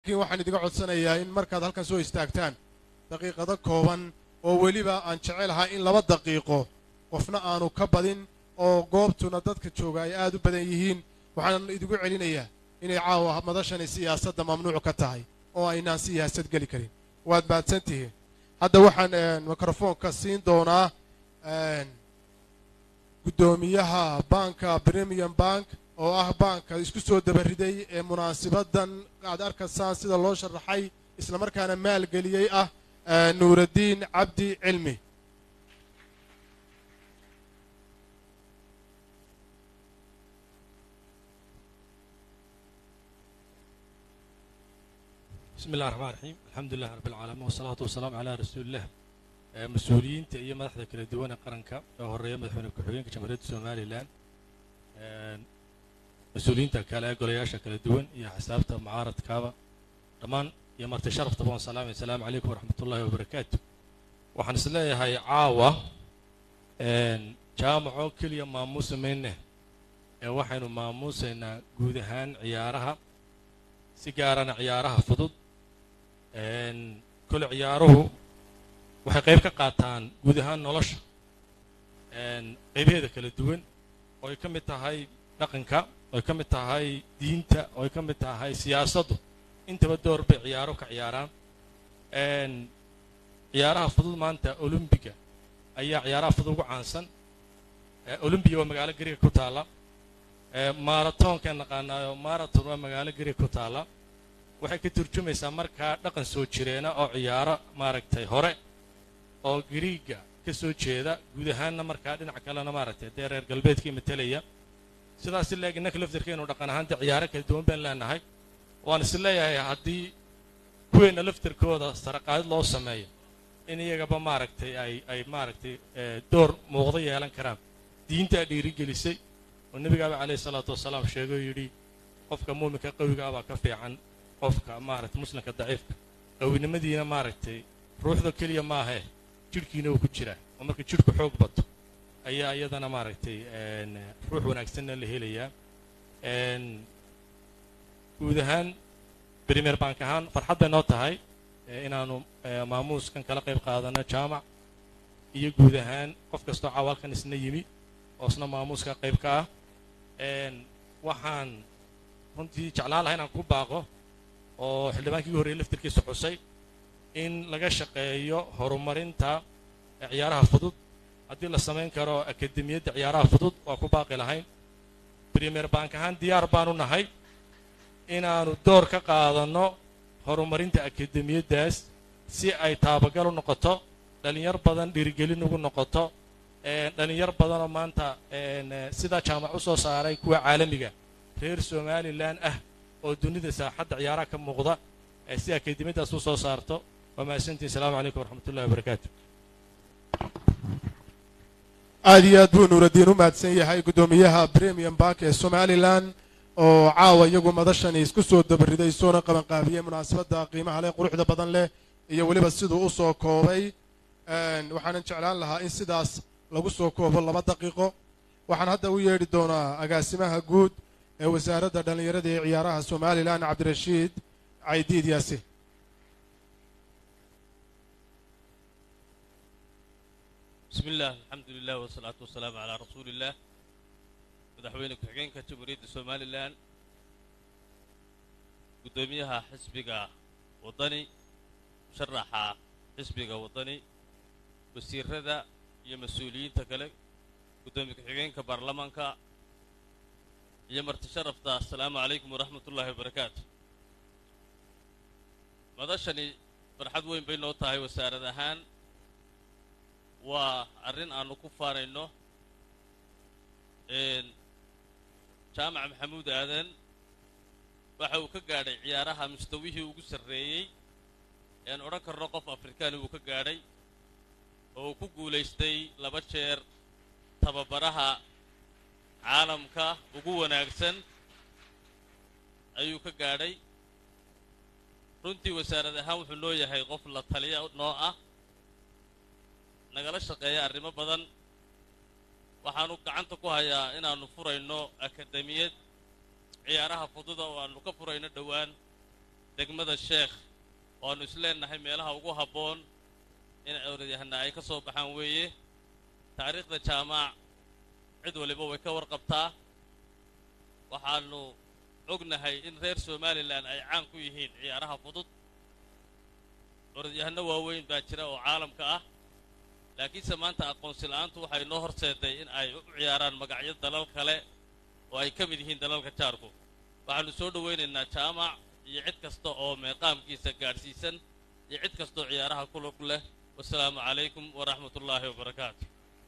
laakiin waxaan idiga codsanayaa in markaad halkan soo istaagtaan daqiiqado kooban oo weliba aan jecelahay in laba daqiiqo qofna aanu ka badin oo goobtuna dadka jooga ay aad u badan yihiin waxaan idigu celinayaa inay caawa madashani siyaasadda mamnuuc ka tahay oo aynaan siyaasad geli karin waad mahadsan tihiin hadda waxaan mikrofoonka siin doonaa guddoomiyaha banka premium bank oo ah baanka isku soo dabariday ee munaasibadan aad arkaysaan sida loo sharaxay islamarkaana maalgeliyey ah nuuraddiin cabdi cilmi bismi illahi raxmaan raxiim alxamdu lilah rabbi alcaalamiin wasalaatu wasalaamu calaa rasuulilah mas-uuliyiinta iyo madaxda kala duwan ee qaranka oo horeeya madaxweyne ku-xigeenka jamhuuriyadda somalilan mas-uuliyiinta kale ee golayaasha kala duwan iyo xisaabta mucaaradkaaba dhammaan iyo marti sharaftaba waan salaamay asalaamu calaykum waraxmat ullahi wabarakaatu waxaan is leeyahay caawa jaamaco keliya maamuusa mayne ee waxaynu maamuusaynaa guud ahaan ciyaaraha si gaarana ciyaaraha fudud kole ciyaaruhu waxay qayb ka qaataan guud ahaan nolosha qaybaheeda kala duwan oo ay ka mid tahay dhaqanka oo ay ka mid tahay diinta oo ay ka mid tahay siyaasaddu intaba door bay ciyaaro ka ciyaaraan ciyaaraha fudud maanta olombiga ayaa ciyaaraha fudud ugu caansan olombiga waa magaalo gariga ku taalla maaratoonkaan naqaanaayo maraton waa magaalo gariga ku taalla waxay ka turjumaysaa markaa dhaqan soo jireena oo ciyaaro maaragtay hore oo gariiga ka soo jeeda guud ahaanna markaa dhinac kalena maaragtay dee reer galbeedkii matelaya sidaas leeg innaka laftirkeenu dhaqan ahaanta ciyaaro kala duwan baan leenahay waan is leeyahay haddii kuweenna laftirkooda saraqaadid loo sameeyo in iyagaba maaragtay ay ay maaragtay door muuqdo yeelan karaan diintaa dhiirigelisay oo nebigaaba calayhi salaatu wasalaam sheegay oo yidhi qofka muuminka qawiga abaa ka fiican qofka maaragtay muslimka daciifka qawinimadiina maaragtay ruuxda keliya maahee jidhkiina uu ku jiraa oo marka jidhku xoog bato ayaa iyadana maaragtay ruux wanaagsanna la helayaa guud ahaan brimer bank ahaan farxad bay noo tahay inaannu maamuuskan kala qayb qaadano jaamac iyo guud ahaan qof kastoo cawaalkan isna yimi oo isna maamuuska qayb ka ah waxaan runtii jeclaan laha inaan ku baaqo oo xildhibaankii horreeyey laftirkiisa xusay in laga shaqeeyo horumarinta ciyaaraha fudud haddii la samayn karo akademiyadda ciyaaraha fudud waa ku baaqi lahayn brimer bank ahaan diyaar baanu nahay inaannu door ka qaadanno horumarinta akademiyaddaas si ay taabagal u noqoto dhallinyar badan dhiirigelin ugu noqoto dhallinyar badanoo maanta sidaa jaamac u soo saaray kuwa caalamiga reer somalilan ah oo dunida saaxadda ciyaaraha ka muuqda si akademiyaddaas u soo saarto waa mahadsantiin asalaamu calaykum waraxmatullahi wabarakaatu aad iyo aad buu nuuraddiin u mahadsan yahay guddoomiyaha premium bank ee somalilan oo caawa iyagu madashani isku soo dabariday soona qabanqaabiyey munaasabadda qiimaha leh quruxda badan leh iyo weliba siduu u soo koobay waxaanan jeclaan lahaa in sidaas lagu soo koobo laba daqiiqo waxaan hadda u yeedhi doonaa agaasimaha guud ee wasaaradda dhallinyarada ee ciyaaraha somalilan cabdirashiid caydiid yaasi bismi illah alxamdu lilah wasalaatu wasalaamu calaa rasuuli illah madaxweyne ku-xigeenka jamhuuriyadda somalilan guddoomiyaha xisbiga waddani musharaxa xisbiga waddani wasiirada iyo mas-uuliyiinta kale guddoomiye ku-xigeenka baarlamaanka iyo marti sharafta assalaamu calaykum waraxmat ullaahi wabarakaatu madashani farxad weyn bay noo tahay wasaarad ahaan waa arrin aannu ku faanayno jaamac maxamuud aadan waxa uu ka gaadhay ciyaaraha mustawihii ugu sarreeyey ean odhan karno qof afrikaani uu ka gaadhay oo uu ku guulaystay laba jeer tababaraha caalamka ugu wanaagsan ayuu ka gaadhay runtii wasaarad ahaan wuxuu noo yahay qof la taliya noo ah nagala shaqeeya arrimo badan waxaanu gacanta ku hayaa inaannu furayno akademiyad ciyaaraha fududa oo aannu ka furayno dhowaan degmada sheekh waannu isleennahay meelaha ugu habboon in orodyahanna ay ka soo baxaan weeye taariikhda jaamac cid waliba way ka warqabtaa waxaannu ognahay in reer somalilan ay caan ku yihiin ciyaaraha fudud orodyahanno waaweyn baa jira oo caalamka ah laakiinse maanta aqoonsi la'aantu waxay noo horseeday in ay u ciyaaraan magacyo dalal kale oo ay ka mid yihiin dalalka jaarku waxaannu soo dhowaynaynaa jaamac iyo cid kasta oo meeqaamkiisa gaadhsiisan iyo cid kastaoo ciyaaraha ku lug leh wasalaamu calaykum waraxmat ullaahi wabarakaatu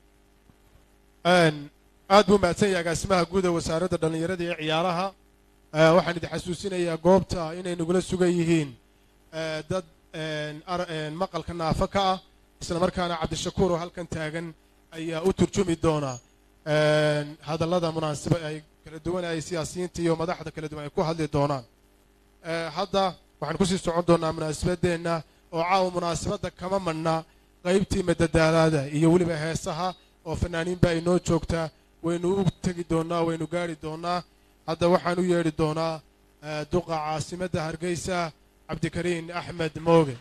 aad buu mahadsan yahay agaasimaha guud ee wasaaradda dhallinyarada iyo ciyaaraha waxaan idin xasuusinayaa goobta inay nagula sugan yihiin dad maqalka naafo ka ah isla markaana cabdishakuur oo halkan taagan ayaa u turjumi doona hadallada munaasiba ay kala duwan ay siyaasiyiinta iyo madaxda kala duwan ay ku hadli doonaan hadda waxaan kusii socon doonaa munaasabadeenna oo caawa munaasabadda kama madhna qaybtii madadaalaada iyo weliba heesaha oo fanaaniinba ay noo joogtaa waynu u tegi doonnaa waynu gaari doonnaa hadda waxaan u yeedhi doonaa duqa caasimadda hargeysa cabdikariin axmed mooge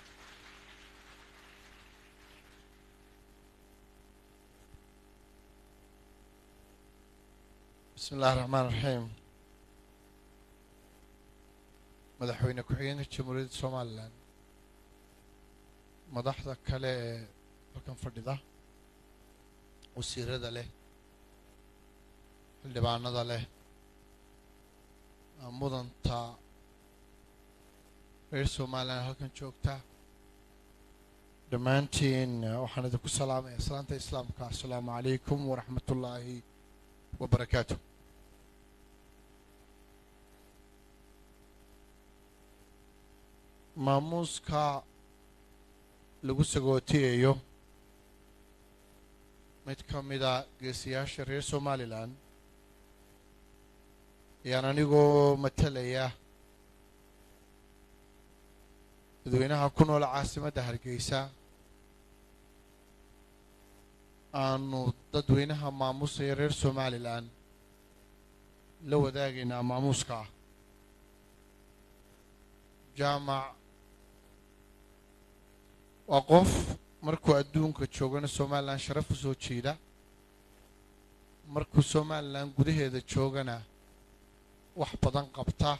bismi illahi raxmaan raxiim madaxweyne ku-xigeenka jamhuuriyadda somalilan madaxda kale ee halkan fadhida wasiirada leh xildhibaanada leh mudanta reer somalilan halkan joogta dhammaantiin waxaan idinku salaamaya salaanta islaamka assalaamu calaykum waraxmat ullaahi wabarakaatu maamuuska lagu sagootiyayo mid ka mida geesiyaasha reer somalilan ayaan anigoo matalaya dadweynaha ku nool caasimadda hargeysa aanu dadweynaha maamuusaya reer somalilan la wadaagaynaa maamuuska ah jaamac waa qof markuu adduunka joogana somalilan sharaf u soo jiida markuu somalilan gudaheeda joogana wax badan qabta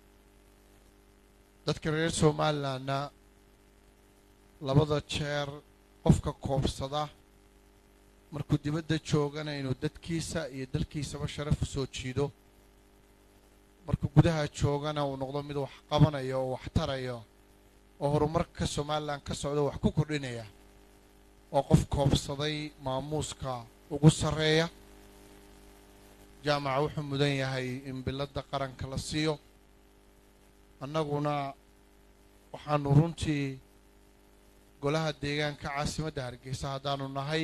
dadka reer somalilanna labada jeer qofka koobsada markuu dibadda joogana inuu dadkiisa iyo dalkiisaba sharaf u soo jiido markuu gudaha joogana uu noqdo mid wax qabanayo oo wax tarayo oo horumarka somalilan ka socda wax ku kordhinaya waa qof koobsaday maamuuska ugu sarreeya jaamaca wuxuu mudan yahay in biladda qaranka la siiyo annaguna waxaanu runtii golaha deegaanka caasimadda hargeysa haddaanu nahay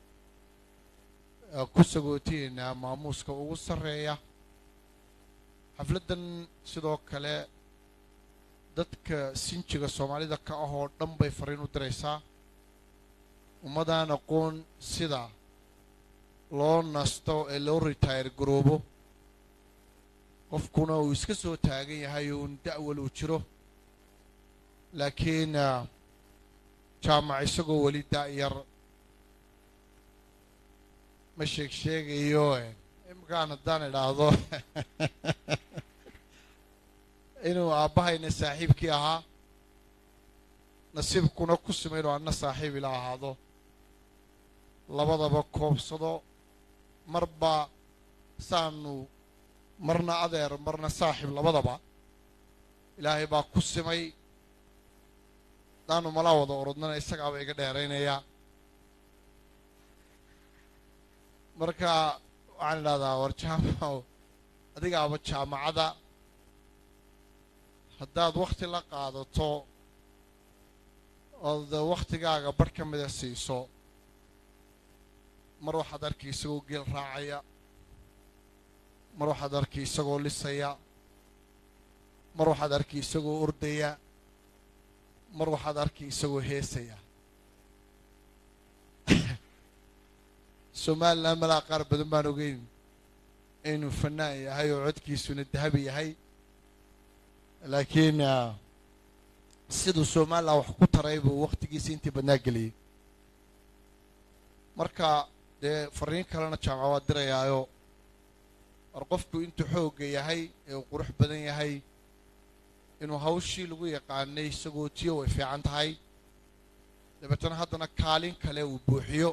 ku sagootiyeynaa maamuuska ugu sarreeya xafladdan sidoo kale dadka sinjiga soomaalida ka ah oo dhan bay fariin u diraysaa ummadaan aqoon sida loo nasto ee loo retire garoobo qofkuna uu iska soo taagan yahay uun da'wal uu jiro laakiin jaamac isagoo weli da'yar ma sheeg sheegayo imkaan haddaan idhaahdo inuu aabbahayna saaxiibkii ahaa nasiibkuna ku sima inuu anna saaxiib ila ahaado labadaba koobsado marba saanu marna adeer marna saaxiib labadaba ilaahay baa ku simay haddaanu malaa wada orodnana isagaaba iga dheeraynayaa marka waxaan idhahdaa war jaamacow adigaaba jaamacada haddaad wakhti la qaadato ood wakhtigaaga barh ka mida siiso mar waxaad arki isagoo geel raacaya mar waxaad arki isagoo lisaya mar waxaad arki isagoo ordaya mar waxaad arki isagoo heesaya somalilan malaa qaar badan baan ogeyn inuu fanaan yahay oo codkiisuna dahabi yahay laakiin ah, siduu somalilan wax ku taray buu wakhtigiisa intii badnaa geliyey marka dee fariin kalena jaamaca waa dirayaayo war qofku intuu xoogga yahay ee uu qurux badan yahay inuu hawshii lagu yaqaanay isagoo tiyo way fiican tahay dabeetana haddana kaalin kale uu buuxiyo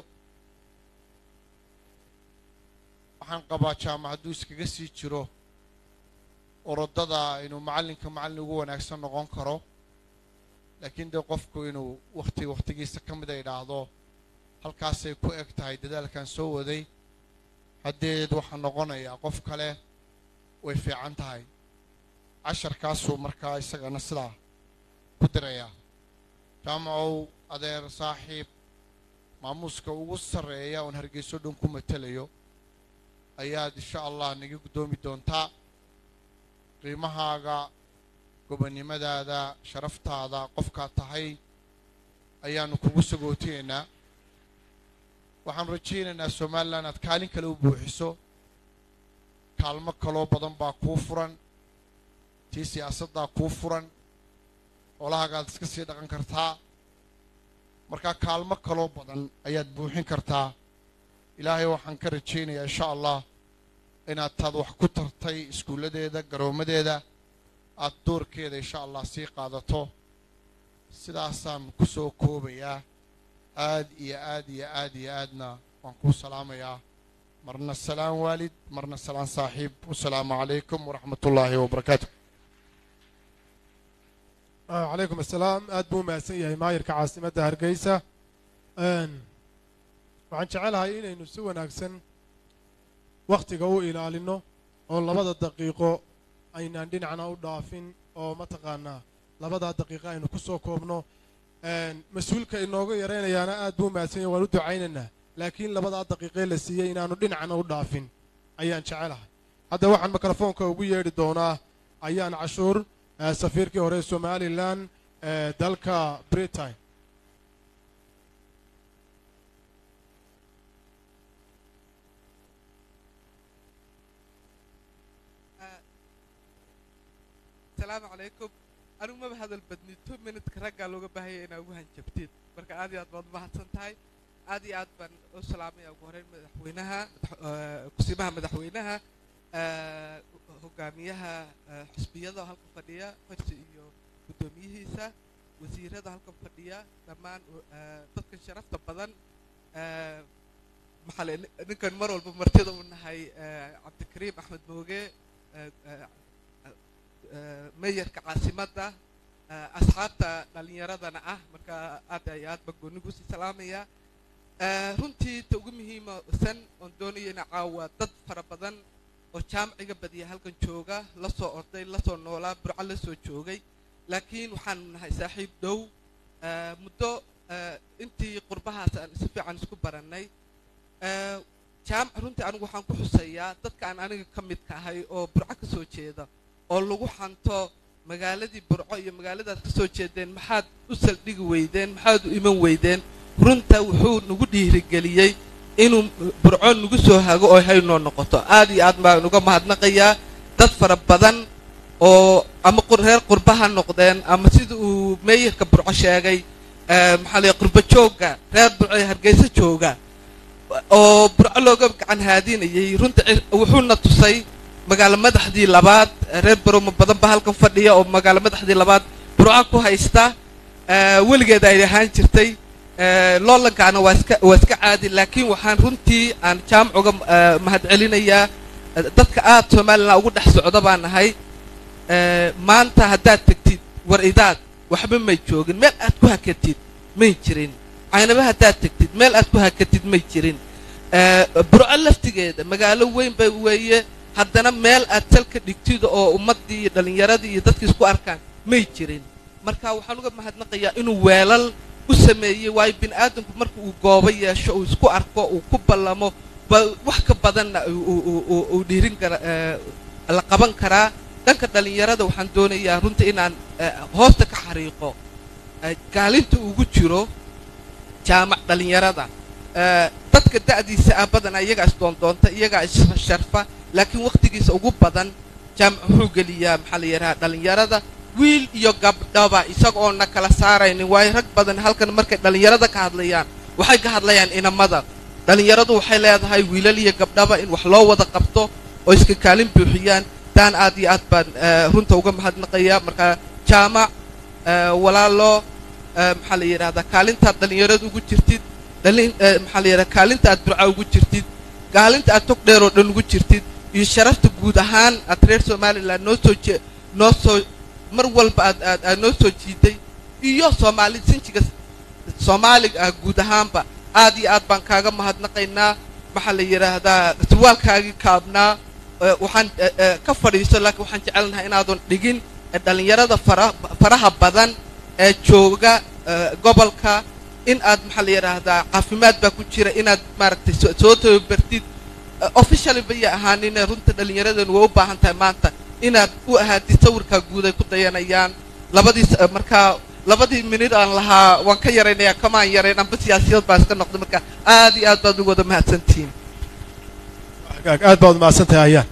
waxaan qabaa jaamac hadduu iskaga sii jiro orodada inuu macallinka macallin ugu wanaagsan noqon karo laakiin dee qofku inuu wakhti wakhtigiisa ka mida idhaahdo halkaasay ku eg tahay dadaalkan soo waday haddeed waxaa noqonayaa qof kale way fiican tahay casharkaasuu markaa isagana sidaa ku dirayaa jaamacow adeer saaxiib maamuuska ugu sarreeya oon hargeyso dhan ku matelayo ayaad insha allah naga guddoomi doontaa qiimahaaga gobonnimadaada sharaftaada qofkaad tahay ayaanu kugu sagootiyeynaa waxaanu rajaynaynaa somalilan aad kaalin kale u buuxiso kaalmo kaloo badan baa kuu furan tii siyaasaddaa kuu furan xoolahaagaad iska sii dhaqan kartaa markaa kaalmo kaloo badan ayaad buuxin kartaa ilaahay waxaan ka rajaynayaa insha allah inaad taad wax ku tartay iskuulladeeda garoommadeeda aad doorkeeda insha allah sii qaadato sidaasaan ku soo koobayaa aad iyo aad iyo aad iyo aadna waan kuu salaamayaa marna salaan waalid marna salaan saaxiib wasalaamu calaykum waraxmat ullaahi wabarakaatu calaykum assalaam aad buu umahadsan yahay maayirka caasimadda hargeysa Een, waxaan jecelahay inaynu si wanaagsan wakhtiga u ilaalino oo labada daqiiqo aynaan dhinacna u dhaafin oo mataqaanaa labadaa daqiiqo aynu ku soo koobno Een, mas-uulka inooga yaraynayaana aad buu umahadsan yahay waan u ducaynaynaa laakiin labadaa daqiiqee la siiyey inaanu dhinacna u dhaafin ayaan jecelahay hadda waxaan mikrofoonka ugu yeedhi doonaa ayaan cashuur eh, safiirkii hore ee somalilan ee dalka britain asalaamu calaykum anigu maba hadal badni two minutka raggaa looga baahaya inaa ugu hanjabtid marka aad iyo aad baad mahadsan tahay aad iyo aad baan u salaamaya ugu horeyn madaxweynaha madax- eh, kusimaha madaxweynaha eh, hogaamiyaha eh, xisbiyada oo halkan fadhiya farsi iyo guddoomiyihiisa wasiirada halkan fadhiya dhammaan eh, dadkan sharafta badan eh, maxaa le- ninkan mar walba martida u nahay eh, cabdikariim axmed mooge eh, eh, eh, meeyarka caasimadda eh, asxaabta dhallinyaradana ah marka aad iyo aad baan goonigu sii salaamaya Eh, runtii ta ugu muhiimsan oon doonaya ina caawa dad fara badan oo jaamciga badiya halkan jooga la soo orday la soo noolaa burco la soo joogay laakiin waxaanu nahay saaxiib dhow eh, muddo eh, intii qurbahaas aan si fiican isku barannay Eh, jaamac runtii anigu waxaan ku xuseeyaa dadka aan aniga ka midka ahay oo burco ka soo jeeda oo lagu xanto magaaladii burco iyo magaaladaad ka soo jeedeen maxaad u saldhigi weydeen maxaad u iman weydeen runta wuxuu nagu dhiirigeliyey inuu burco nagu soo hago oo haynoo noqoto aad iyo aad baan uga mahadnaqayaa dad fara badan oo ama qur- reer qurba ha noqdeen ama sida uu meeyarka burco sheegay eh, maxaa la qurba joogga reer burco ee hargeysa jooga oo burco looga gacan haadinayay runta ci- wuxuuna tusay magaalo madaxdii labaad reer baroma badan ba halkan fadhiya oo magaalo madaxdii labaad burco ku haysta eh, weligeed ay ahaan jirtay eh, loolankaana waa iska waa iska caadi laakiin waxaan runtii aan jaamac uga eh, mahadcelinayaa eh, dadka aad somalilan ugu dhex socda baan nahay eh, maanta haddaad tegtid war idaad waxba may joogin meel aad ku hakatid may jirin caynaba haddaad tegtid meel aad ku hakatid may jirin Eh, burco laftigeeda magaalo weyn bay weeye haddana meel aad salka dhigtid oo ummaddii iyo dhallinyaradii iyo dadkii isku arkaan may jirin marka waxaan uga mahadnaqayaa inuu weelal u sameeyey waayo bini aadamku marka uu goobo yeesho uu isku arko uu ku ballamo ba wax ka badanna uu- uu- uu- uu- uu dhiirin kara eh, la qaban karaa dhanka dhallinyarada waxaan doonayaa runtii inaan eh, hoosta ka xariiqo eh, kaalinta ugu jiro jaamac dhallinyarada Eh, dadka da'diisa ah badanaa iyagaa isdoondoonta iyagaa issharfa laakiin wakhtigiisa ugu badan jaamac wuxuu geliyaa maxaa la yidhaha dhallinyarada wiil iyo gabdhaba isagoona kala saaraynin waayo rag badan halkan markay dhallinyarada ka hadlayaan waxay ka hadlayaan inamada dhallinyaradu waxay leedahay wiilal iyo gabdhaba in wax loo wada qabto oo iska kaalin buuxiyaan taan aad iyo aad baan eh, runta uga mahadnaqaya marka jaamac eh, walaalo eh, maxaa la yidhahdaa kaalintaad dhallinyarada ugu jirtid dhalin eh, maxaa la yidhahdaa kaalinta aad burca ugu jirtid kaalinta aad tog dheer oo dhan ugu jirtid iyo sharafta guud ahaan aad reer somaliland noo soo je noo soo mar walba aad aad aad noo soo jiiday iyo soomaali sinjiga soomaaliga ah guud ahaanba aad iyo aad baan kaaga mahadnaqaynaa waxaa la yidhaahdaa surwaalkaagii kaabnaa eh, waxaan eh, eh, ka fadhiiso laakiin waxaan jecelnahay inaadan dhigin eh, dhallinyarada fara faraha badan ee jooga eh, gobolka in aad maxaa la yidhaahdaa caafimaad baa ku jira inaad maaragtay soo- soo tababartid Eh, officially baya ahaanine runta dhallinyaradan waa u baahan tahay maanta inaad u ahaatid sawirkaa guud ay ku dayanayaan labadii s- eh, markaa labadii minid aan lahaa waan ka yaraynayaa kamaan yarayn amba siyaasiyad baa iska noqday marka aad iyo aad baad ugu wada mahadsantihiin hagaag aad baad umahadsan tahay ayaan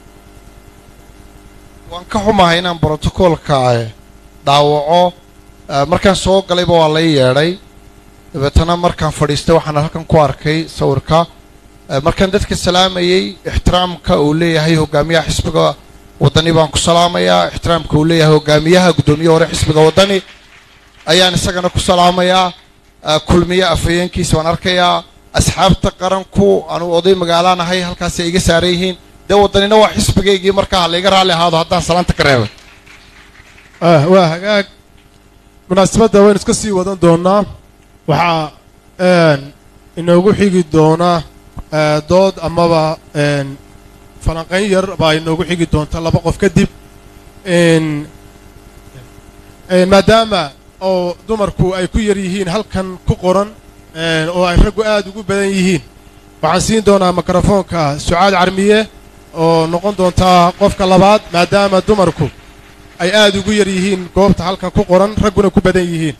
waan ka xumahay inaan brotocoolka eh, dhaawaco Eh, markaan soo galayba waa lay yeedhay dabeetana markaan fadhiistay waxaan halkan ku arkay sawirka Eh, markaan dadka salaamayey ixtiraamka uu leeyahay hogaamiyaha xisbiga waddani baan ku salaamayaa ixtiraamka uu leeyahay hogaamiyaha guddoomiye hore xisbiga waddani ayaan isagana ku salaamayaa Eh, kulmiye afhayeenkiisa waan arkayaa asxaabta qaranku anuu oday magaalaan ahay halkaasay iga saaran yihiin dee waddanina waa xisbigaygii markaa ha layga raalli ahaado haddaan salaanta ka reebay ah waa hagaag munaasabadda waynu iska sii wadan doonaa waxaa een, inoogu xigi doona eh, dood amaba een, falanqayn yar baa inoogu xigi doonta laba qof kadib een, een, maadaama oo dumarku ay ku yar yihiin halkan ku qoran een, oo ay raggu aad ugu badan yihiin waxaan siin doonaa mikrofoonka sucaad carmiye oo noqon doontaa qofka labaad maadaama dumarku ay aad ugu yar yihiin goobta halkan ku qoran ragguna ku badan yihiin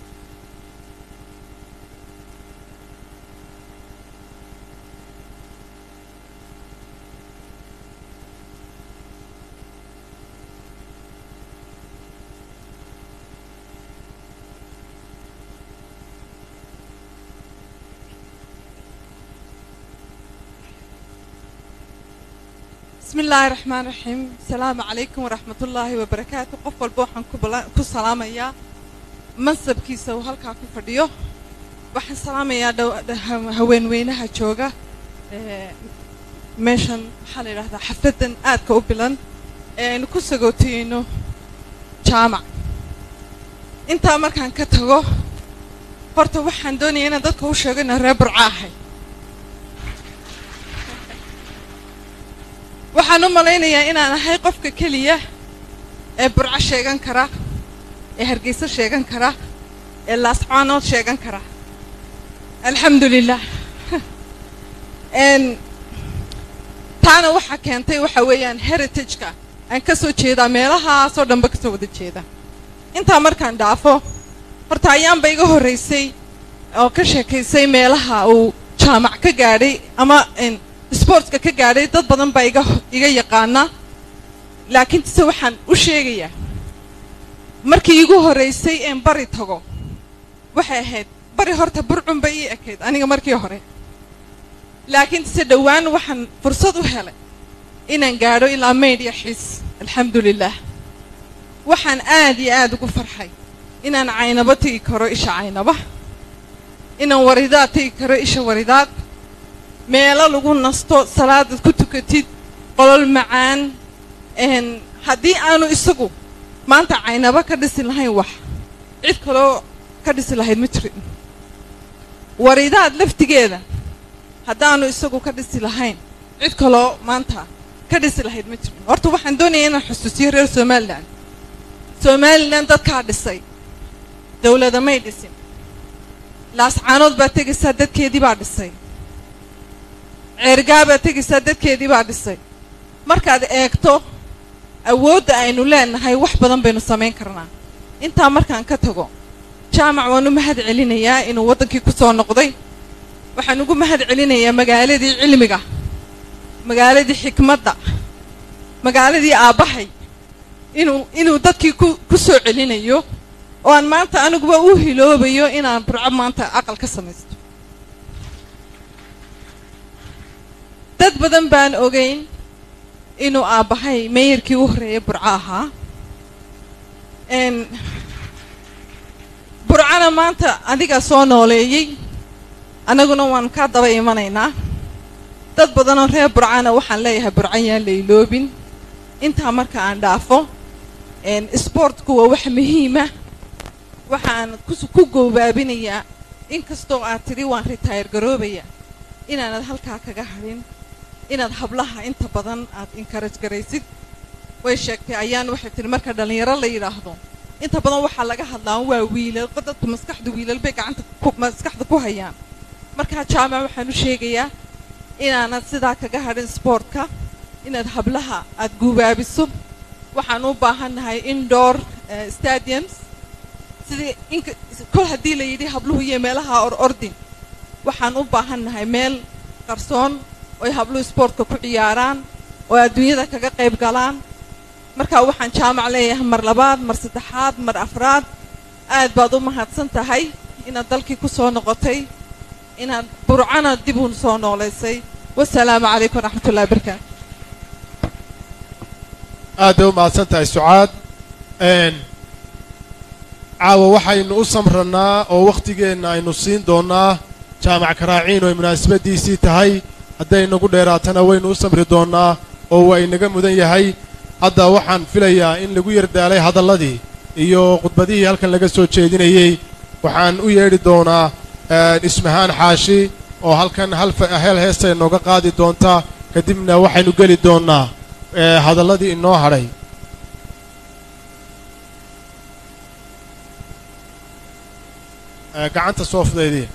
بسم الله الرحمن الرحيم السلام عليكم ورحمة الله وبركاته قف والبوحن كسلام يا منصب كيسا وهالكا كفرديو waxaan salaamayaa dhow- dh- haweenweynaha jooga ee, meeshan maxaa la yidhahdaa xafladan aadka u bilan ee aynu ku sagootiyeyno jaamac intaa markaan ka tago horta waxaan doonayaa inaan dadka u sheego inaan reer burca ahay waxaan u malaynayaa inaan ahay qofka keliya ee burco sheegan kara ee hargeysa sheegan kara ee laascaanood sheegan kara alxamdu lilah n taana waxaa keentay waxa weeyaan heritageka aan ka soo jeedaa meelahaasoo dhanba kasoo wada jeeda intaa markaan dhaafo horta ayaanba iga horraysay oo ka sheekaysay meelaha uu jaamac ka gaadhay ama n sportska ka gaadhay dad badan baa iga iga yaqaana laakiin se waxaan u sheegayaa markii igu horraysay een bari tago waxay ahayd bari horta burcun bay ii ekayd aniga markii hore laakiin se dhowaan waxaan fursad u helay inaan gaadho ilaa maydh iyo xiis alxamdu lilah waxaan aad iyo aad ugu farxay inaan caynabo tegi karo isha caynaba inaan waridaad tegi karo isha waridaad meelo lagu nasto salaadad ku tukatid qolol macaan n haddii aanu isagu maanta caynabo ka dhisi lahayn wax cid kaloo ka dhisi lahayd ma jirin waridaad laftigeeda haddaanu isagu ka dhisi lahayn cid kaloo maanta ka dhisi lahayd ma jirin horta waxaan doonayaa inaan xusuusiyo reer somalilan somalilan dadkaa dhisay dawlada may dhisin laascaanood baa tegaysaa dadkeedii baa dhisay ceergaa baa tegaysaa dadkeedii baa dhisay markaad eegto awoodda aynu leenahay wax badan baynu samayn karnaa intaa markaan ka tago jaamac waan u mahad celinayaa inuu waddankii ku soo noqday waxaan ugu mahad celinayaa magaaladii cilmiga magaaladii xikmadda magaaladii aabbahay inuu inuu dadkii ku ku soo celinayo oo aan maanta aniguba u hiloobayo inaan burco maanta aqal ka samaysto dad badan baan ogeyn inuu aabbahay meeyarkii u horreeyay burco ahaa n burcana maanta adigaa soo nooleeyey annaguna waan kaa daba imanaynaa dad badanoo reer burcana waxaan leeyahay burcan yaan la iloobin intaa marka aan dhaafo sboortku waa wax muhiima waxaan ku goobaabinayaa inkastoo aad tidhi waan retire garoobaya inaanad halkaa kaga hadhin inaad hablaha inta badan aad encourage garaysid way sheegtay ayaan waxay tihi marka dhallinyaro la yidhaahdo inta badan waxaa laga hadlaa waa wiilal dadku maskaxda wiilal bay gacanta maskaxda ku hayaan markaa jaamac waxaan u sheegayaa inaanad sidaa kaga hadhin sboortka inaad hablaha aad guubaabiso waxaan u baahannahay indoor stadiums sidii inka kol haddii la yidhi habluhu iyo meelaha or ordin waxaan u baahannahay meel qarsoon oy habluhu sboortka ku ciyaaraan oo adduunyada kaga qayb galaan markaa waxaan jaamac leeyahay mar labaad mar saddexaad mar afraad aad baad u mahadsan tahay inaad dalkii ku soo noqotay inaad burcana dib uun soo noolaysay wasalaamu calaykum waraxmatullahi wabarakaatu aad bay u mahadsan tahay sucaad caawa waxaynu u samranaa oo wakhtigeenna aynu siin doonnaa jaamac karaaciin oo ay munaasabaddiisii tahay hadday nagu dheeraatana waynu u samri doonnaa oo waa inaga mudan yahay hadda waxaan filayaa in lagu yardaalay hadalladii iyo khudbadihii halkan laga soo jeedinayey waxaan u yeedhi doonaa ismahaan xaashi oo halkan hel heesta inooga qaadi doonta kadibna waxaynu geli doonnaa hadalladii inoo hadhay gacanta soo fudaydii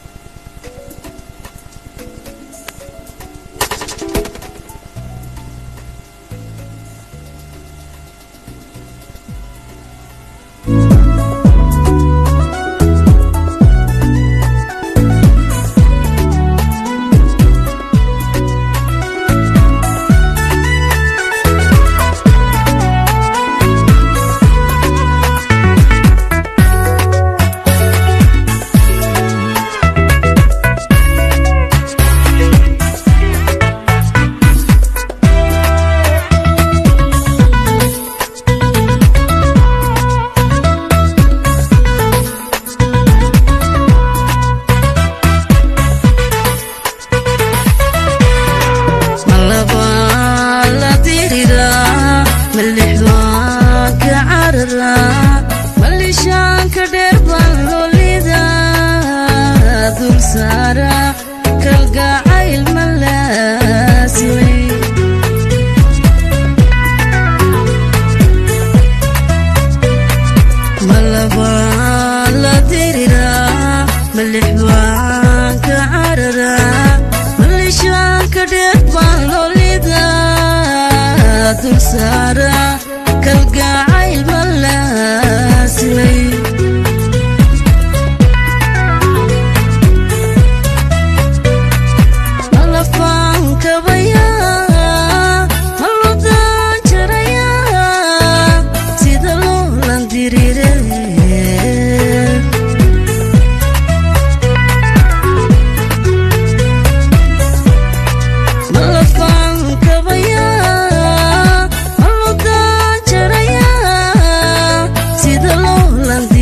Sida loo lan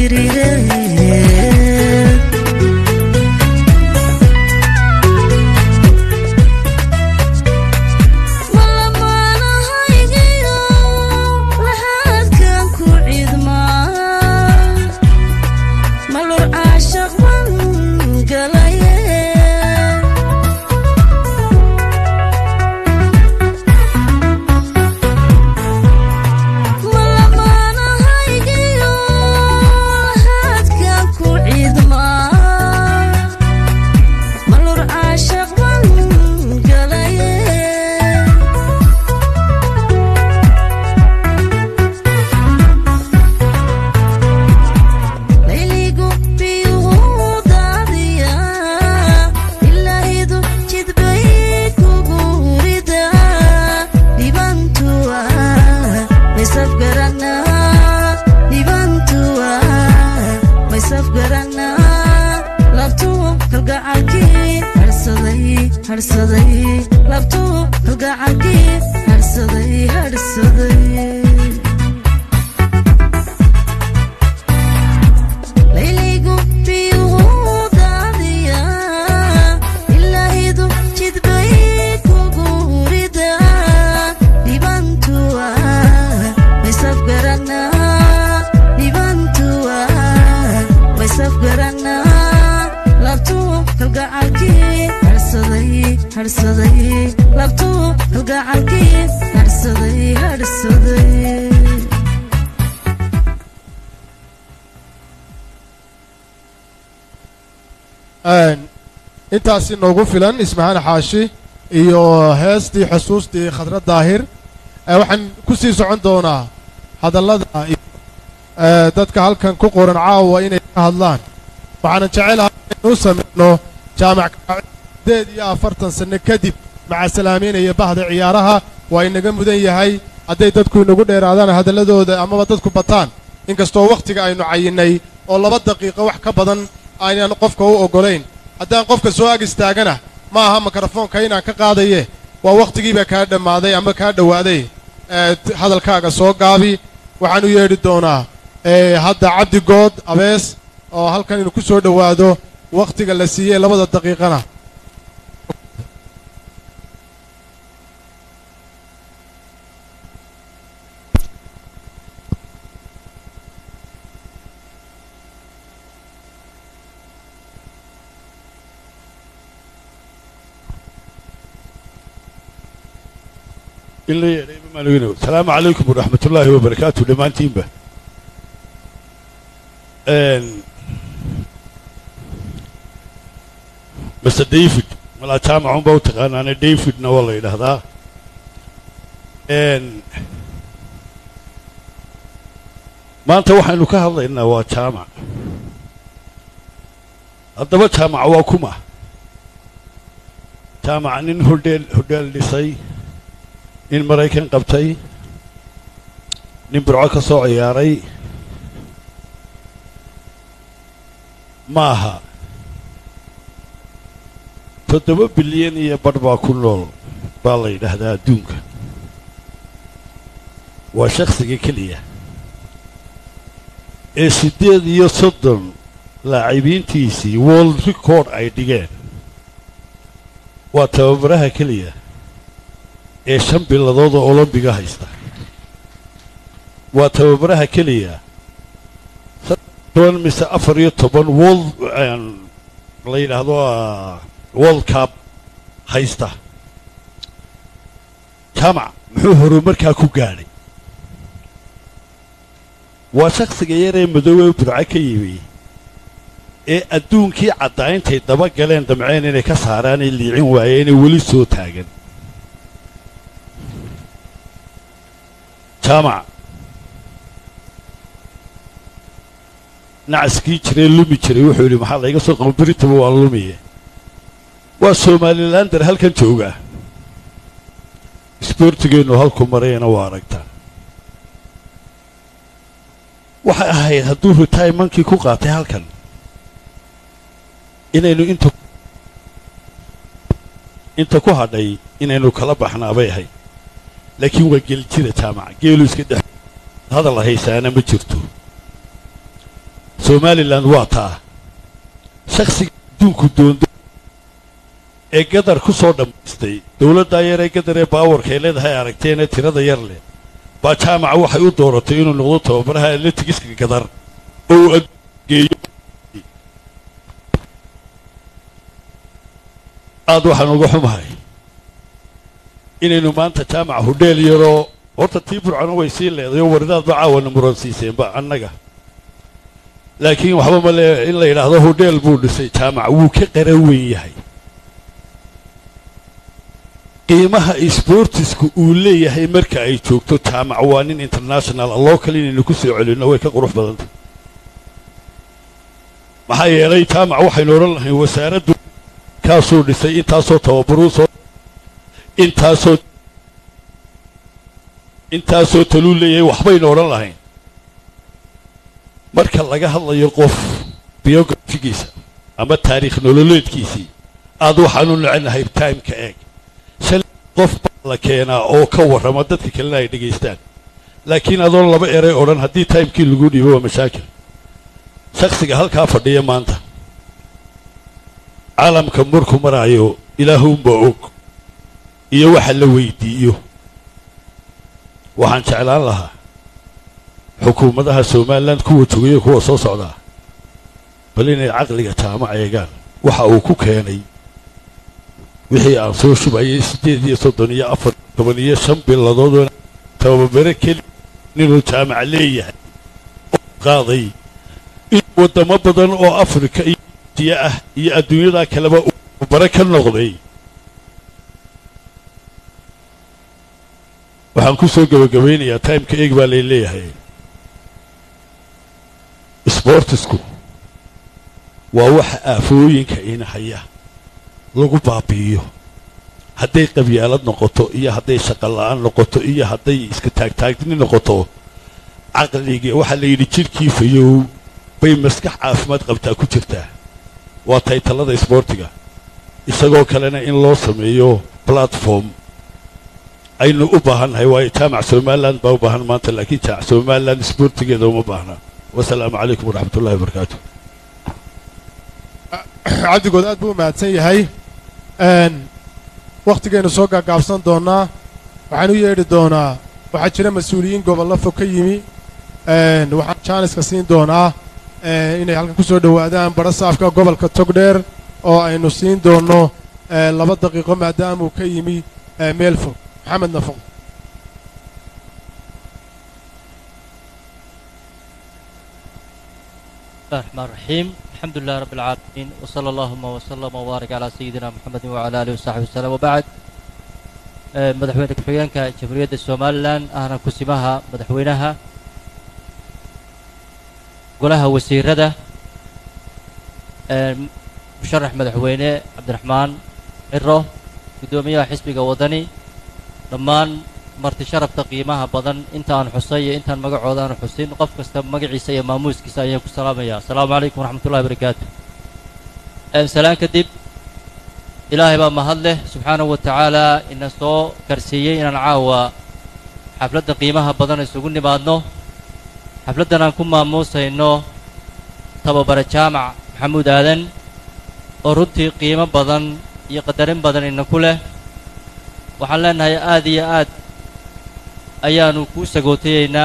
maysafgaranaa labtuu kalgacalkii harsaday harsaday labtuu kalgacalkii harsaday harsaday layligu biyuu daadiya ilaahidu jidbay kugu rida dhibantuwa maysafgaranaa dhibantuwa maysafgaranaa labtuu kalgacalkii harsaday harsaday labtuu kalgacalkii harsaday harsaday intaasi noogu filan ismahaan xaashi iyo heestii xusuustii khadra daahir Eh, waxaan ku sii socon doonaa hadallada iyo, eh, dadka halkan ku qoran caawa inay ka hadlaan waxaanan jecelahay inuu samayno jaamac sideed iyo afartan sanno kadib macasalaameynaya bahda ciyaaraha waa inaga mudan yahay hadday dadku inagu dheeraadaan hadalladooda amaba dadku bataan inkastoo wakhtiga aynu cayinnay oo laba daqiiqo wax ka badan aynaan qofka u oggolayn haddaan qofka soo ag istaagana ma aha mikrofoonka inaan ka qaadaye waa wakhtigiibaa kaa dhammaaday ama kaa dhowaaday ee t- hadalkaaga soo gaabi waxaan u yeedhi doonaa ee hadda cabdi good abees oo halkan inuu ku soo dhowaado wakhtiga la siiyey labada daqiiqana in la yeedhay maalweynow asalaamu calaykum waraxmat ullaahi wabarakaatu dhammaantiinba mase david malaa jaamacunba u taqaanaane davidna waa la yidhaahdaa maanta waxaynu ka hadlaynaa waa jaamac haddaba jaamac waa kuma jaamac nin hodheel hodheel dhisay nin maraykan qabtay nin burco ka soo ciyaaray ma aha toddoba bilyan iyo badh baa ku nool baa la yidhaahdaa adduunka waa shakhsiga keliya ee siddeed iyo soddon laacibiintiisii world record ay dhigeen waa tababaraha keliya ee shan biladood oo olombiga haysta waa tababaraha keliya toban mise afar iyo toban world la yidhaahdo world cup haysta jaamac muxuu horumarkaa ku gaadhay waa shakhsiga yaree madoobee burco ka yimi ee adduunkii caddaayntay daba galeen damceen inay ka saaraanay liicin waayeenee weli soo taagan jaamac nacaskii jiree lumi jiray wuxuu yidhi maxaa layga soo qabo beritaba waa lumiye waa somalilander halkan jooga isboortigeennu halku marayana waa aragtaan waxay ahayd hadduu retimankii ku qaatay halkan inaynu inta inta ku hadhay inaynu kala baxnaabay ahayd laakiin waa geljira jaamac geelu iska dhex hadal haysaana ma jirto somalilan waa taa shakhsiga adduunku doondo ee gadar ku soo dhammaystay dowladdaa yar ee gadar ee baawarka ay leedahay aragteenee tirada yar leh baa jaamaca waxay u dooratay inuu noqdo tababaraha atletigiska gadar oo uu adgeeyo aad waxaan uga xumahay inaynu maanta jaamaca hudheel yaroo horta tii burcona way sii leeday oo wardaadba caawana muransiiseenba annaga laakiin waxba male in la yidhaahdo hudheel buu dhisay jaamac wuu ka qara weyn yahay qiimaha sboortisku uu leeyahay marka ay joogto jaamac waa nin international alloo kale inaynu ku soo celinno way ka qurux badantay maxaa yeelay jaamac waxaynu odhan lahayn wasaaraddu kaasuu dhisay intaasoo tababaruu soo intaasoo intaasoo taluu leeyahay waxbaynu odhan lahayn marka laga hadlayo qof biografigiisa ama taariikh nololeedkiisii aad waxaanu necnahay timeka eeg shalay qof baa la keenaa oo ka warrama dadka kalena ay dhegaystaan laakiin adoon laba eray odhan haddii timekii lagu dhiibo waa mashaakil shakhsiga halkaa fadhiya maanta caalamka markuu maraayo ilaahuunbaa og iyo waxa la weydiiyo waxaan jeclaan lahaa xukuumadaha somalilan kuwa jogayo kuwa soo socdaa bal inay caqliga jaamac eegaan waxa uu ku keenay wixii aan soo shubayay siddeed iyo soddon iyo afar toban iyo shan biladood tababare keli inuu jaamac leeyahay oo qaaday in waddamo badan oo afrika iyo asiya ah iyo adduunyada kaleba uu tababare ka noqday waxaan ku soo gebagabaynayaa timeka eeg baa lay leeyahay sbortisku waa waxa aafooyinka inahaya lagu baabi'iyo hadday qabyaalad noqoto iyo hadday shaqola'aan noqoto iyo hadday iska taagtaagni noqoto caqligii waxaa la yidhi jidhkii fayow bay maskax caafimaad qabtaa ku jirtaa waa taytallada isboortiga isagoo kalena in loo sameeyo platform aynu u baahannahay waayo jaamac somalilan baa u baahan maanta laakiin jaamac somalilan isboortigeeda uma baahna wasalaamu calaykum waraxmat ullahi wabarakaatu cabdigood aad buu u mahadsan yahay wakhtigaynu soo gaagaabsan doonnaa waxaan u yeedhi doonaa waxaa jira mas-uuliyiin gobollo fog ka yimi waxaan jaaniska siin doonaa inay halkan ku soo dhowaadaan badho saafka gobolka togdheer oo aynu siin doonno laba daqiiqo maadaamuu ka yimi meel fog maxamed nafaq الله الرحمن الرحيم الحمد لله رب العالمين وصلى اللهم وسلم وبارك على سيدنا محمد وعلى اله وصحبه وسلم وبعد آه، مدحوينك حيانك جمهورية الصومالان أهلا كسمها مدحوينها قولها وسيرده آه، مشرح مدحوينه عبد الرحمن عرو قدومية حسبك وطني dhammaan marti sharafta qiimaha badan intaan xusay iyo intaan magacooda aan xusin qof kasta magaciisa iyo maamuuskiisa ayaan ku salaamaya asalaamu calaykum waraxmatullahi barakaatu salaan kadib ilaahay baa mahad leh subxaanahu wa tacaala ina soo karsiiyey inaan caawa xafladda qiimaha badan isugu nimaadno xafladdan aan ku maamuusayno tababare jaamac maxamuud aadan oo runtii qiimo badan iyo qadarin badan ina ku leh waxaan leenahay aad iyo aad ayaanu kuu sagootayeynaa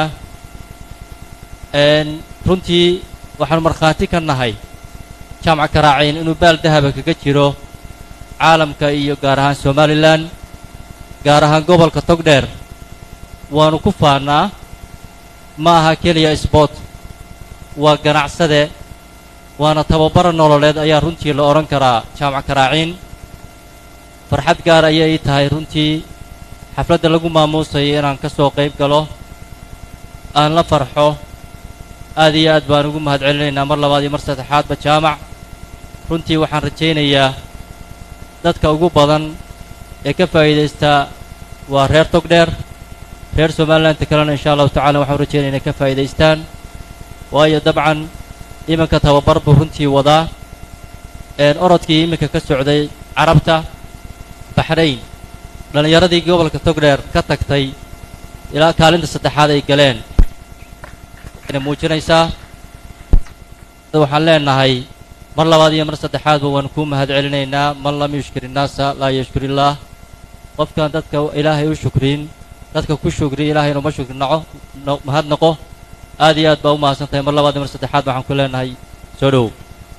runtii waxaanu markhaati ka nahay jaamac karaacayn inuu baal dahaba kaga jiro caalamka iyo gaar ahaan somalilan gaar ahaan gobolka togdheer waanu ku faannaa ma aha keliya sboort waa ganacsade waana tababara nololeed ayaa runtii la odhan karaa jaamac karaaciin farxad gaar ayay ii tahay runtii xafladda lagu maamuusayo inaan ka soo qayb galo aan la farxo aad iyo aad baan ugu mahad celinaynaa mar labaad iyo mar saddexaadba jaamac runtii waxaan rajaynayaa dadka ugu badan ee ka faa'iidaysta waa reer togdheer reer somalilandta kalena insha allahu tacala waxaan rajaynaya inay ka faa'iidaystaan waayo dabcan iminka tababar buu runtii wadaa orodkii iminka ka socday carabta baxrayn dhallinyaradii gobolka togdheer ka tagtay ilaa kaalinta saddexaad ay galeen waxayna muujinaysaa waxaan leenahay mar labaad iyo mar saddexaadba waan kuu mahad celinaynaa man lam yushkir innaasa laa yashkur illaah qofkaan dadka ilaahay u shukrin dadka ku shukri ilaahay inuma shukri naco mahad naqo aad iyo aad baa u mahadsan tahay mar labaad iyo mar saddexaad waxaan ku leenahay soo dhowow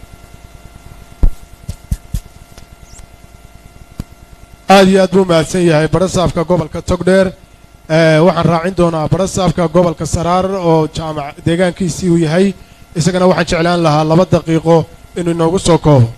aad iyo aad buu mahadsan yahay badhasaafka gobolka togdheer waxaan raacin doonaa badhasaafka gobolka saraar oo jaamac deegaankiisii uu yahay isagana waxaan jeclaan lahaa laba daqiiqo inuu inoogu soo koobo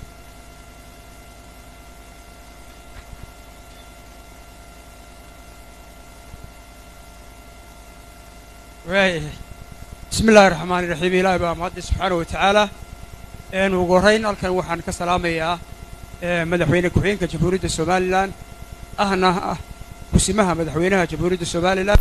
bismi illaahi raxmaani raxiim ilaahi baa mahaddi subxaana wa tacaala ugu horrayn halkan waxaan ka salaamayaa madaxweyne ku-xigeenka jamhuuriyadda somalilan ahna ah kusimaha madaxweynaha jamhuuriyadda somalilan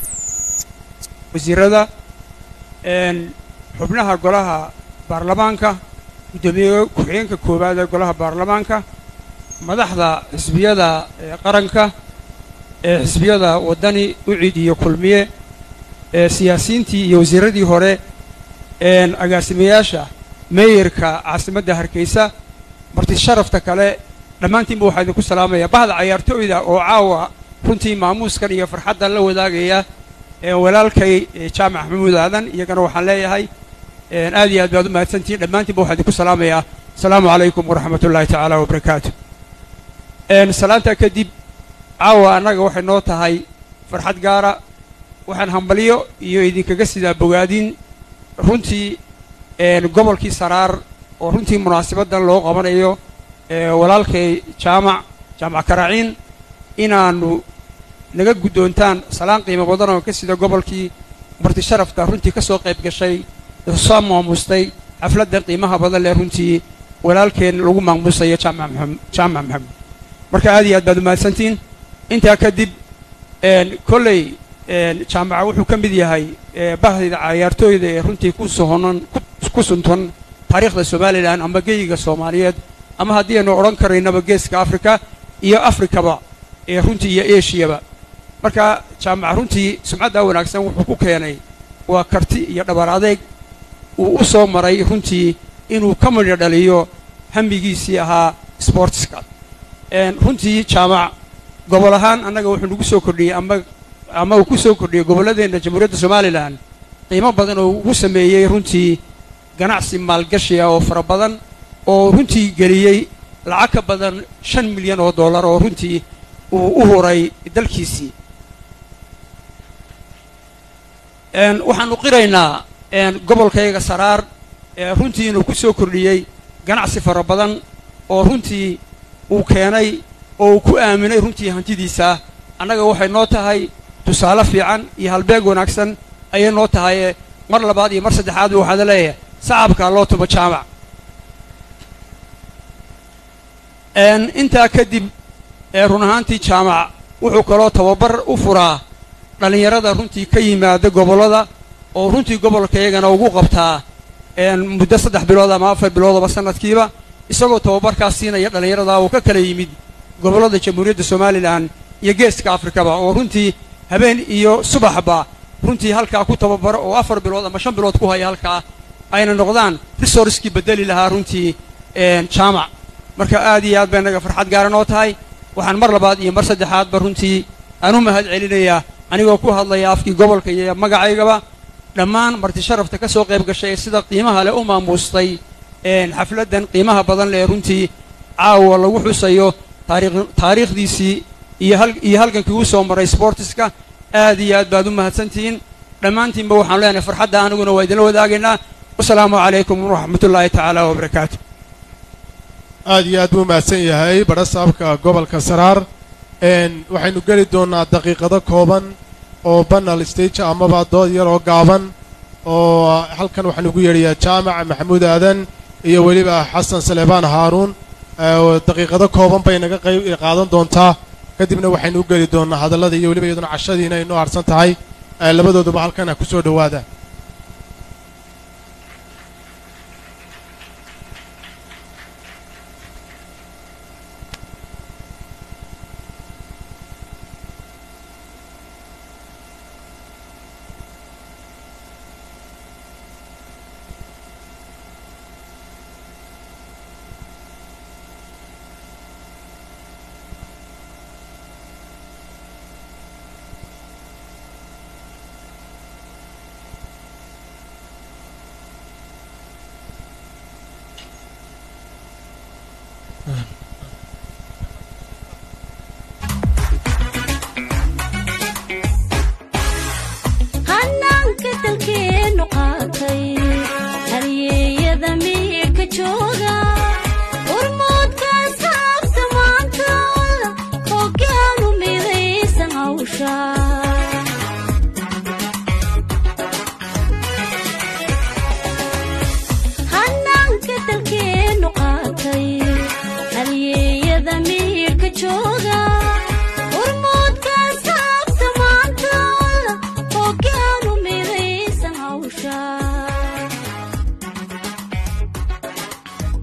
wasiirada xubnaha golaha baarlamaanka guddoomiye ku-xigeenka koowaad ee golaha baarlamaanka madaxda xisbiyada ee qaranka ee xisbiyada waddani ucid iyo kulmiye ee siyaasiyiintii iyo wasiirradii hore een agaasimayaasha meeyarka caasimadda hargeysa marti sharafta kale dhammaantiinba waxaa idinku salaamaya bahda cayaartooyda oo caawa runtii maamuuskan iyo farxaddan la wadaagaya ee walaalkay ee jaamac maxamuud aadan iyagana waxaan leeyahay een aad iyo aad baad u mahadsantihiin dhammaantiinba waxaa idinku salaamayaa asalaamu calaykum waraxmat ullaahi tacaala wabarakaatu een salaantaa kadib caawa annaga waxay noo tahay farxad gaara waxaan hambalyo iyo idinkaga sidaa bogaadin runtii een gobolkii saraar oo runtii munaasabaddan loo qabanayo ee walaalkay jaamac jaamac karaaciin inaannu naga guddoontaan salaan qiimo badan oo ka sida gobolkii marti sharafta runtii ka soo qayb gashay soo maamustay xafladdan qiimaha badan leh runtii walaalkeen lagu maamuusayo jaamac maxamed jaamac maxamed marka aad iyo aad baad umahadsantihiin intaa kadib een kolley een jaamaca wuxuu ka mid yahay ee bahdayda cayaartooyda ee runtii ku sohonan ku- ku suntan taariikhda somalilan ama geyiga soomaaliyeed ama haddii aynu odhan karaynaba geeska afrika iyo afrikaba ee runtii iyo eshiyaba marka jaamaca runtii sumcaddaa wanaagsan wuxuu ku keenay waa karti iyo dhabar adeeg uu u soo maray runtii inuu ka midho dhaliyo hamigiisii ahaa sportska een runtii jaamac gobol ahaan annaga wuxuu nagu soo kordhiyey ama ama uu ku soo kordhiyey gobolladeenna jamhuuriyadda somalilan qiimo badan oo ugu sameeyey runtii ganacsi maalgashi ah oo fara badan oo runtii geliyey lacag ka badan shan milyan oo dollar oo runtii uu u huray dalkiisii een waxaanu qiraynaa een gobolkayga saraar ee runtii inuu ku soo kordhiyey ganacsi fara badan oo runtii uu keenay oo uu ku aaminay runtii hantidiisa annaga waxay noo tahay tusaale fiican iyo halbeeg wanaagsan ayay noo tahay mar labaad iyo mar saddexaadba waxaada leeyahay sacabkaa loo tumo jaamac een intaa kadib ee run ahaantii jaamac wuxuu kaloo tababar u furaa dhallinyarada runtii ka yimaada gobollada oo runtii gobolkayagana ugu qabtaa een muddo saddex bilood ama afar biloodaba sanadkiiba isagoo tababarkaas siinaya dhallinyarada uu ka kala yimid gobollada jamhuuriyadda somalilan iyo geeska afrikaba oo runtii habeen iyo subaxba runtii halkaa ku tababaro oo afar bilood ama shan bilood ku haya halkaa ayna noqdaan resourcekii bedeli lahaa runtii een jaamac marka aad iyo aad bay naga farxad gaara noo tahay waxaan mar labaad iyo mar saddexaadba runtii aan u mahad celinayaa anigoo ku hadlaya afkii gobolka iyo magacaygaba dhammaan marti sharafta ka soo qayb gashay ee sida qiimaha leh u maamuustay een xafladdan qiimaha badan leh runtii caawa lagu xusayo taariikh taariikhdiisii iyo hal iyo halgankii uu soo maray sportiska aad iyo aad baad u mahadsantihiin dhammaantiinba waxaan leenahay farxadda aniguna waa idinla wadaagaynaa wasalaamu calaykum waraxmatullaahi tacaala wabarakaatu aad iyo aad buu mahadsan yahay badha saabka gobolka saraar een waxaynu geli doonnaa daqiiqado kooban oo banal stage amaba dood yar oo gaaban oo halkan waxaan ugu yeedhayaa jaamac maxamuud aadan iyo weliba xasan saleebaan haaruun ee daqiiqado kooban bay naga qayb qaadan doontaa kadibna waxaynu u geli doonnaa hadallada iyo weliba iyaduna cashadiina ay noo harsan tahay ee labadooduba halkan ha ku soo dhowaada hanaanka dalkeenu qaatay halyeeyada miirka jooga urmoodkaas haabta maanta hoggaanu midaysan hawsha hanaanka dalkeenu qaatay halyeeyada miirka jooga urmoodkaas haabta maanta hoggaanu midaysan hawsha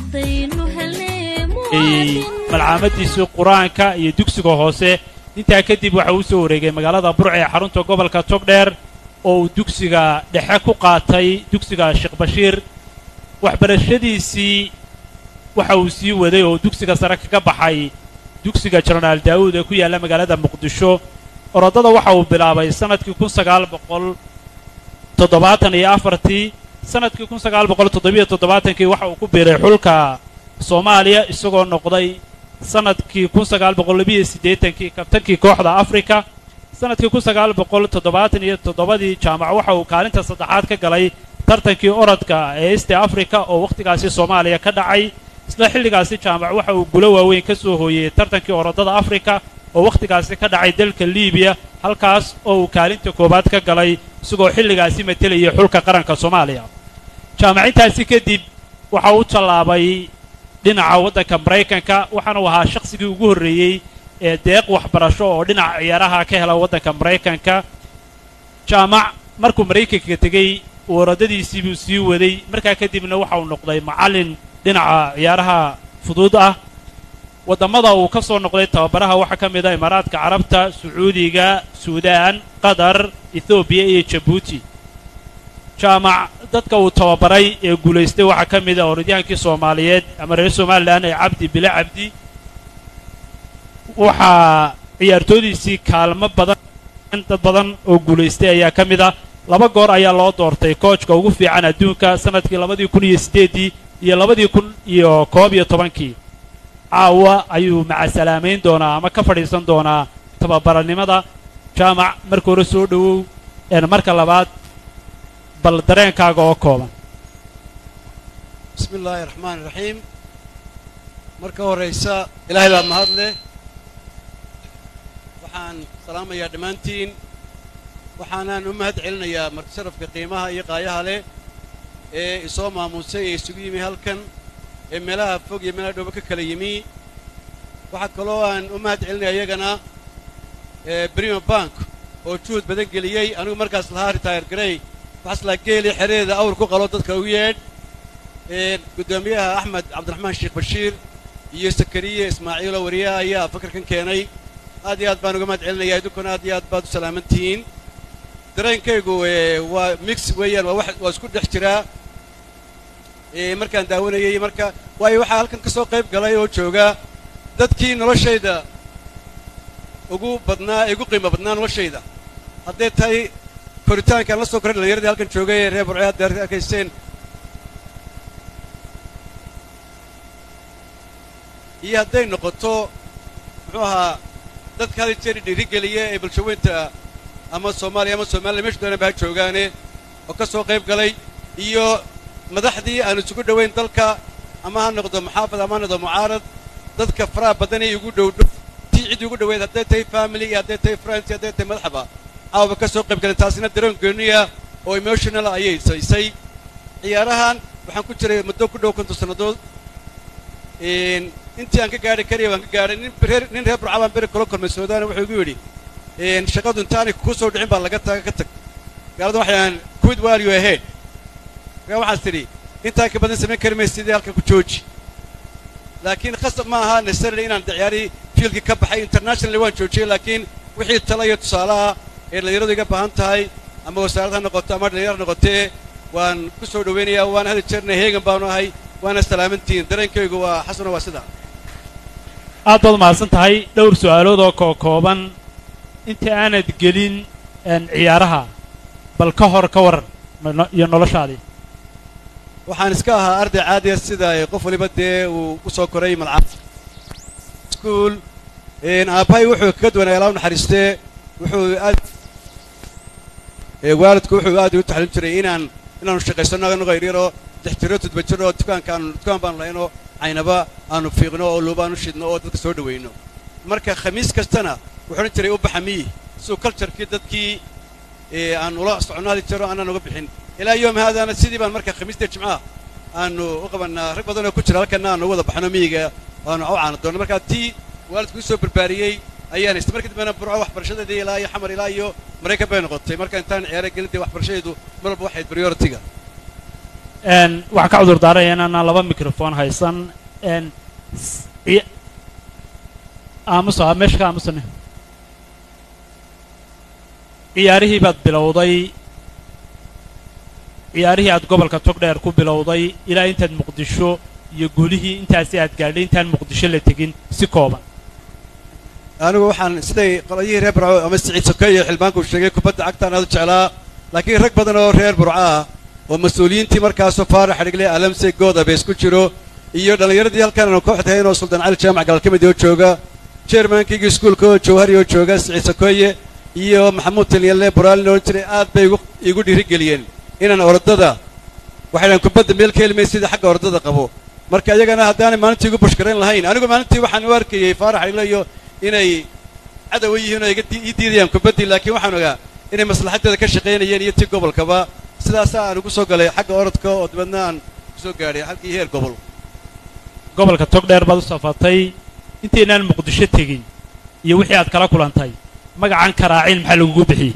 haddaynu helnay ay muwaadin malcaamadiisii qur-aanka iyo dugsiga hoose intaa kadib waxa uu soo wareegay magaalada burca ee xarunta gobolka togdheer oo uu dugsiga dhexe ku qaatay dugsiga sheekh bashiir waxbarashadiisii waxa uu sii waday oo dugsiga sare kaga baxay dugsiga jenaraal daawuud ee ku yaalla magaalada muqdisho orodada waxa uu bilaabay sannadkii kun sagaal boqol toddobaatan iyo afartii sannadkii kun sagaal boqol toddobiyo toddobaatankii waxa uu ku biiray xulka soomaaliya isagoo noqday sannadkii kun sagaal boqol labiyo siddeetankii kabtankii kooxda afrika sannadkii kun sagaal boqol toddobaatan iyo toddobadii jaamac waxa uu kaalinta saddexaad ka galay tartankii orodka ee east africa oo wakhtigaasi soomaaliya ka dhacay isla xilligaasi jaamac waxa uu gulo waaweyn ka soo hooyey tartankii orodada afrika oo wakhtigaasi ka dhacay dalka liibiya halkaas oo uu kaalinta koowaad ka galay isagoo xilligaasi matelayay xulka qaranka soomaaliya jaamacintaasi kadib waxa uu tallaabay dhinaca waddanka maraykanka waxaana uu ahaa shakhsigii ugu horreeyey ee deeq waxbarasho oo dhinaca ciyaaraha ka hela waddanka maraykanka jaamac markuu maraykanka tegey waradadiisii buu sii waday markaa kadibna waxa uu noqday macallin dhinaca ciyaaraha fudud ah waddamada uu ka soo noqday tababaraha waxaa ka mid ah imaaraadka carabta sacuudiga suudaan qatar ethoobiya iyo jabuuti jaamac dadka uu tababaray ee guulaystay waxaa ka mid ah orodyahankii soomaaliyeed ama reer somalilan ee cabdi bile cabdi waxaa ciyaartoodiisii kaalmo badan dad badan oo guulaystay ayaa ka mid ah laba goor ayaa loo doortay koojka ugu fiican adduunka sannadkii labadii kun iyo siddeeddii iyo labadii kun iyo koob iyo tobankii caawa ayuu macasalaameyn doonaa ama ka fadhiisan doonaa tababaranimada jaamac marka hore soo dhowow een marka labaad bal dareenkaaga oo kooban bismi illaahi raxmaani raxiim marka horraysa ilaahay baa mahad leh waxaan salaamayaa dhammaantiin waxaanaan u mahad celinayaa marti sharafka qiimaha iyo qaayaha leh ee isoo maamuusay ee isugu yimi halkan ee meelaha fog iyo meelaha dhooba ka kala yimi waxaa kaloo aan u mahad celinaya iyagana brima bank oo juhud badan geliyey anigu markaas lahaa ritaayar garey waxaas laa geeli xereeda awr ku qalo dadka u yeedh guddoomiyaha axmed cabdiraxmaan sheekh bashiir iyo sakariye ismaaciilo wariyaha ayaa fakarkan keenay aad iyo aad baan uga mahad celinaya idinkuna aad iyo aad baad u salaaman tihiin dareenkaygu waa mix weeyaan waa wax waa isku dhex jiraa markaan daawanayay marka waayo waxaa halkan ka soo qayb galay oo jooga dadkii noloshayda ugu badnaa ee ugu qiimo badnaa noloshayda hadday tahay koritaankaan la soo koray dhallinyaradii halkan joogay ee reer burce hadda arkayseen iyo hadday noqoto muxuu ahaa dadka hada jeer dhiirigeliya ee bulshaweynta ama soomaaliya ama somaliya meeshu doonaba ha joogaane oo ka soo qayb galay iyo madaxdii aan isugu dhowayn dalka ama ha noqdo muxaafad ama ha noqdo mucaarad dadka faraha badan ee igu dhowdhow tii cid igu dhoweyd hadday tahay family iyo hadday tahay friends iyo hadday tahay madaxba caawaba ka soo qayb galeen taasina dareen gooniya oo emotional ayay saysay ciyaarahan waxaan ku jiray muddo ku dhow konton sannadood intii aan ka gaadhi karaya waan ka gaadhay nin reer nin reer burca baan beri kula kulmay suudaana wuxuu igu yidhi shaqadu intaanay kuu soo dhicin baa laga taga ka tag gaaladan waxaan quid while you ahead markaa waxaas tidhi intaa ka badan samayn kari maysa sidii halkan ku jooji laakiin khasab ma aha necessarily inaan ciyaarihii fiilkii ka baxay internationally waan joojiyey laakiin wixii tala iyo tusaalaha ee dhallinyaradu iga baahan tahay ama wasaarad ha noqoto ama dhallinyar ha noqotee waan ku soo dhowaynayaa waana hadi jeerna heegan baanu ahay waana salaamantihiin dareenkaygu waa xasano waa sidaa aad baad mahadsan tahay dhowr su'aalood oo koo kooban inta aanad gelin ciyaaraha bal ka hor ka waran iyo noloshaadii waxaan iska ahaa arday caadiya sida qof waliba dee uu u soo koray malcab iskuul aabbahay wuxuu kaga duwanay alaa naxariistee wuxuu aad waalidku wuxuu aad igu taxliim jiray inaan inaanu shaqaysano anagoo yaryaroo lix jiro toddoba jir oo dukaankaanu dukaan baanu lahaynoo caynaba aanu fiiqno oo luubaanu shidno oo dadka soo dhawayno marka khamiis kastana wuxuu odhan jiray u baxa miyi siduu culturkii dadkii aan ula soconaadi jiro aanaan uga bixin ilaa yoom haadaana sidii baan marka khamiista jimcaha aanu u qabannaa rag badan oo ku jira halkana aanu wada baxno miyiga aanu u caana doonno markaa tii waalidku soo barbaariyey ayaan haystay markii dambena burco waxbarashadeedii ilaa iyo xamar ilaa iyo maraykan bay noqotay marka intaan ciyaara gelin dee waxbarashadeedu mar walba waxayd prioritiga een waxaan ka cudur daaraya inaanaan laba microphone haysan een s- ci- aamusa aa meesha ka aamusane ciyaarihii baad bilowday ciyaarihii aad gobolka togdheer ku bilowday ilaa intaad muqdisho iyo guulihii intaasi aad gaadhay intaan muqdisho la tegin si kooban anigu waxaan siday qolayihii reer burco ama siciid sokeeye iyo xildhibaanku sheegay kubadda cagtaan aad u jeclaa laakiin rag badan oo reer burco ah oo mas-uuliyiintii markaasoo faarax xidhigle alamse goodabees ku jiro iyo dhallinyaradii halkan aanu koox tahayn oo suldaan cali jaamac galkamid oo jooga jeermankayga iskuulka oo jawhari oo jooga siciid sokeeye iyo maxamuud talyalle buraalin oo jiray aad bay igu igu dhiirigeliyeen inaan orodada waxay dhahan kubadda meel ka helmay sida xagga orodada qabo marka iyagana haddaanay maalintii igu bushkarayn lahayn anigu maalintii waxaan u arkayey faarax xidhigle iyo inay cadow yihiin oo iga dii- ii diidayaan kubaddii laakiin waxaan ogaa inay maslaxadeeda ka shaqaynayeen iyo tii gobolkaba sidaasaa aan ugu soo galay xagga orodka oo dibadna aan kusoo gaadhay halkii heer gobol gobolka togdheer baad u safartay intaynaan muqdisho tegin iyo wixii aad kala kulantay magacan karaacin maxaa lagugu bixiyey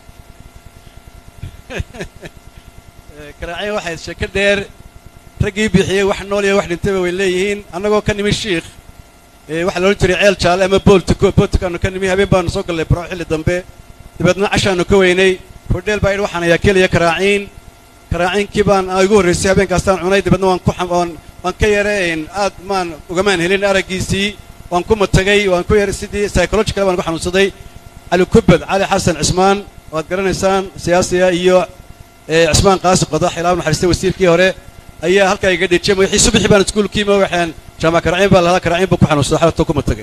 Ee, karaacin waxay sheeko dheer raggii bixiyey wax nool iyo wax dhintayba way leeyihiin annagoo ka nimi shiikh ee waxaa loodhan jiray ceel jaalle ama booltiko booltikaanu ka nimi habeen baanu soo gallay baro xilli dambe dabeedna cashaanu ka weynay hodheel baa idhi waxaan ayaa keliya karaaciin karaaciinkii baan aa igu horraysay habeenkaasaan cunay dabeedna waan ku xam- waan waan ka yareen aad maan ugamaan helin araggiisii waan ku matagay waan ku yar sidii psychological baan ku xanuunsaday cali kubad cali xasan cismaan waad garanaysaan siyaasiga iyo ee cismaan qaasi qodax ilaa naxariistay wasiirkii hore ayaa halkaa iga dhejiyay wixii subaxii baan iskuulkiima waxaan jaamac karaciin baa lahaa karaciin buu ku xanuunsaday xalatoo ku matagay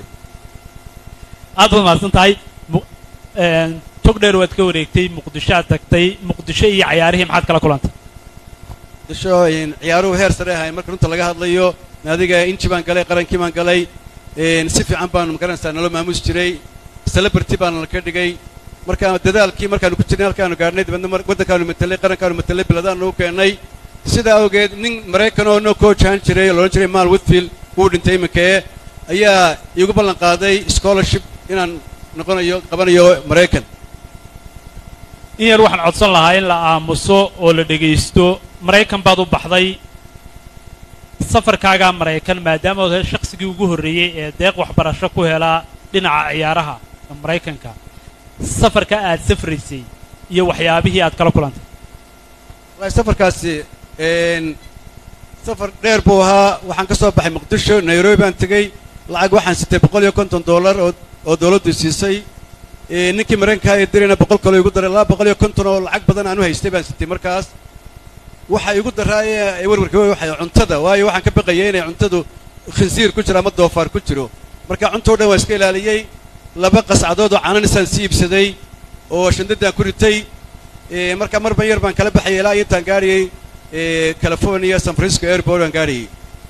aad baad mahadsan tahay Mu- een, togdheer waad ka wareegtay muqdisho aad tagtay muqdisho iyo cayaarihii maxaad kala kulantay disho in ciyaaruhu heer sare ahayn marka runta laga hadlayo naadiga inji baan galay qarankii baan galay een, si fiican baanu magaranaysaa nalo maamuus jiray celebrity baana la ka dhigay marka dadaalkii markaanu ku jirnay halkaanu gaadhnay dabeedna mar- waddankaanu matelay qarankaanu matelay biladaanu u keennay sidaa awgeed nin maraykan oo noo koojahan jiray oo loodhan jiray mal whitfield wuu dhintay iminkee ayaa iigu ballan qaaday scholarship inaan noqonayo qabanayo maraykan in yar waxaan codsan lahaa in la aamuso oo la dhegaysto maraykan baad u baxday safarkaagaa maraykan maadaama ood ahayd shaqsigii ugu horreeyey ee deeq waxbarasho ku helaa dhinaca ciyaaraha maraykanka safarka aad safraysay iyo waxyaabihii aad kala kulantay wallahi safarkaasi een safar dheer buu ahaa waxaan ka soo baxay muqdisho nairobi baan tegey lacag waxaan sitay boqol iyo konton dollar oo oo dawladdu siisay ee ninkii maraykanka ee dirayna boqol kaloo igu daray laba boqol iyo konton oo lacag badan aan u haystay baan sitay markaas waxa igu daraaye ee warwarka wey waxay cuntada waayo waxaan ka baqayay inay cuntadu khinsiir ku jiro ama doofaar ku jiro marka cunto o dhan waan iska ilaaliyey laba qascadood oo cananisaan sii iibsaday oo shandadaan ku ritay ee marka marba yar baan kala baxayay ilaa intaan gaadhayay ee california san francisco airport aan gaadhayay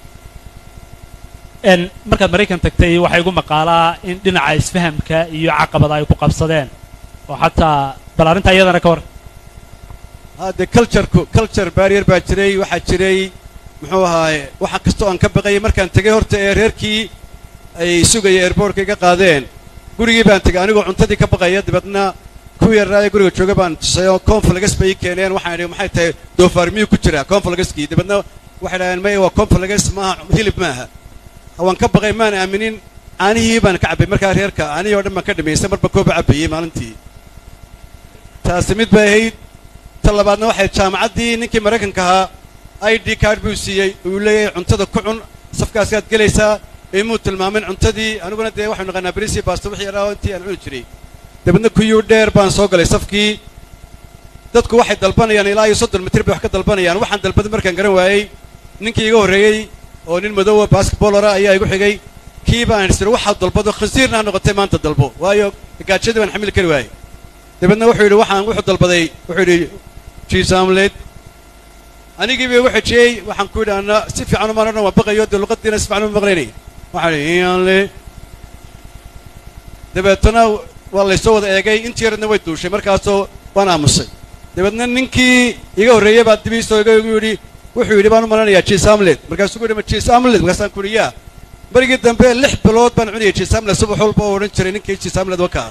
n markaad maraykan tagtay waxaa igu maqaalaa in dhinaca isfahamka iyo caqabada ay ku qabsadeen oo xataa bal arrintaa iyadana ka war hadde cultureku culture barrier baa jiray waxaa jiray muxuu ahaaye waxa kastoo aan ka baqayay markaan tegay horta ee reerkii ay sugaya airbortka iga qaadeen gurigii baan tegay anigoo cuntadii ka baqaya dabeedna kuwii yaraaye guriga jooga baan tusay oo conflagas bay ii keeneen waxaan idhi maxay tahay doofaar miyuu ku jiraa conflagaskii dabeedna waxay dhaheen maya waa conflagas maaha hilib maaha waan ka baqay maan aaminin caanihii baan ka cabbay markaa reerka caanihii oo dhan baan ka dhamaystay marba kooba cabbayey maalintii taasi mid bay ahayd ta labaadna waxay jaamacaddii ninkii maraykanka ahaa i d card buu siiyey uu leeyahay cuntada ku cun safkaaskaad gelaysaa imuu tilmaamin cuntadii aniguna dee waxaynu naqaanaa berisi baasto wixii yaraa intii aan cuni jiray dabeedna kuyuu dheer baan soo galay safkii dadku waxay dalbanayaan ilaa iyo soddon mitir bay wax ka dalbanayaan waxaan dalbaday markaan garan waayey ninkii iga horreeyey oo nin madowa basketbolora ayaa igu xigay kii baan isir waxaad dalbado khansiirna ha noqotay maanta dalbo waayo gaajadii baan xamili kari waayey dabeedna wuxuu yidhi waxaan wuxuu dalbaday wuxuu yidhi jiis amled anigii bay igu xijiyey waxaan ku yidhi anna si fiican umaan odhan waan baqayo dee luqadiina si fiican uma maqlaynay waxaan idhi iyanle dabeetana waa laysoo wada eegay intii yaradna way duushay markaasoo waan aamusay dabeedna ninkii iga horreeyey baa dibiisoo iga igu yidhi wuxuu yidhi baan u malanayaa jiis amled markaasuu ku yidhi ma jiis amled markaasaan ku yidhi yaa barigii dambe lix bilood baan cunayay jiis amled subax walba oo odhan jiray ninkii jiis amled wakaa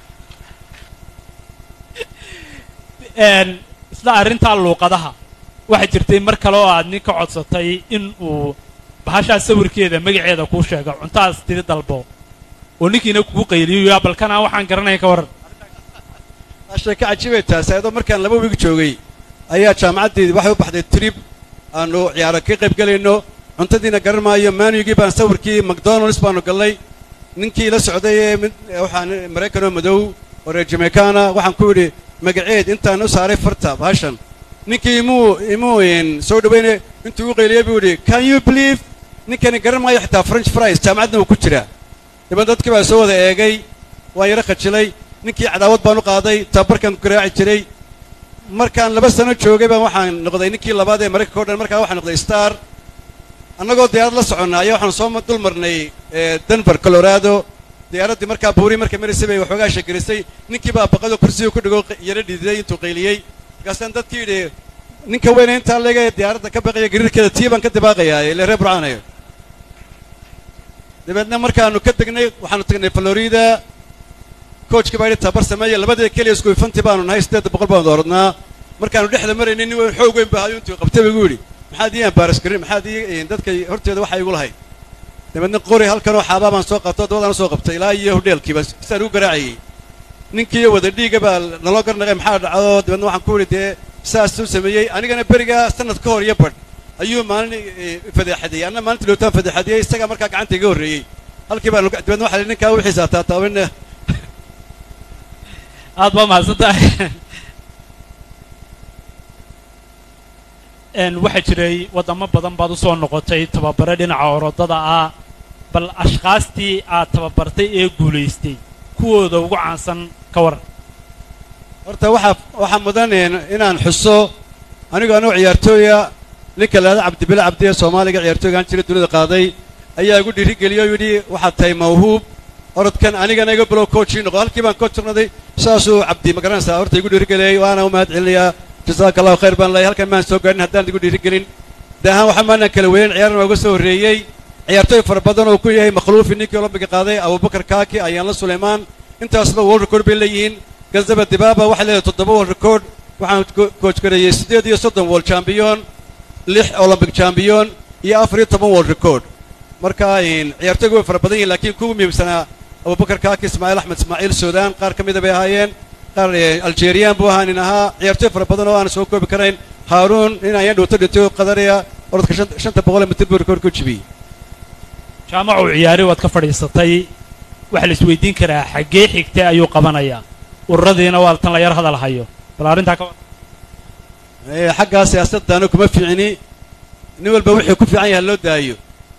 n isla arrintaa luuqadaha waxaa jirtay mar kale oo aad nin ka codsatay in uu bahashaa sawirkeeda magaceeda kuu sheego cuntaas tiri dalbo oo ninkiina kugu qayliyo yaa balkanaa waxaan garanaya ka waran sheeko cajiibay taasi ayadoo markaan laba wiig joogay ayaa jaamacaddeedii waxay u baxday trib aanu ciyaaro ka qayb gelayno cuntadiina garan maayo maanugii baan sawirkii macdonalds baanu gallay ninkii la socday ee mid waxaan maraykan oo madow oo reer jamaykana waxaan ku yidhi magaceed intaan u saaray farta bahashan ninkii imuu imuu soo dhawayne intuu u qayliyey buu yidhi can you believe ninkani garan maayo xitaa french fries jaamacadna uu ku jiraa daban dadkii baa soo wada eegay waan yaro khajilay ninkii cadaawad baan u qaaday tababarkaan ku garaaci jiray markaan laba sano joogay baan waxaan noqday ninkii labaad ee maraykanka o dhan markaa waxaan noqday star annagoo diyaarad la soconna ayaa waxaan soo dul marnay denver colorado diyaaraddii markaa buuri markay maraysay bay waxoogaa shegerisay ninkii baa baqado kursiga ku dhigo yaro dhididay intuu qayliyey markaasaan dadkii yidhi ninka weyne intaa leega ee diyaaradda ka baqaya gariirkeeda tii baan ka dibaaqayaa ile reer burcaanayo dabeedna markaanu ka degnay waxaanu tagnay florida coachkii baa yidhi tabar sameeya labadii keliya isku ifanti baanu nahay siddeed boqol baanu dooradnaa markaanu dhexda maraynay nin weyn xoog weyn baa hayo intuu qabtay buu yidhi maxaad ii ambaaras garin maxaad ii dadka horteeda waxa igu lahayd dabeedna qori halkanoo xaabaa baan soo qabto dabadaan soo qabtay ilaa iyo hodheelkiiba sidaan ugu garaacayey ninkii wada dhiiga baa naloo garnaqay maxaa dhacdo dabeedna waxaan ku yidhi dee saasuu sameeyey anigana berigaa sanad ka hor iyo badh ayuu maalin fadeexadiyey anna maalintii lootaan fadeexadiyey isagaa markaa gacanta iga horreeyey halkii baan dabeedna waxa ninkaa wixiisa taataabana aad baa mahadsan tahay waxaa jiray waddamo badan baad u soo noqotay tababare dhinaca orodada ah bal ashkaastii aad tababartay ee guulaystay kuwooda ugu caansan ka waran horta waxaa waxaa mudan inaan xuso anigoo anuu ciyaartooya ninka laada cabdibile cabdi ee soomaaliga ciyaartooygaan jira dunida qaaday ayaa igu dhiirigeliyey oo yidhi waxaad tahay mawhuub orodkan anigana iga bilow coachii noqo halkii baan coach noqday saasuu cabdi ma garanaysaa horta igu dhiirigeliyey waana u mahad celinayaa jasaaka allahu khayr baan leeyahay halkan maan soo gaadhin haddaan igu dhiirigelin daahaan waxa maanaan kala weyn ciyaarna waa uga soo horreeyey ciyaartooy fara badan oo ku yahay makhluufi ninkii olombiga qaaday abubakar kaaki ayaanla suleymaan intaasba world record bay leeyihiin gazaba dibaaba waxay leedahay toddoba world record waxaan coach gareeyey siddeed iyo soddon world champion lix olympic champion iyo afar iyo toban world record marka ciyaartooygu way fara badan yihin lakiin kuwa muhiimsanaa abubakar kaaki ismaaciil axmed ismaaciil suudaan qaar ka mida bay ahaayeen qaar algeriyaan buu ahaa nin ahaa ciyaartooy fara badan oo aan soo koobi karayn haaruun nin ayaan dhowto dhintay oo qadaraya orodka shanta boqol ee mitir buu record ku jibiyey jaamacu ciyaari waad ka fadhiisatay waxaa la isweydiin karaa xaggee xigtay ayuu qabanayaa ururadiina waa tan la yar hadal hayo bal arrintaa ka xaggaa siyaasaddaana kuma fiicni nin walba wixii ku fiican yaha loo daayo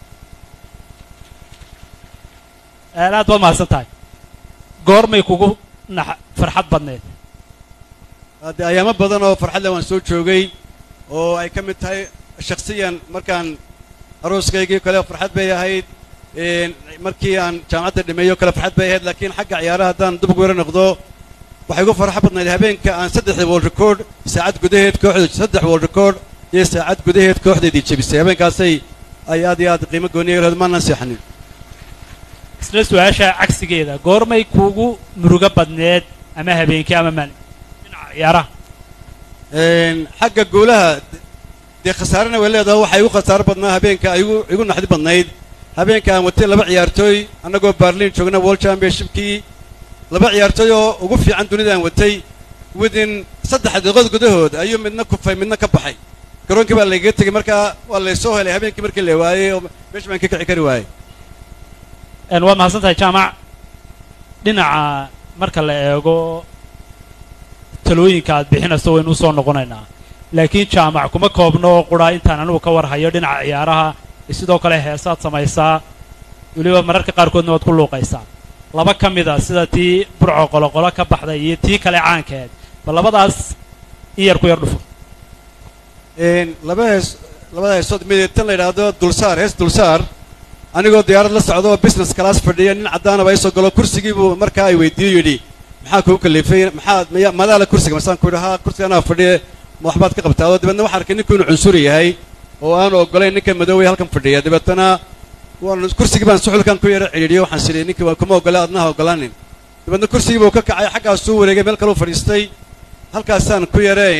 aad baad mahadsan tahay goormay kugu nax farxad badneed haddee ayaamo badan oo farxad leh waan soo joogay oo ay ka mid tahay shakhsiyan markaan arooskaygii kale farxad bay ahayd markii aan jaamacadda dhimeeyo kale farxad bay ahayd laakiin xagga ciyaaraha haddaan dub ugu yaro noqdo waxay ugu farxo badnayd habeenka aan saddexda world record saacad gudaheed kooxda saddex world record iyo saacad gudaheed kooxdeedii jebisay habeenkaasay ay aad iyo aad qiimo gooniya lahayd maanaan seexanin isla su-aasha cagsigeeda goormay kuugu murugo badneed ama habeenkii ama maalin dhinaca ciyaaraha xagga guulaha dee khasaarena way leedahay waxaa igu khasaaro badnaa habeenka igu igu naxdi badnayd habeenka aan watay laba ciyaartooy annagoo barlin joogna world championshipkii laba ciyaartooy oo ugu fiican dunida aan watay within saddex daqiiqood gudahood ayuu midna kufay midna ka baxay garoonkii baa lagaga tegey markaa waa laysoo helay habeenkii markii la waayey oo meesha baan ka kici kari waayey waa mahadsan tahay jaamac dhinaca marka la eego talooyinka aad bixinayso waynu usoo noqonaynaa laakiin jaamac kuma koobno qura intaan anigu ka warhayo dhinaca ciyaaraha sidoo kale heesaad samaysaa weliba mararka qaarkoodna waad ku luuqaysaa laba ka mida sida tii burco qoloqolo ka baxday iyo tii kale caankeed bal labadaas in yar ku yar dhufo laba hees labada heesood mid tan la yidhaahdo dulsaar hees dulsaar anigoo diyaarad la socda oo business class fadhiya nin caddaanaba isoo galo kursigii buu markaa ay weydiiyo yidhi maxaa kugu kalifay maxaad maya madaala kursiga masaan ku yidhi haa kursiga anaa fadhiya ma waxbaad ka qabtaa oo dabeedna waxaan arkay ninku inuu cunsuri yahay oo aanu oggolayn ninka madoowey halkan fadhiya dabeetana waan kursigii baan suxulkan ku yara cidhiidhiyo waxaan sidhi ninkii waa kuma oggolay adnaha oggolaanin dabeedna kursigii buu ka kacay xaggaasuu wareegay meel kaleu fadhiistay halkaasaan ku yarayn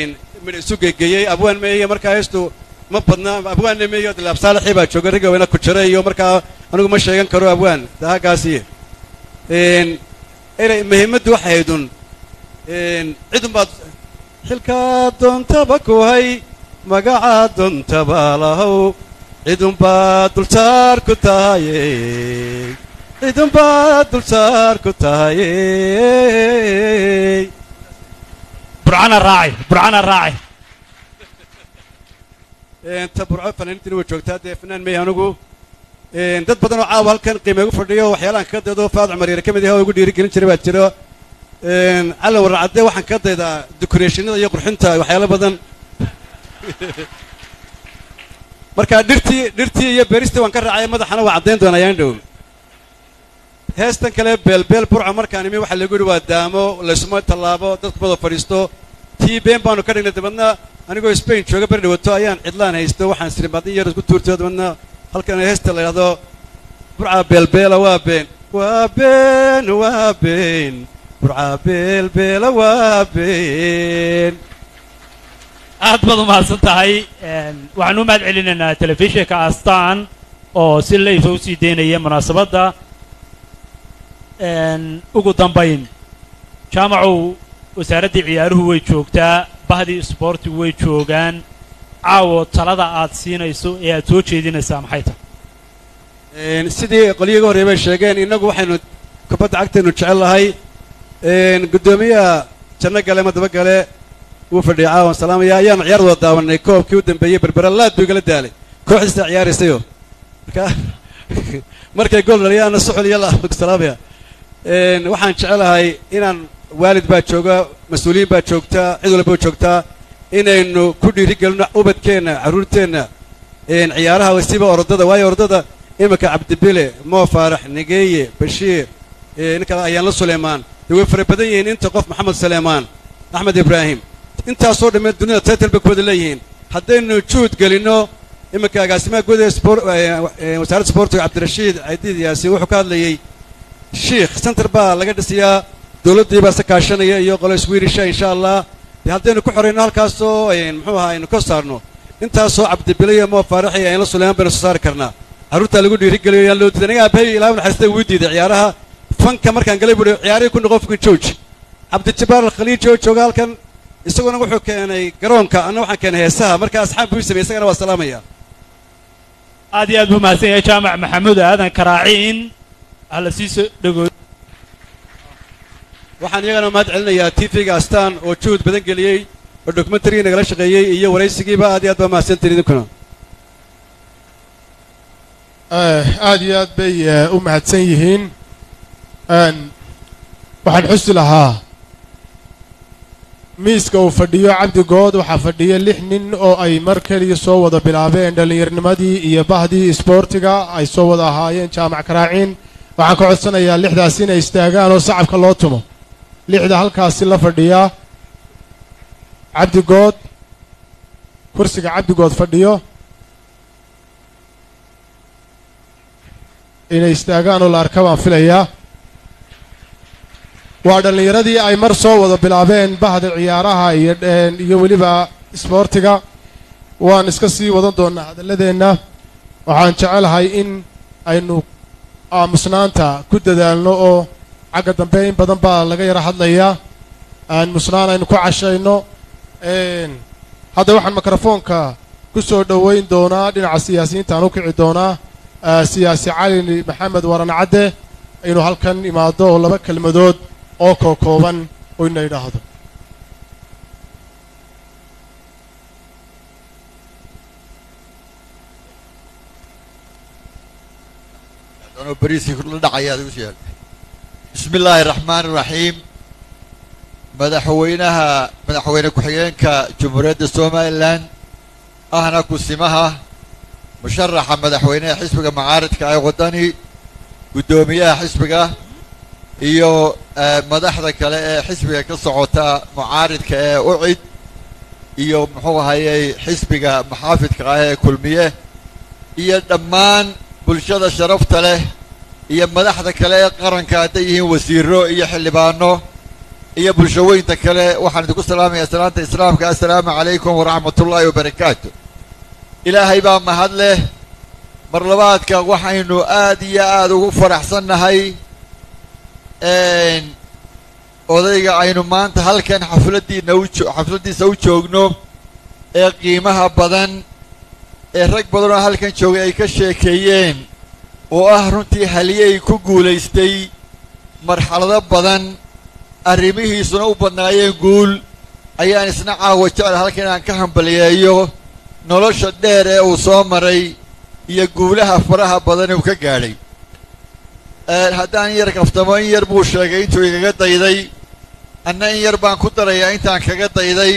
midh isu gegeeyey abwaan meeye markaa heestu ma badna abwaanna meeyo dilaab saalixii baa jooga riga weyna ku jira iyo markaa anigu ma sheegan karo abwaan daagaasi erey muhiimaddu waxay aydun cidun baad xilkaa doontaba ku hay magacaa doontaba lahow cidun baad dulsaar ku tahaye cidun baad dulsaar ku tahaye burcana raaci burcana raaci ta burco fanaaniintiina way joogtaa dee fanaan meey anigu dad badan oo caawa halkan qiime ugu fadhiyo waxyaalahan ka daydo faad cumar yare ka mid yahay oo igu dhiirigelin jiray baa jiro calan warracadde waxaan ka daydaa decorationada iyo qurxinta waxyaalo badan marka dhirtii dhirtii iyo beeristii waan ka raacay madaxana waa caddayn doonaa yaan dhow heestan kale beelbeel burco markaan imi waxaa lagu yidhi waa daamo laysuma tallaabo dadku wada fadhiisto tii been baanu ka dhignay dabadna anigoo spain jooga beri dhawato ayaan cidlaan haysto waxaan siri badin yar isku tuurtay dabadna halkan heesta la yidhahdo burca beelbeela waa been waa been waa been burca beelbeela waa been aad baad u mahadsan tahay waxaan u mahad celinaynaa telefishinka astaan oo si layfa u sii daynaya munaasabadda ugu dambayn jaamacow wasaaraddii ciyaaruhu way joogtaa bahdii isboortigu way joogaan caawo talada aad siinayso ee aad soo jeedinaysaa maxay tahay sidii qolyiga horey bay sheegeen innagu waxaynu kubadda cagtaynu jecel lahay guddoomiyaha janno gale madaba gale wuu fadhiyay caawan salaamaya ayaanu ciyaar wada daawanay koobkii u dambeeyey berbera laad buu igala daalay kooxdiisa ciyaaraysayo marka markay gool dhaliyaana suxul iyo salaamaya waxaan jecelahay inaan waalid baa jooga mas-uuliyiin baa joogtaa cid walba joogtaa inaynu ku dhiirigelino ubadkeenna carruurteenna ciyaaraha wasiiba orodada waayo orodada iminka cabdibile moo faarax negeeye bashiir ninka ayaanla suleymaan dee way fara badan yihiin inta qof maxamed suleymaan axmed ibraahim intaasoo dhammeed dunida taytal bay ku wada leeyihiin haddaynu juhud gelinno iminka agaasimaha guud ee wasaaradda sboortiga cabdirashiid caydiid yaasiin wuxuu ka hadlayey shiikh center baa laga dhisayaa dowladdii baa se kaashanaya iyo qolo swirisha insha allah dee haddaynu ku xorayno halkaasoo muxuu ahaa aynu ka saarno intaasoo cabdibile iyo moo faarax iyo ayna suleymaan baynu soo saari karnaa carruurtaa lagu dhiirigeliyo yaan loo diiday aniga aabbahay ilaahay naxariista wuu diiday ciyaaraha fanka markaan galay buuhi ciyaarihii ku noqon fukin jooji cabdijabbaar alkhaliiji oo jooga halkan isaguna wuxuu keenay garoonka anna waxaan keenay heesaha marka asxaab buu sameyey isagana waa salaamaya aad iyo aad buu mahadsan yahay jaamac maxamuud aadan karaaciin hala sii soo dhegooy waxaan iyagana mahad celinayaa tv-ga astaan oo juhud badan geliyey oo dokumentarigii nagala shaqeeyey iyo waraysigiiba aad iyo aad baa mahadsantiin idinkuna aad iyo aad bay u mahadsan yihiin waxaan xusi lahaa miiska uu fadhiyo cabdigood waxaa fadhiya lix nin oo ay mar keliya soo wada bilaabeen dhallinyarnimadii iyo bahdii isboortiga ay soo wada ahaayeen jaamac karaaciin waxaan ka codsanayaa lixdaas inay istaagaan oo sacabka loo tumo lixda halkaasi la fadhiya cabdigood kursiga cabdigood fadhiyo inay istaagaan oo la arka baan filayaa waa dhallinyaradii ay mar soo wada bilaabeen bahda ciyaaraha iyo iyo weliba isboortiga waan iska sii wadan doonnaa hadalladeenna waxaan jecelahay in aynu aamusnaanta ku dadaalno oo xagga dambe in badan baa laga yara hadlayaa aamusnaan aynu ku cashayno hadda waxaan mikrofoonka ku soo dhoweyn doonaa dhinaca siyaasiyiinta aan u kici doonaa siyaasi cali maxamed waran cadde inuu halkan imaado oo laba kelmadood oo kookooban oo ina idhaahdo bismi illaahi raxmaan iraxiim madaxweynaha madaxweyne ku-xigeenka jamhuuriyadda somalilan ahna kusimaha musharaxa madaxweynaha xisbiga macaaridka ee waddani guddoomiyaha xisbiga iyo madaxda kale ee xisbiga ka socota mucaaridka ee ucid iyo muxuu ahayey xisbiga maxaafidka ah ee kulmiye iyo dhammaan bulshada sharafta leh iyo madaxda kale ee qaranka hadday yihiin wasiiro iyo xildhibaano iyo bulshaweynta kale waxaan idinku salaamayaa salaanta islaamka assalaamu calaykum waraxmatullaahi wabarakaatu ilaahay baa mahad leh mar labaadka waxaynu aad iyo aad ugu faraxsannahay odayga aynu maanta halkan xafladdiina u jo xafladdiisa u joogno ee qiimaha badan ee rag badan oo halkan joogay ay ka sheekeeyeen oo ah runtii haliyey ku guulaystay marxalado badan arrimihiisuna u badnaayeen guul ayaan isna caawa jecel halkan inaan ka hambaliyeeyo nolosha dheer ee uu soo maray iyo guulaha faraha badan uu ka gaadhay haddaan in yar kaftamo in yar buu sheegay intuu igaga dayday anna in yar baan ku darayaa intaan kaga dayday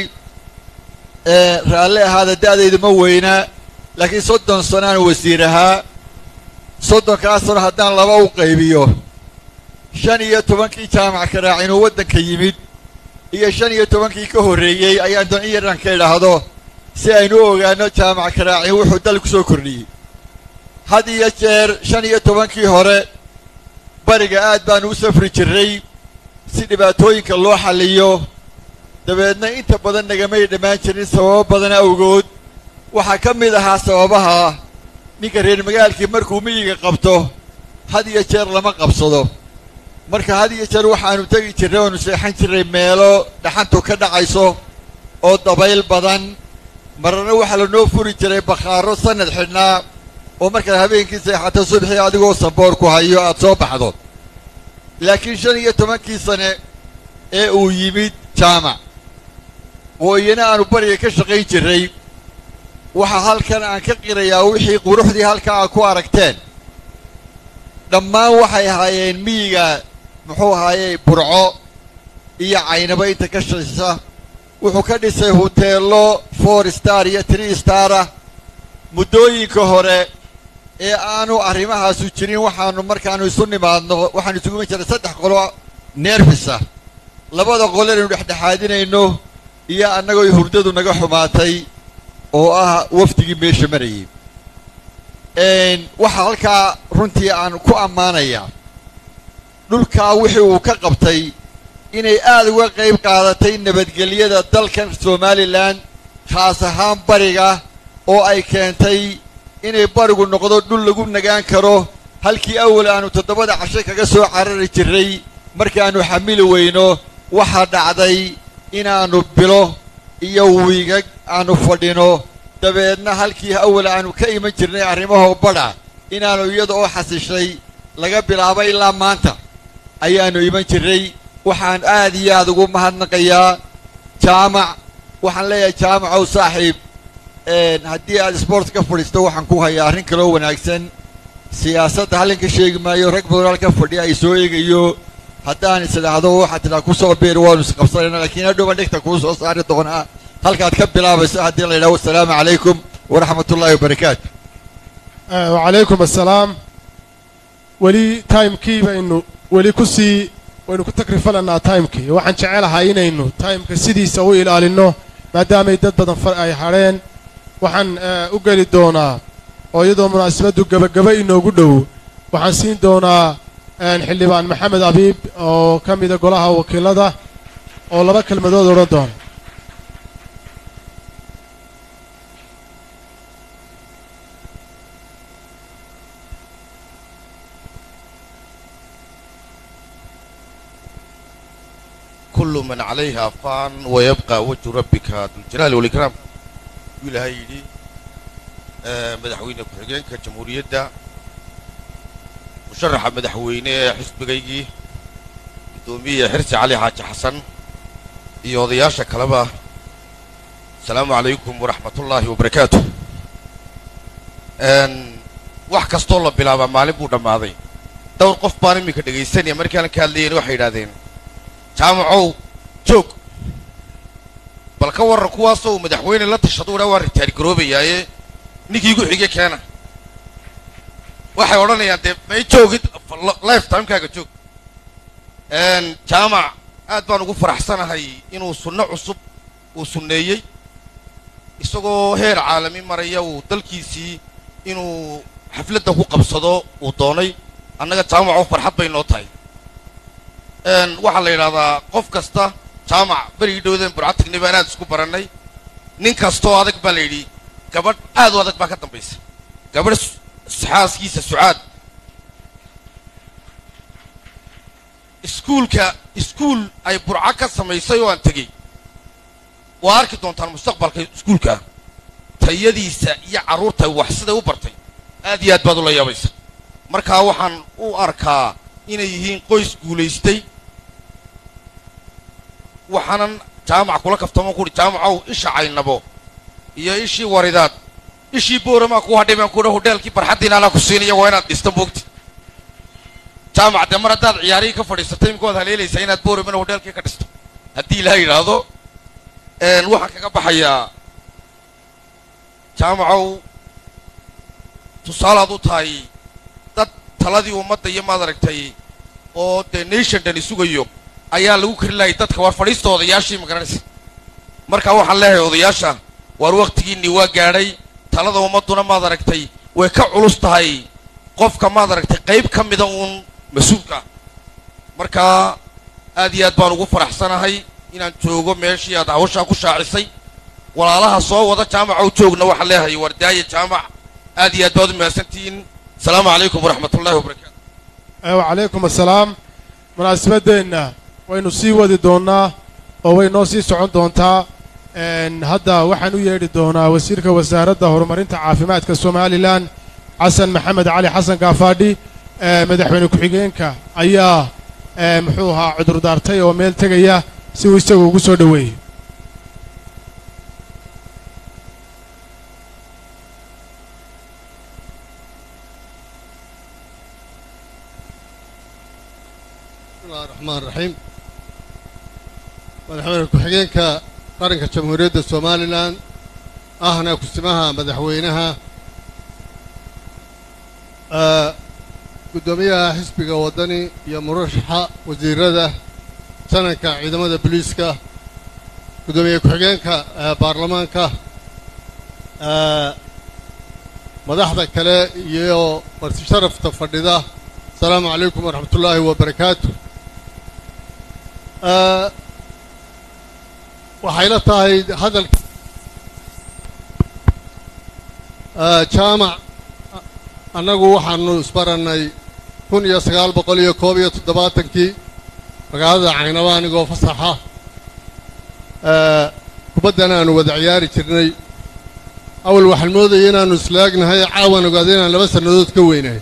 raalli ahaada da'daydu ma weynaa laakiin soddon sanaan wasiir ahaa soddonkaa sano haddaan laba u qaybiyo shan iyo tobankii jaamac karaac inuu waddanka yimid iyo shan iyo tobankii ka horreeyey ayaan doon in yaraan ka idhaahdo si aynu u ogaano jaamac karaacin wuxuu dal ku soo kordhiyey had iyo jeer shan iyo tobankii hore bariga aad baanu u safri jirray si dhibaatooyinka loo xalliyo dabeedna inta badan nagamay dhammaan jirin sababo badan awgood waxaa ka mid ahaa sababaha ninka reer magaalkii markuu miyiga qabto had iyo jeer lama qabsado marka had iyo jeer waxaanu tegi jirray oonu seexan jirray meelo dhaxantu ka dhacayso oo dabayl badan marna waxaa lanoo furi jiray bakhaaro sannad xidhnaa oo markaad habeenkii seexato subxii adigoo samboor ku hayo aad soo baxdo laakiin shan iyo tobankii sane ee uu yimid jaamac oo iyana aanu bariga ka shaqayn jirray waxaa halkan aan ka qirayaa wixii quruxdii halka aad ku aragteen dhammaan waxay ahaayeen miyiga muxuu ahaayey burco iyo caynaba inta ka shaysa wuxuu ka dhisay huteello four star iyo tree starah muddooyinka hore ee aanu arrimahaasu jirin waxaanu markaanu isu nimaadno waxaanu isugu iman jiray saddex qolo neerfisa labada qole aynu dhexdhexaadinayno iyo annagoo hurdadu naga xumaatay oo ah wafdigii meesha marayay waxaa halkaa runtii aan ku ammaanayaa dhulkaa wixii uu ka qabtay inay aad uga qayb qaadatay nabadgelyada dalkan somalilan khaas ahaan bariga oo ay keentay inay barigu noqdo dhul lagu nagaan karo halkii awal aanu toddobada cashe kaga soo carari jirray markaannu xamili weyno waxaa dhacday inaannu bilo iyo wiigag aanu fadhino dabeedna halkii awal aanu ka iman jirnay arrimahoo badha inaannu iyada oo xasishay laga bilaabo ilaa maanta ayaannu iman jirray waxaan aad iyo aad ugu mahadnaqayaa jaamac waxaan leeyahay jaamacow saaxiib haddii aad sboort ka fadhiisto waxaan ku hayaa arrin kaloo wanaagsan siyaasadda halin ka sheegi maayo rag badan halka fadhiya ay soo eegayo haddaan is idhaahdo waxaad tidhaha ku soo biir waanu isqabsanayna laakiin hadhowba dhegta kuu soo saari doonaa halkaad ka bilaabayso haddii la yidhaho assalaamu calaykum waraxmat ullaahi wabarakaatu wacalaykum assalaam weli timekii baynu weli ku sii waynu ku takrifalannaa timekii waxaan jecelahay inaynu timeka sidiisa u ilaalinno maadaamay dad badan far ay hadheen waxaan u geli doonaa oo iyadoo munaasabaddu gebagaba inoogu dhow waxaan siin doonaa xildhibaan maxamed abiib oo ka mida golaha wakiilada oo laba kelmadood odhan doona كل من عليها فان ويبقى وجه ربك ذو الجلال والإكرام ilaahay yidhi madaxweyne ku-xigeenka jamhuuriyadda musharaxa madaxweyne ee xisbigaygii guddoomiye xirsi cali xaaji xasan iyo odayaasha kaleba asalaamu calaykum waraxmatullaahi wabarakaatu wax kastoo la bilaabaa maalin buu dhammaaday dhowr qof baan iminka dhegaysanaya markaan ka hadlayen waxay yidhahdeen jaamacow joog bal ka warran kuwaasoo uu madaxweyne la tashado dhaa waa ritaari garoobayaaye ninkii igu xige keena waxay odhanayaan dee may joogid life timekaaga joog jaamac aad baan ugu faraxsanahay inuu sunno cusub uu sunneeyey isagoo heer caalami maraya uu dalkiisii inuu xafladda ku qabsado uu doonay annaga jaamaco farxad bay noo tahay een, waxaa la yidhahdaa qof kasta jaamac berigii dhowdeen burcatignay baan aad isku barannay nin kastoo adag baa la yidhi gabadh aad u adag baa ka dambaysa gabadh s- xaaskiisa sucaad iskuulka iskuul ay burco ka samaysay oo aan tegey waa arki doontaan mustaqbalka iskuulka tayadiisa iyo carruurta wax siday u bartay aad iyo aad baad ula yaabaysa markaa waxaan u arkaa inay yihiin qoys guulaystay waxaanan jaamac kula kaftamo kuhi jaamacow isha caynabo iyo ishii waridaad ishii booramaa ku hadhay baan kuhi hodheelkii barxaddiina anaa ku siinaya waa inaad dhista moogta jaamac dee mar haddaad ciyaarihii ka fadhiisatay imika waad haleelaysaa inaad booramana hodheelkii ka dhisto haddii ilaa yidhaahdo een, waxaan kaga baxayaa jaamacow tusaalaad u tahay dad taladii ummadda iyo maad aragtay oo dee nation dhani sugayo ayaa lagu kari lahay dadka waar fadhiista odayaashii ma garanaysa marka waxaan leeyahay odayaasha waar wakhtigiinnii waa gaadhay talada ummadduna maad aragtay way ka culus tahay qofka maad aragtay qayb ka mida uun mas-uulka marka aad iyo aad baan ugu faraxsanahay inaan joogo meeshii aad hawshaa ku shaacisay walaalaha soo wada jaamacow joogna waxaan leeyahay wardaaya jaamac aad iyo aad baad u mahadsantihiin asalaamu calaykum waraxmat ullahi wabarakaatu wacalaykum assalaam munaasabadeenna waynu sii wadi doonnaa oo way noo sii socon doontaa Een, hadda waxaan u yeedhi doonaa wasiirka wasaaradda horumarinta caafimaadka somalilan xasan maxamed cali xasan gaafaadhi ee, madaxweyne ku-xigeenka ayaa ee, muxuu ahaa cudurdaartay oo meel tegaya si uu isagu ugu soo dhoweeyo bismillahi raxmaan raxiim madaxweyne ku-xigeenka qaranka jamhuuriyadda somalilan ahna kusimaha madaxweynaha eh, guddoomiyaha xisbiga waddani iyo murashaxa wasiirada sanadka ciidamada booliiska guddoomiye ku-xigeenka eh, baarlamaanka eh, madaxda kale iyo marti sharafta fadhida asalaamu calaykum waraxmatullaahi wabarakaatu Eh, waxay la tahay hadalka Eh, jaamac annagu waxaanu isbarannay kun iyo sagaal boqol iyo koob iyo toddobaatankii magaalada caynaba anigoo fasaxa Eh, kubaddana aanu wada ciyaari jirnay awal waxaan moodayay inaannu islaagnahay caawan ogaada inaan laba sannadood ka weynahay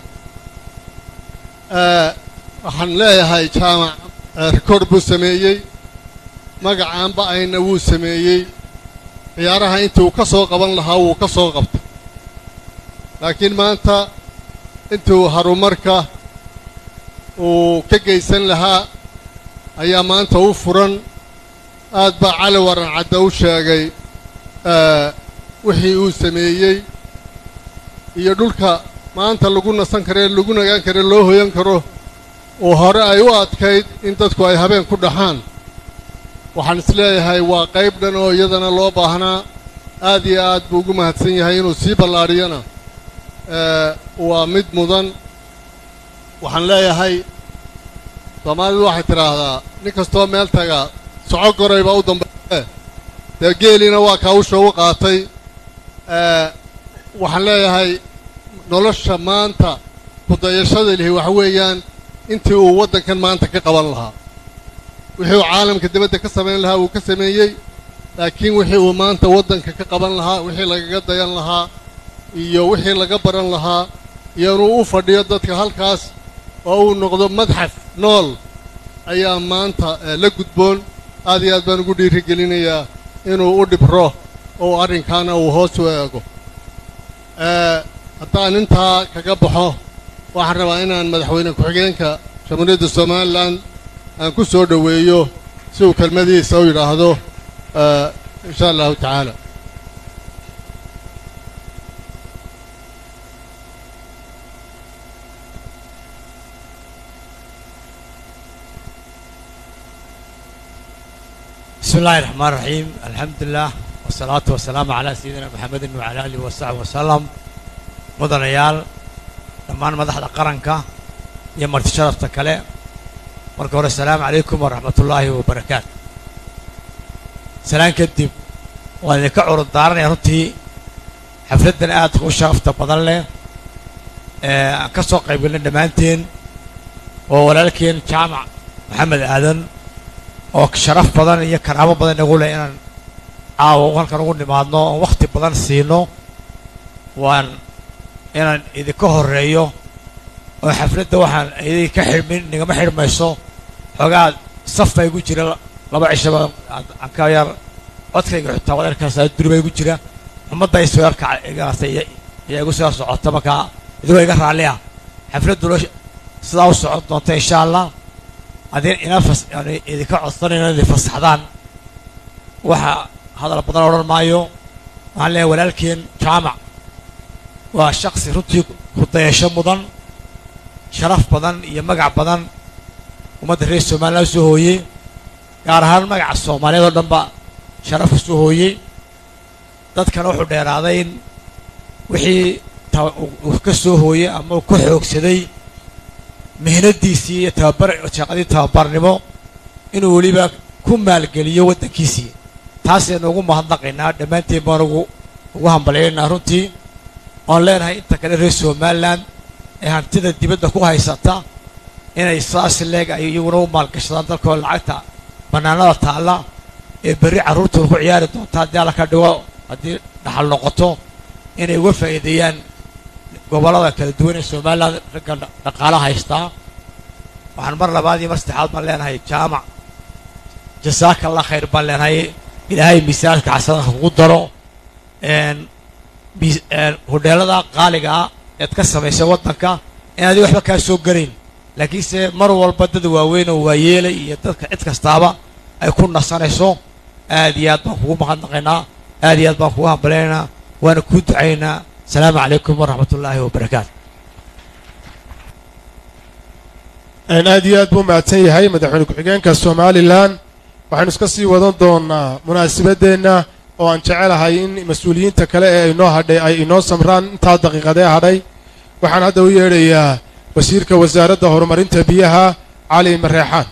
Eh, waxaan leeyahay jaamac eh, rikoord buu sameeyey magacaanba ayna wuu sameeyey ciyaaraha intii uu ka soo qaban lahaa wuu ka soo qabtay laakiin maanta intuu horumarka uu ka geysan lahaa ayaa maanta u furan aad baa cali waran cadda u sheegay eh, wixii uu sameeyey iyo dhulka maanta lagu nasan karee lagu nagaan kare loo hoyan karo oo hore ay u adkayd in dadku ay habeen ku dhaxaan waxaan isleeyahay waa qayb dhan oo iyadana loo baahnaa aad iyo aad buu ugu mahadsan yahay inuu sii ballaadhiyana eh, waa mid mudan waxaan leeyahay soomaalidu waxay tidhaahdaa nin kastoo meel taga soco goray baa u dambeeye dee geeliina waa kaawusha u qaatay eh, waxaan leeyahay nolosha maanta kudayashada lihi waxa weeyaan intii uu waddankan maanta ka qaban lahaa wixii uu caalamka dibadda ka samayn lahaa wuu ka sameeyey laakiin wixii uu maanta waddanka ka qaban lahaa wixii lagaga dayan lahaa iyo wixii laga baran lahaa iyo inuu u fadhiyo dadka halkaas oo uu noqdo madxaf nool ayaa maanta eh, la gudboon aad iyo aad baan ugu dhiiri gelinayaa inuu u dhibro oo arrinkaana uu hoos u eego Eh, haddaan intaa kaga baxo waxaan rabaa inaan madaxweyne ku-xigeenka jamhuuriyadda somalilan aan ku soo dhoweeyo si uu kelmadiisa u yidhaahdo eh, insha allahu tacaala بسم الله الرحمن الرحيم الحمد لله والصلاة والسلام على سيدنا محمد وعلى آله وصحبه وسلم مدنيال dhammaan madaxda qaranka iyo marti sharafta kale marka hore asalaamu calaykum waraxmatullaahi wabarakaatu salaan kadib waan idinka curud daaranaya runtii xafladdan aadka u sharafta badan leh ee aan ka soo qayb galnay dhammaanteen oo walaalkeen jaamac maxamed aadan oo sharaf badan iyo karaamo badan nagu leh inaan caawa halkan ugu nimaadno oon wakhti badan siino waan inaan idinka horreeyo oo xafladda waxaan idinka xidhmin nigama xidhmayso xoogaa saf baa igu jira laba cishaba aan ka yar codkayga xitaa wadeerkaas duri baa igu jira ummadda ay soo yarkacgaastay ayaa igu soo socota markaa idigoo iga raalli ah xafladduna sidaa u socon doonta insha allah adin ina fas yani idinka codsanayno idin fasaxdaan waxa hadal badan odhan maayo waxaan leeyahay walaalkeen jaamac waa shaksi runtii hudayasho mudan sharaf badan iyo magac badan ummadda reer somaliland soo hooyey gaar ahaan magaca soomaaliyeed oo dhanba sharaf u soo hooyey dadkana wuxuu dheeraaday in wixii uu ka soo hooyey ama uu ka xoogsaday mihnadiisii iyo tababar shaqadii tababarnimo inuu weliba ku maalgeliyo waddankiisii taasaynu ugu mahadnaqaynaa dhammaanteen baan ugu ugu hambalyaynaa runtii oon leenahay inta kale reer somaliland ee hantida dibadda ku haysata inay saas leeg ay iyaguna u maalgashadaan dalkoo lacagta bannaanada taalla ee berri carruurtooda ku ciyaari doonta haddii alla ka dhigo haddii dhaxal noqoto inay uga faa'iideeyaan gobollada kala duwan ee somaliland ragga dhaqaala haystaa waxaan mar labaad iyo mar saddexaad baan leenahay jaamac jasaaka allah khayr baan leenahay ilaahay miisaanka xasanadka kugu daro hodheelada qaaliga ah eed ka samaysay waddanka inaadi waxba kaa soo garayn laakiinse mar walba dad waaweyn oo waayeelay iyo dadka cid kastaaba ay ku nasanayso aad iyo aad baan kugu mahadnaqaynaa aad iyo aad baan kugu hambalyaynaa waana kuu ducaynaa asalaamu calaykum waraxmat ullaahi wabarakaatu aad iyo aad buu mahadsan yahay madaxweyne ku-xigeenka somalilan waxaynu iska sii wadan doonaa munaasabadeenna oo aan jecelahay in mas-uuliyiinta kale ee inoo hadhay ay inoo samraan intaa daqiiqadee hadhay waxaan hadda u yeedhayaa wasiirka wasaaradda horumarinta biyaha cali mareexaan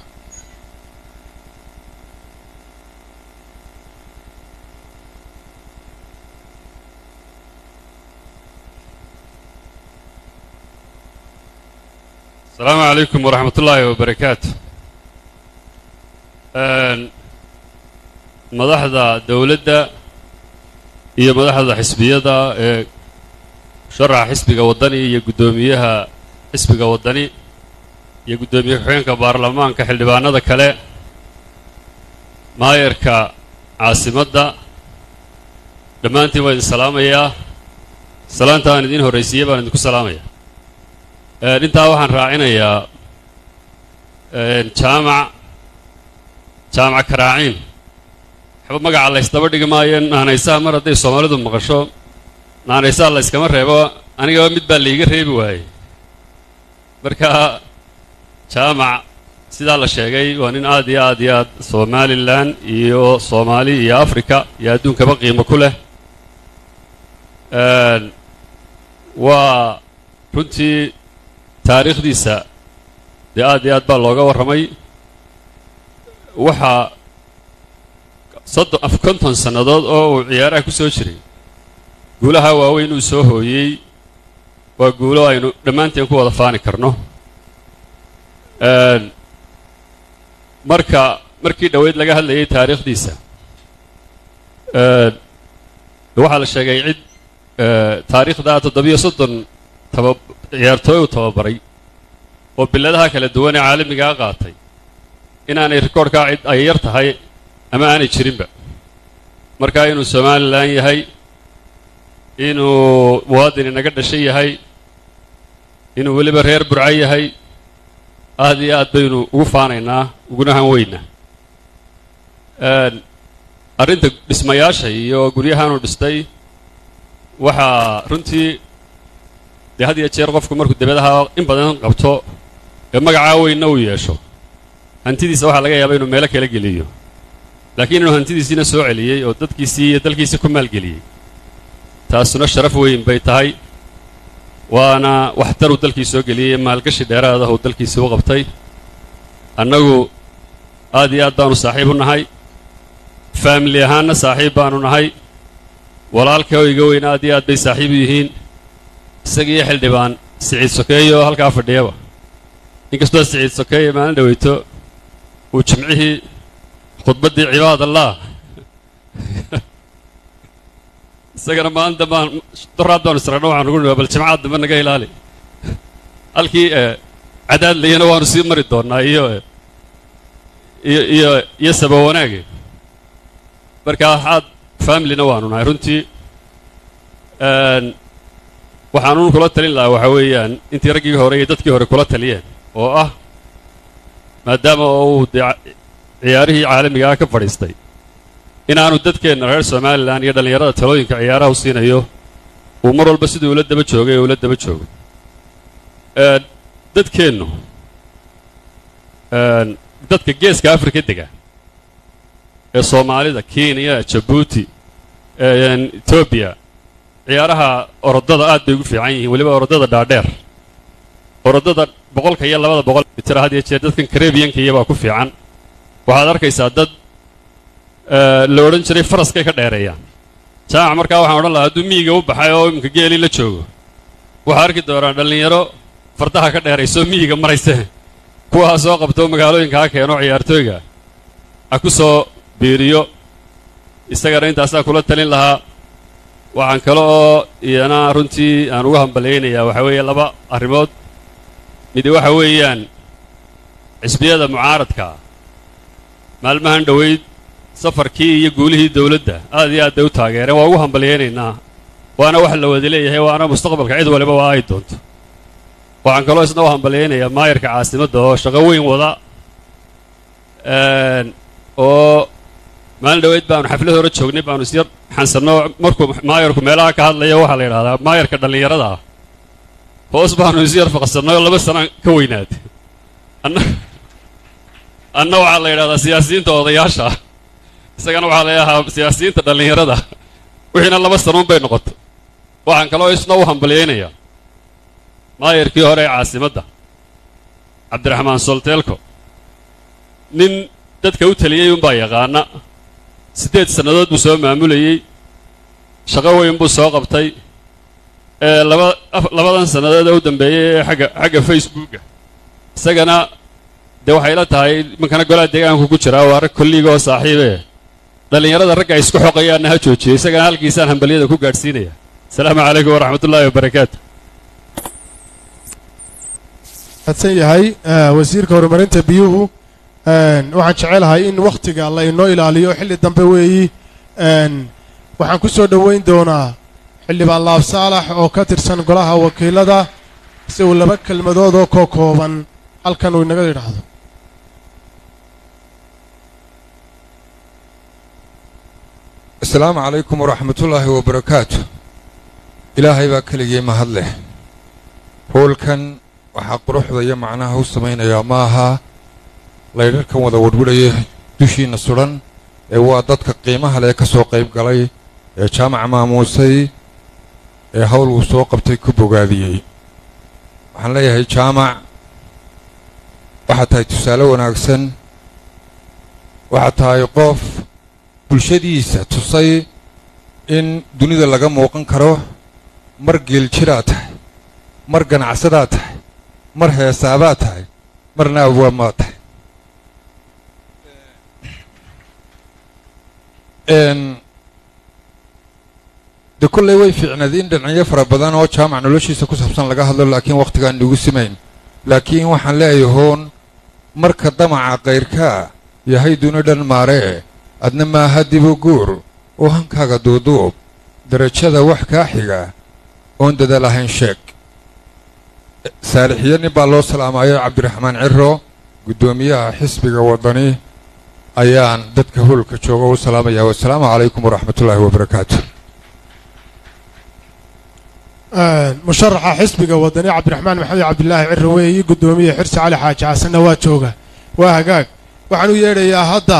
asalaamu calaykum waraxmat ullaahi wabarakaatu madaxda dowladda iyo madaxda xisbiyada ee sharaxa xisbiga waddani iyo guddoomiyaha xisbiga waddani iyo guddoomiye ku-xigeenka baarlamaanka xildhibaanada kale maayarka caasimadda dhammaantiin waa idin salaamayaa salaanta aan idiin horraysiiyey baan idinku salaamayaa intaa waxaan raacinayaa jaamac jaamac karaaciin waxba magaca laysdaba dhigi maayo naanaysaha mar hadday soomaalidu maqasho naanaysaha layskama reebo anigaba mid baa laiga reebi waayey marka jaamac sidaa la sheegay waa nin aad iyo aad iyo aad somalilan iyo soomaali iyo africa iyo adduunkaba qiimo ku leh waa runtii taariikhdiisa dee aad iyo aad baa looga warramay waxaa soddon af konton sannadood oo uu ciyaaraha ku soo jiray guulaha waaweyn uu soo hooyey waa guulo aynu dhammaanteen ku wada faani karno marka markii dhoweyd laga hadlayay taariikhdiisa waxaa la sheegay cid taariikhda toddobiyo soddon taba ciyaartooy uu tababaray oo biladaha kala duwan ee caalamigaa qaatay inaanay rikoorhkaa cid ay yar tahay ama aanay jirinba markaa inuu somalilan yahay inuu muwaadin inaga dhashay yahay inuu weliba reer burco yahay aad iyo aad baynu ugu faanaynaa uguna han weynaa arrinta dhismayaasha iyo guryahaanuu dhistay waxaa runtii dee had iyo jeer qofku markuu debadaha in badan qabto ee magacaa weynna uu yeesho hantidiisa waxaa laga yaabaa inuu meelo kala geliyo laakiin inuu hantidiisiina soo celiyey oo dadkiisii iyo dalkiisii ku maalgeliyey taasuna sharaf weyn bay tahay waana waxtar uu dalkii soo geliyey maalgashi dheeraada uu dalkiisii u qabtay annagu aad iyo aad baanu saaxiib u nahay faamili ahaanna saaxiib baanu nahay walaalka oo iga weyn aad iyo aad bay saaxiib u yihiin isagiiyo xildhibaan siciid sokeeye oo halkaa fadhiyaba inkastoo siciid sokeeye maalin dhaweyto uu jimcihii khudbaddii cibaadallah isagana maalin dambaan doraad baanu isragno waxaan ugu nidhaa bal jimcaad dambe naga ilaali halkii cadaadlayana waanu sii mari doonnaa iyo iyo iyo iyo saba wanaage marka waxaad familina waanu nahay runtii waxaanun kula talin lahaa waxaa weeyaan intii raggii hore iyo dadkii hore kula taliyeen oo ah maadaama oo uu dee ciyaarihii caalamiga ah ka fadhiistay inaanu dadkeenna reer somalilan iyo dhallinyarada talooyinka ciyaaraha u siinayo uu mar walba siduu ula daba joogay ee ula daba joogo dadkeennu dadka geeska afrika dega ee soomaalida kenya jabuuti etoobiya ciyaaraha orodada aad bay ugu fiican yihiin weliba orodada dhaadheer orodada boqolka iyo labada boqol mitir had iyo jeer dadkan karebiyanka iyabaa ku fiican waxaad arkaysaa dad la odhan jiray faraskay ka dheereeyaan jaamac markaa waxaan odhan lahaa hadduu miyiga u baxay oo iminka geelii la joogo waxaa arki doonaa dhallinyaro fardaha ka dheeraysoo miyiga marayse kuwaa soo qabto magaalooyinka ha keeno ciyaartooyga ha ku soo biiriyo isagana intaasaa kula talin lahaa waxaan kale oo iyana runtii aan ugu hambalyaynayaa waxaa weeye laba arrimood midi waxa weeyaan xisbiyada mucaaradka maalmahan dhoweyd safarkii iyo guulihii dawladda aad iyo aad bay u taageereen waa ugu hambalyaynaynaa waana wax la wada leeyahay waana mustaqbalka cid waliba waa ay doonto waxaan kaloo isna u hambalyaynayaa maayarka caasimadda oo shaqo weyn wada oo maalin dhoweyd baanu xaflad hore joognay baanu isyar xansanno markuu maayarku meelaha ka hadlayo waxaa la yidhahdaa maayarka dhallinyarada ah hoos baanu isyar faqsannay oo laba sana ka weynaatay anna anna waxaa la yidhahdaa siyaasiyiinta odayaasha ah isagana waxaa la yidhahaa siyaasiyiinta dhallinyarada wixiina laba sanuun bay noqotay waxaan kaloo isna u hambalyaynayaa maayarkii hore ee caasimadda cabdiraxmaan solteelko nin dadka u taliyey unbaa yaqaana siddeed sannadood buu soo maamulayey shaqo weyn buu soo qabtay ee laba labadan sannadood ee u dambeeyey ee xagga xagga facebooka isagana dee waxay la tahay imankana golaha deegaanku ku jiraa waa rag kolliiga oo saaxiibee dhallinyarada ragga ay isku xoqayaanna ha joojiyey isagana halkiisaan hambalyada ku gaadhsiinaya asalaamu calaykum waraxmat ullaahi wabarakaatu adsan yahay wasiirka horumarinta biyuhu waxaan jecelahay in wakhtiga la inoo ilaaliyo xilli dambe weeyi waxaan ku soo dhoweyn doonaa xildhibaan laab saalax oo ka tirsan golaha wakiilada si uu laba kelmadood oo koo kooban halkan uu inaga yidhaahdo asalaamu calaykum waraxmatullaahi wabarakaatu ilaahay baa keligii mahad leh hoolkan waxaa quruxda iyo macnaha u samaynayaa ma aha laydharkan wada wadhwadhaya dushiinna sudhan ee waa dadka qiimaha leh ka soo qayb galay ee jaamaca maamuusay ee hawl uu soo qabtay ku bogaadiyey waxaan leeyahay jaamac waxaad tahay tusaale wanaagsan waxaad tahay qof bulshadiisa tusay in dunida laga muuqan karo mar geeljiraad tahay mar ganacsadaad tahay mar heesaabaad tahay marna abwaamaad tahay de kolley way fiicnaed in dhinacyo fara badan oo jaamac noloshiisa ku saabsan laga hadlo laakiin wakhtigaan nugu simayn laakiin waxaan leeyahay hoon marka damaca kayrkaa yahay duni dhan maaree adna maaha dibu guur oo hankaaga duuduub darajada wax kaa xiga oon dadaal ahayn sheeg saalixiyo nin baa loo salaamayo cabdiraxmaan ciro guddoomiyaha xisbiga waddani ayaan dadka hoolka jooga u salaamaya wasalaamu calaykum waraxmatullaahi wabarakaatu musharaxa xisbiga wadani cabdiraxmaan maxamed cabdilaahi ciro weeyi guddoomiye xirsi cali xaaji xasanna waa jooga waa hagaag waxaan u yeedhayaa hadda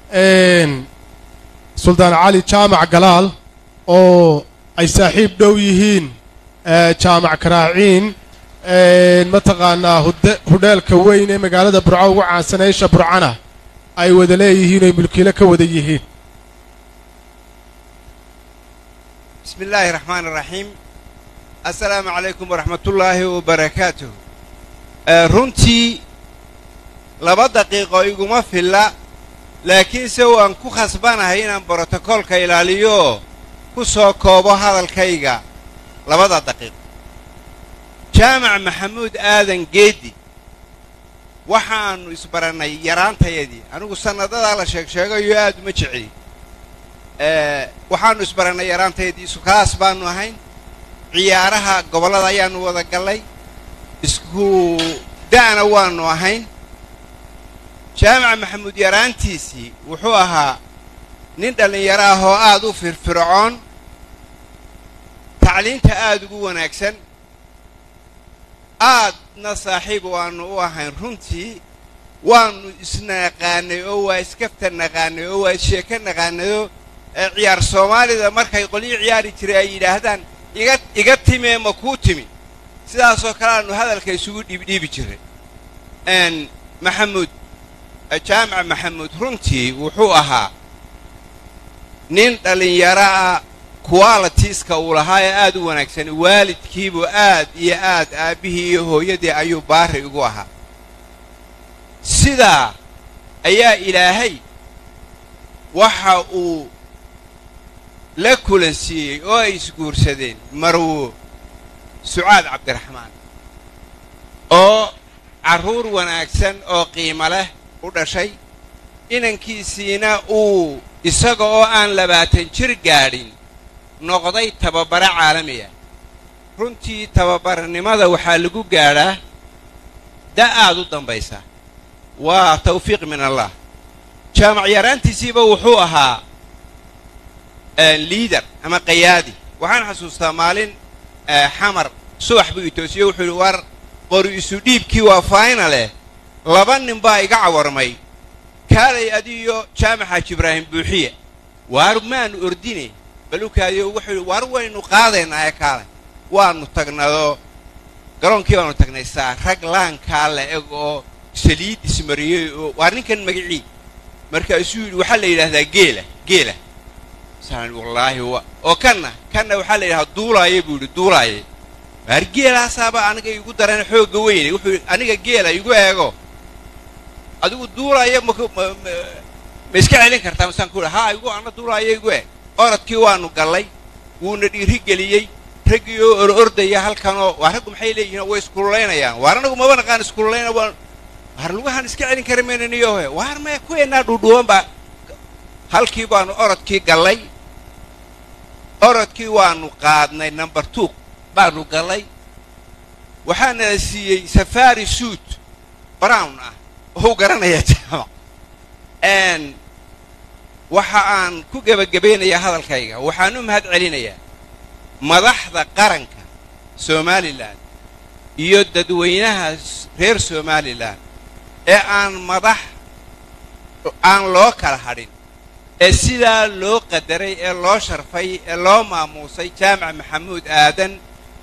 suldaan cali jaamac galaal oo ay saaxiib dhow yihiin jaamac karaaciin mataqaanaa hude hudheelka weyn ee magaalada burco ugu caansan eesha burcana ay wada leeyihiin oy mulkiilo ka wada yihiin بسم الله الرحمن الرحيم السلام عليكم ورحمة الله وبركاته آه، runtii laba daqiiqo iguma filla laakiinse waan ku khasbanahay inaan brotokoolka ilaaliyo ku soo koobo hadalkayga labada daqiiqo jaamac maxamuud aadan geedi waxaannu isbarannay yaraantayadii anigu sannadadaa la sheeg sheegayo aad uma jeceli Eh, waxaannu isbarannay yaraantayadii isukaas baannu ahayn ciyaaraha gobollada ayaannu wada gallay isku da'na waannu ahayn jaamac maxamuud yaraantiisii wuxuu ahaa nin dhallinyaro ah oo aad u firfircoon tacliinta aad ugu wanaagsan aadna saaxiib waannu u ahayn runtii waannu isnaqaanay oo waa iskafta naqaanay oo waa isheeko naqaanayoo ee ciyaar soomaalida markay qolyo ciyaari jiray ay yidhaahdaan iga iga timee ma kuu timi sidaasoo kale aanu hadalka isugu dhiibdhiibi jiray n maxamuud jaamac maxamuud runtii wuxuu ahaa nin dhallinyaro ah qualitiska uu lahaa ee aad u wanaagsan waalidkiibuu aad iyo aad aabbihii iyo hooyadii ayuu baari ugu ahaa sidaa ayaa ilaahay waxa uu la kulansiiyey oo ay isguursadeen marwo sucaad cabdiraxmaan oo carruur wanaagsan oo qiimo leh u dhashay inankiisiina uu isaga oo aan labaatan jir gaadhin noqday tababare caalami ah runtii tababarnimada waxaa lagu gaadhaa da' aad u dambaysa waa tawfiiq min allah jaamac yaraantiisiiba wuxuu ahaa liader ama qayaadi waxaan xasuustaa maalin xamar subax buu itoosiye wuxuu yidhi war qori isu dhiibkii waa faynale laba nin baa iga cawarmay kaalay adiyo jaamaxaaji ibraahim buuxiya waar maanu ordine balukaadiyo wuxuu yidhi waar waynu qaadaynaa ee kaalay waannu tagnadoo garoonkii baanu tagnay saa rag laankaa la eg oo saliid ismariyey oo waar ninkan magicii markaasuu yidhi waxaa la yidhaahdaa geela geela saan wallaahi wa oo kanna kanna waxaa la yidhahdaa duulaaye buu yidhi duulaaye waar geelaasaaba aniga igu daran xoogga weyne wuxuu yidhi aniga geela igu eego adigu duulaaye ma ma iska celin kartaa masaan ku yidhi haa igu anna duulaaye igu eeg orodkii waannu gallay wuuna dhiiri geliyey raggii oo or ordaya halkanoo waa raggu maxay leeyihiin way iskululaynayaan waar anagu maba naqaan iskululaynaa waa waar lugahan iska celin kara mayna niyohe waar maya kuweennaa dhuudhuuban baa halkii baannu orodkii gallay orodkii waannu qaadnay number two baannu gallay waxaana la siiyey safari suit brown ah oo u garanayaa jaamac n waxa aan ku gebagabaynayaa hadalkayga waxaan u mahad celinayaa madaxda qaranka somalilan iyo dadweynaha reer somalilan ee aan madax aan loo kala hadhin ee sidaa loo qadaray ee loo sharfay ee loo maamuusay jaamac maxamuud aadan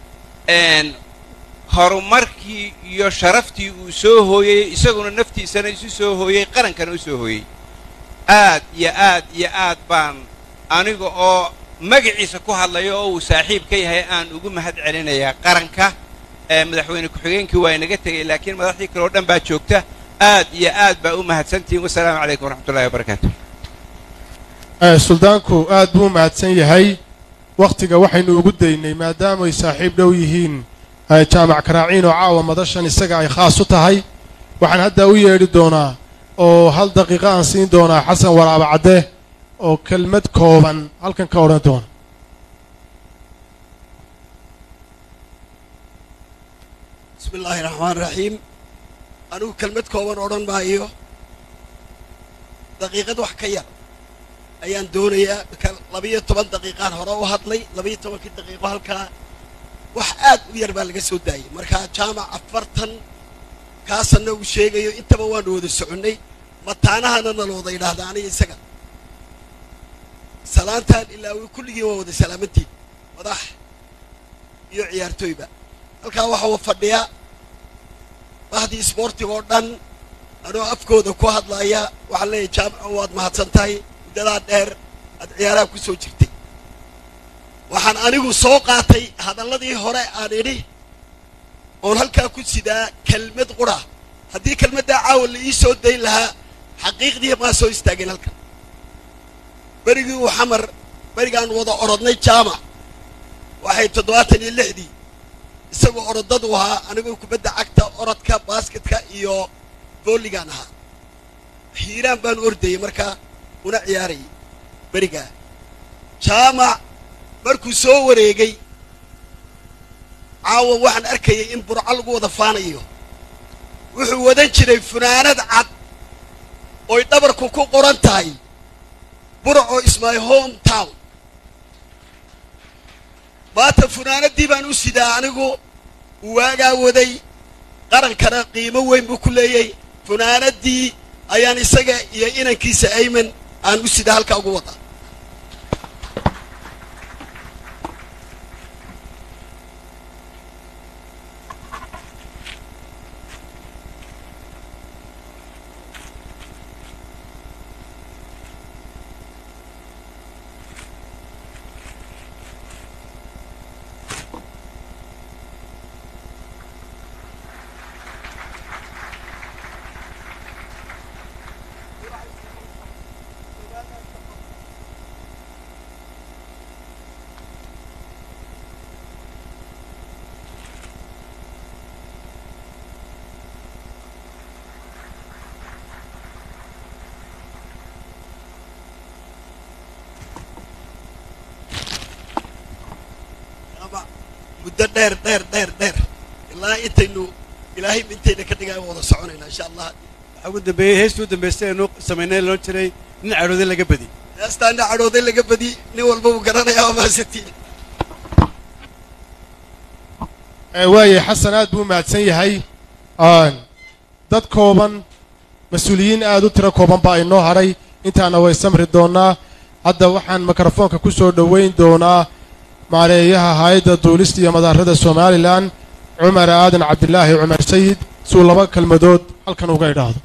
horumarkii iyo sharaftii uu soo hooyey isaguna naftiisana isu soo hooyey qarankana u soo hooyey aad iyo aad iyo aad baan aniga oo magaciisa ku hadlayo oo uu saaxiib ka yahay aan ugu mahad celinayaa qaranka madaxweyne ku-xigeenkii waa inaga tegey laakiin madaxdii kale oo dhan baa joogta aad iyo aad baa u mahadsantihiin wasalaamu calaykum waraxmatullahi wabarakaatu suldaanku aad buu u mahadsan yahay wakhtiga waxaynu ugu daynay maadaamay saaxiib dhow yihiin jaamac karaaciin oo caawa madashan isaga ay khaas u tahay waxaan hadda u yeedhi doonaa oo hal daqiiqo aan siin doonaa xasan waraaba cadde oo kelmad kooban halkan ka odhan doona bismi illaahi raxmaan raxiim anigu kelmad kooban odhan maayo daqiiqad wax ka yar ayaan doonayaa marka labiyo toban daqiiqaan hore u hadlay labiyo tobankii daqiiqo halkaa wax aad u yar baa laga soo daayay markaa jaamac afartan kaasanna uu sheegayo intaba waanu wada soconnay mataanahana nala wada yidhaahda aniga isaga salaantaan ilaa kulligii waa wada salaamantiin madax iyo ciyaartooyba halkaa waxaa fadhiya bahdii isboortiga oo dhan anoo afkooda ku hadlaya waxaan leeyahay jaamaco waad mahadsan tahay muddadaa dheer aad ciyaaraha ku soo jirtay waxaan anigu soo qaatay hadalladii hore aan idhi oon halkaa ku sidaa kelmad qura haddii kelmaddaa caawa la ii soo dayn lahaa xaqiiqdii maa soo istaageen halkan berigii uu xamar berigaan wada orodnay jaamac waxay toddobaatan iyo lixdii isagoo orodadu ahaa anigoo kubadda cagta orodka baasketka iyo booligaan ahaa hiiraan baan ordayay markaa una ciyaarayay berigaa jaamac markuu soo wareegay caawa waxaan arkayay in burco lagu wada faanayo wuxuu wadan jiray funaanad cad oy dhabarku ku qoran tahay burco is my home town maanta funaanadii baan u sidaa anigu waagaa waday qarankana qiimo weyn buu ku leeyay funaanadii ayaan isaga iyo inankiisa ayman aan u sidaa halkaa ugu wadaa muddo dheer dheer dheer dheer ilaa intaynu ilaahay intayna ka dhigaa wada soconaynaa insha allah waxaa ugu dambeeyey heestii u dambaystay aynu samaynay loo jiray nin cadhooday laga badi heestaana cadhooday laga badi nin walba uu garanayaa waa mahadsantiin waaye xasan aad buu u mahadsan yahay dad kooban mas-uuliyiin aad u tiro kooban baa inoo hadhay intaana way samri doonnaa hadda waxaan mikrofoonka ku soo dhoweyn doonaa maareeyaha hay-adda duulista iyo madaarada somalilan cumar aadan cabdilaahi cumar sayid suu laba kelmadood halkan uga idhaahdo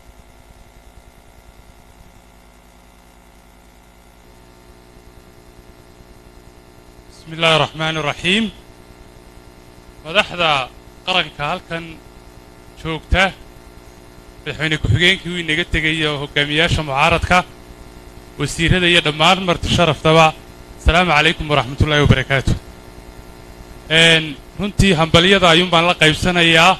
bismi illaahi raxmaani raxiim madaxda qaranka halkan joogta madaxweyne ku-xigeenkii wuu inaga tegaya hogaamiyaasha mucaaradka wasiirrada iyo dhammaan marti sharaftaba asalaamu calaykum waraxmatullaahi wabarakaatu runtii hambalyada ayuun baan la qaybsanayaa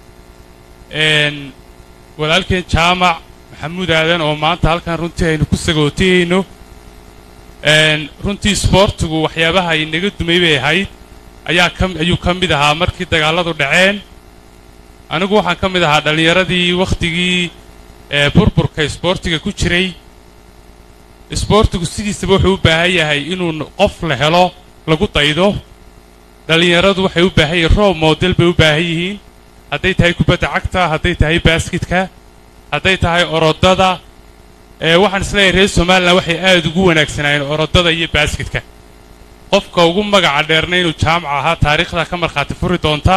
walaalkeen jaamac maxamuud aadan oo maanta halkan runtii aynu ku sagootiyeyno runtii isboortigu waxyaabaha inaga dumay bay ahayd ayaa ka ayuu ka mid ahaa markii dagaalladu dhaceen anigu waxaan ka mid ahaa dhallinyaradii wakhtigii burburka isboortiga ku jiray isboortigu sidiisaba wuxuu u baahan yahay inuu qof la helo lagu daydo dhallinyaradu waxay u baahan yihiin roob moodel bay u baahan yihiin hadday tahay kubadda cagta hadday tahay baaskitka hadday tahay orodada waxaan isleeyahay reer somalilan waxay aad ugu wanaagsanaayeen orodada iyo baaskitka qofka ugu magaca dheerna inuu jaamac ahaa taariikhda ka markhaati furi doonta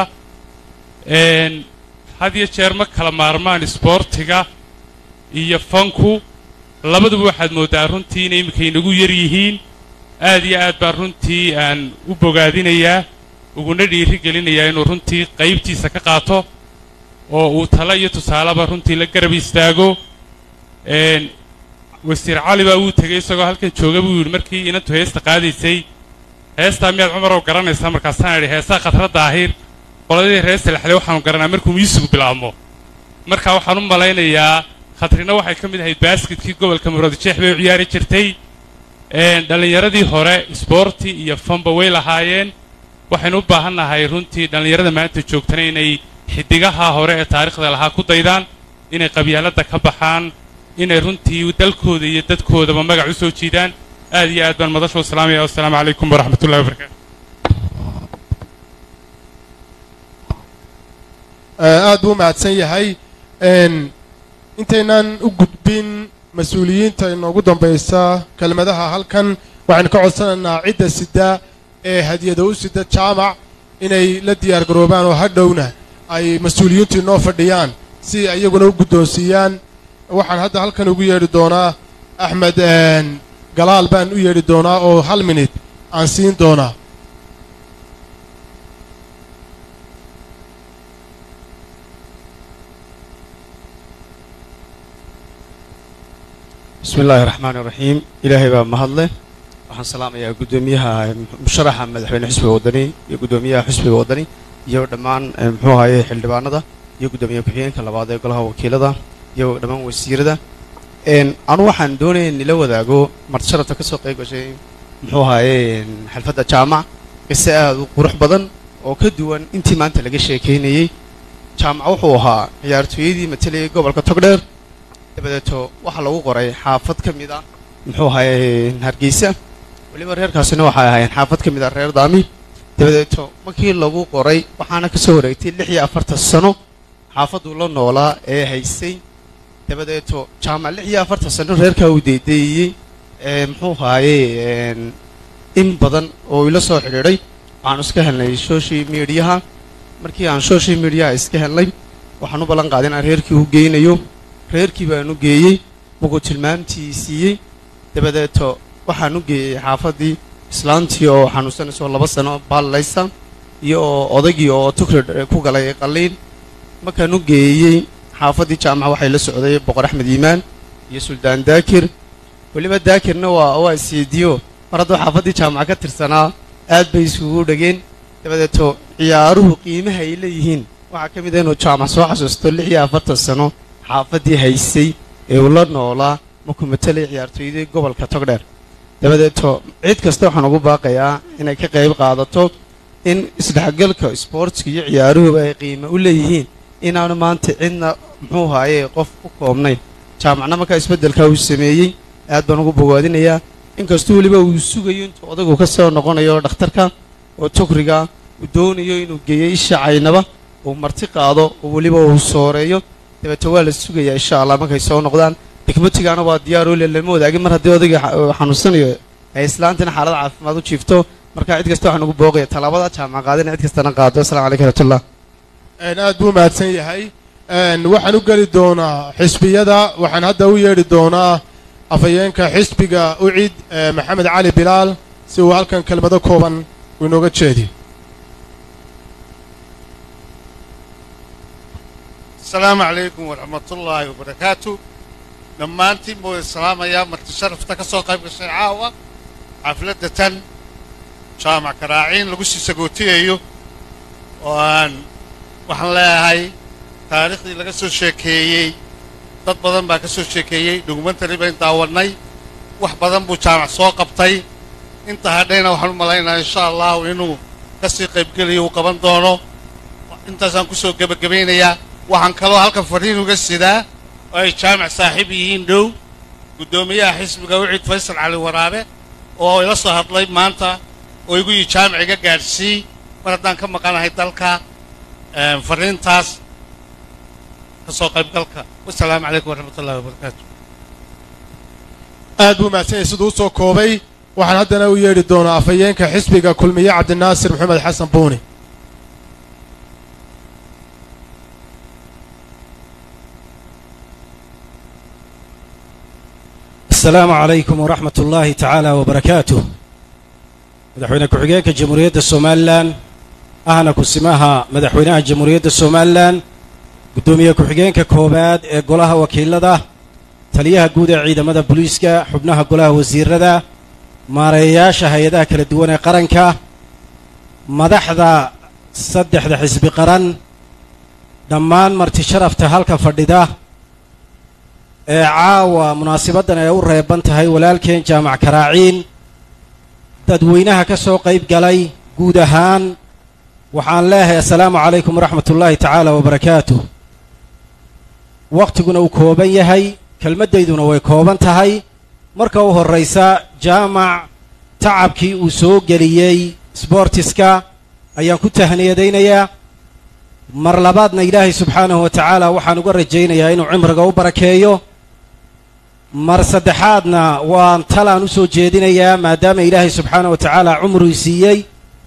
had iyo jeer ma kala maarmaan isboortiga iyo fanku labaduba waxaad mooddaa runtii inay iminka inagu yar yihiin aad iyo aad baan runtii aan u bogaadinayaa uguna dhiiri gelinayaa inuu runtii qaybtiisa ka qaato oo uu talo iyo tusaaleba runtii la garab istaago wasiir cali baa wuu tegey isagoo halkan jooga buu yidhi markii inantu heesta qaadaysay heestaa miyaad cumarow garanaysaa markaasaan idhi heesaa khatra daahir qoladii reer salaxle waxaanu garanaa markuu miisigu bilaabmo marka waxaan u malaynayaa khatrina waxay ka mid ahayd baaskitkii gobolka muradjeex bay u ciyaari jirtay dhallinyaradii hore isboorti iyo fanba way lahaayeen waxaynu u baahannahay runtii dhallinyarada maanta joogtana inay xidigaha hore ee taariikhda lahaa ku daydaan inay qabyaaladda ka baxaan inay runtii dalkooda iyo dadkoodaba magac u soo jiidaan aad iyo aad baan madashu salaamaya wassalaamu calaykum waraxmatullahi wabarakatu aad buu u mahadsan yahay intaynan u gudbin mas-uuliyiinta inoogu dambaysa kelmadaha halkan waxaynu ka codsanaynaa cidda sida ee hadiyada u sida jaamac inay la diyaar garoobaan oo hadhowna ay mas-uuliyiintu inoo fadhiyaan si iyaguna u guddoonsiiyaan waxaan hadda halkan ugu yeedhi doonaa axmed galaal baan u yeedhi doonaa oo hal minid aan siin doonaa bismi illaahi raxmaani raxiim ilaahay baa mahadle waxaan salaamayaa guddoomiyaha musharaxa madaxweyne xisbiga waddani iyo guddoomiyaha xisbiga waddani iyo dhammaan muxuu ahaye xildhibaanada iyo guddoomiye ku-xigeenka labaad ee golaha wakiilada iyo dhammaan wasiirada anu waxaan doonaya nila wadaago martisharafta ka soo qayb gashay muxuu ahaye xalfadda jaamac qise aad u qurux badan oo ka duwan intii maanta laga sheekaynayey jaamac wuxuu ahaa ciyaartooyadii matalayay gobolka togdheer dabadeeto waxaa lagu qoray xaafad ka mid ah muxuu ahaye hargeysa weliba reerkaasina waxay ahaayeen xaafad ka mid ah reer daami dabadeeto markii lagu qoray waxaana ka soo wareegtay lix iyo afartan sano xaafaduu la noolaa ee haysay dabadeeto jaamac lix iyo afartan sano reerkaa uu deedeeyey ee muxuu ahaaye in badan oo ila soo xidhiidhay waxaanu iska helnay social mediaha markii aan social mediaha iska helnay waxaan u ballan qaaday inaan reerkii u geynayo reerkii baan u geeyey markuu tilmaamtii siiyey dabadeeto waxaan u geeyey xaafaddii islaantii oo xanuunsanaysoo laba sano baallaysa iyo oo odaygii oo tukrid ku galay qalliin markaan u geeyey xaafaddii jaamaca waxay la socday boqor axmed iimaan iyo suldaan daakir weliba daakirna waa waa isyeediyo mar hadduu xaafaddii jaamaca ka tirsanaa aad bay isugu dhegeen dabadeeto ciyaaruhu qiimaha ay leeyihiin waxaa ka mid ah inuu jaamac soo xasuusto lix iyo afartan sano xaafaddii haysay ee uu la noolaa markuu matalay ciyaartooydii gobolka togdheer dabadeeto cid kasta waxaan ugu baaqayaa inay ka qayb qaadato in isdhexgalka isboortska iyo ciyaaruhuba ay qiimo u leeyihiin inaanu maanta cidna muxuu haaye qof ku koobnayn jaamacna markaa isbeddelkaa uu sameeyey aad baan ugu bogaadinayaa inkastuu weliba uu sugayo intuu odagu ka soo noqonayo dhakhtarka oo togriga uu doonayo inuu geeyo isha caynaba uu marti qaado oo weliba uu sooreeyo dabeete waa la sugayaa insha allah markay soo noqdaan degmatigaana waa diyaar oo le lama wadaagin mar haddii odayga xanuunsanayo ay islaantina xaalad caafimaad u jiifto marka cid kasta waxaan ugu booqaya tallaabada jaamac qaadina cid kastana qaado assalamu calaykum waraxmatullah aad buu mahadsan yahay waxaan u geli doonaa xisbiyada waxaan hadda u yeedhi doonaa afhayeenka xisbiga ucid maxamed cali bilaal si uu halkan kelmado kooban uu inooga jeediyo asalaamu calaykum waraxmatullaahi wabarakaatu dhammaantiin buu islaamayaa marti sharafta ka soo qayb gashay caawa xafladda tan jaamac karaaciin lagu sii sagootiyayo oo aan waxaan leeyahay taariikhdii laga soo sheekeeyey dad badan baa ka soo sheekeeyey dhugmantari bayn daawannay wax badan buu jaamac soo qabtay inta hadhayna waxaan u malaynayaa insha allahu inuu ka sii qaybgeliyo uu qaban doono intaasaan ku soo gebagabaynayaa waxaan kaloo halkan fadhiin uga sidaa oo ay jaamac saaxiib yihiin dhow guddoomiyaha xisbiga wicid faysal cali waraabe oo ila soo hadlay maanta oo igu yii jaamac iga gaadhsii mar haddaan ka maqanahay dalka fadhiintaas ka soo qaybgalka wasalaamu calaykum waraxmatullahi wabarakaatu aad buu mahadsan yahay siduu u soo koobay waxaan haddana u yeedhi doonaa afhayeenka xisbiga kulmiye cabdinaasir maxamed xasan buuni السلام عليكم ورحمة الله تعالى وبركاته مدحوينة كحجينك جمهورية الصومالان أهنا كسماها مدحوينها جمهورية الصومالان قدومية كحجينك كوباد قولها وكيل ده تليها قودة عيدة مدى بوليسكا حبناها قولها وزير ده مارياشا هيدا كلا دوانة قرنكا مدحدا صدح ده حزب قرن دمان مرتي شرف تهالك فردده ee caawa munaasibaddan ay u reeban tahay walaalkeen jaamac karaaciin dadweynaha ka soo qayb galay guud ahaan waxaan leeyahay assalaamu calaykum waraxmat ullaahi tacaala wabarakaatuh wakhtiguna uu kooban yahay kelmaddayduna way kooban tahay marka u horraysa jaamac tacabkii uu soo geliyey sboortiska ayaan ku tahniyadaynayaa mar labaadna ilaahay subxaanahu wa tacaala waxaan uga rajaynayaa inuu cimriga u barakeeyo mar saddexaadna waan talaan u soo jeedinayaa maadaama ilaahay subxaanahu wa tacaala cumruu siiyey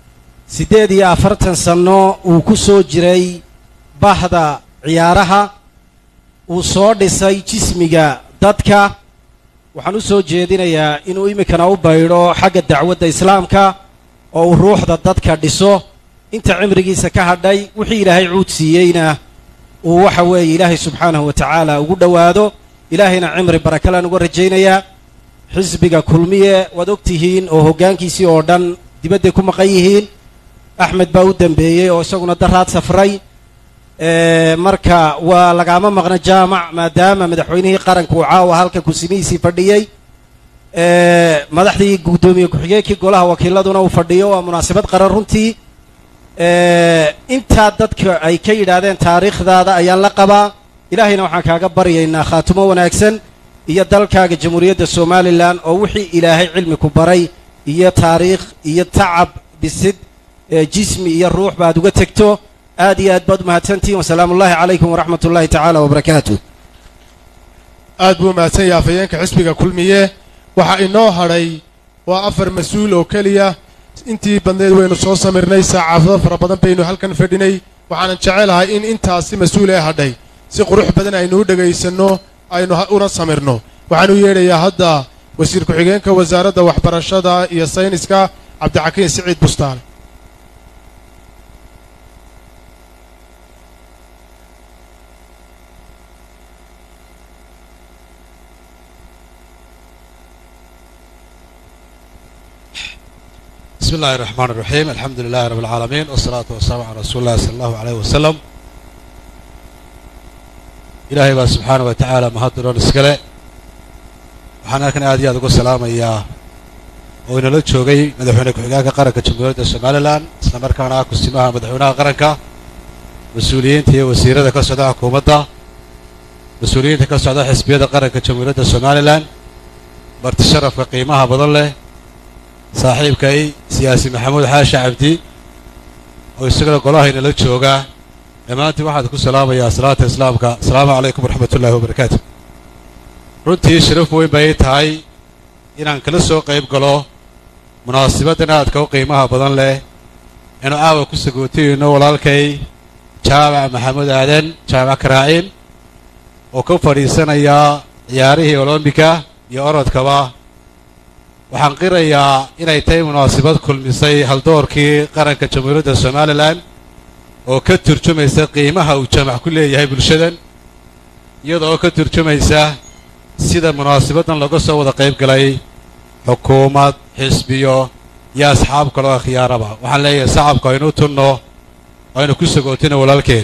siddeed iyo afartan sanno uu ku soo jiray bahda ciyaaraha uu soo dhisay jismiga dadka waxaan u soo jeedinayaa inuu iminkana u baydho xagga dacwadda islaamka oo uu ruuxda dadka dhiso inta cimrigiisa ka hadhay wixii ilaahay cuud siiyeyna uu waxa weeye ilaahay subxaanahu wa tacaala ugu dhowaado ilaahayna cimri barakalaan uga rajaynayaa xisbiga kulmiye waad og tihiin oo hoggaankiisii oo dhan dibadday ku maqan yihiin axmed baa u dambeeyey oo isaguna daraad safray marka waa lagaama maqna jaamac maadaama madaxweynihii qaranka uu caawa halkan kusimihiisii fadhiyey madaxdii guddoomiye ku-xigeenkii golaha wakiiladuna uu fadhiyo waa munaasabad qaran runtii intaa dadka ay ka yidhaahdeen taariikhdaada ayaan la qabaa ilaahayna waxaan kaaga baryaynaa khaatumo wanaagsan iyo dalkaaga jamhuuriyadda somalilan oo wixii ilaahay cilmi ku baray iyo taariikh iyo tacab dhisid jismi iyo ruux baad uga tegto aad iyo aad baad umahadsantihin wasalaamu ullahi calaykum waraxmat ullahi tacaala wabarakaatu aad buu mahadsan yahay afhayeenka xisbiga kulmiye waxaa inoo hadhay waa afar mas-uul oo keliya intii badneed waynu soo samirnay saacafado fara badan baynu halkan fadhinay waxaanan jecelahay in intaasi mas-uul ee hadhay si qurux badan aynu u dhegaysanno aynu una samirno waxaan u yeedhayaa hadda wasiir ku-xigeenka wasaaradda waxbarashada iyo sayniska cabdixakiin siciid bustaan بسم الله الرحمن الرحيم الحمد لله رب العالمين والصلاة والسلام على رسول الله صلى الله عليه وسلم إلهي بقى سبحانه وتعالى مهدرون اسكالي waxaan halkan aad iyo aad ugu salaamayaa oo inala joogay madaxweyne ku-xigeenka qaranka jamhuuriyadda somalilan isla markaana ah kusimaha madaxweynaha qaranka mas-uuliyiinta iyo wasiirada ka socda xukuumadda mas-uuliyiinta ka socda xisbiyada qaranka jamhuuriyadda somalilan marti sharafka qiimaha badan leh saaxiibkay siyaasi maxamuud xaashi cabdi oo isagana golahayna la jooga dhammaantiin waxaad ku salaamayaa salaata islaamka asalaamu calaykum waraxmat ullahi wabarakaatu runtii sharaf weyn bay tahay inaan kala soo qayb galo munaasabaddan aadka u qiimaha badan leh inu caawa ku sagootiyeyno walaalkay jaamac maxamuud aadan jaamac karaaciin oo ka fadhiisanaya ciyaarihii olombika iyo orodkaba waxaan qirayaa inay tahay munaasabad kulmisay haldoorkii qaranka jamhuuriyadda somalilan oo ka turjumaysa qiimaha uu jaamac ku leeyahay bulshadan iyadoo ka turjumaysa sida munaasabaddan laga soo wada qayb galay xukuumad xisbiyo iyo asxaab kaloo khiyaaraba waxaan leeyahay sacabka aynu tunno aynu ku sagootino walaalkeen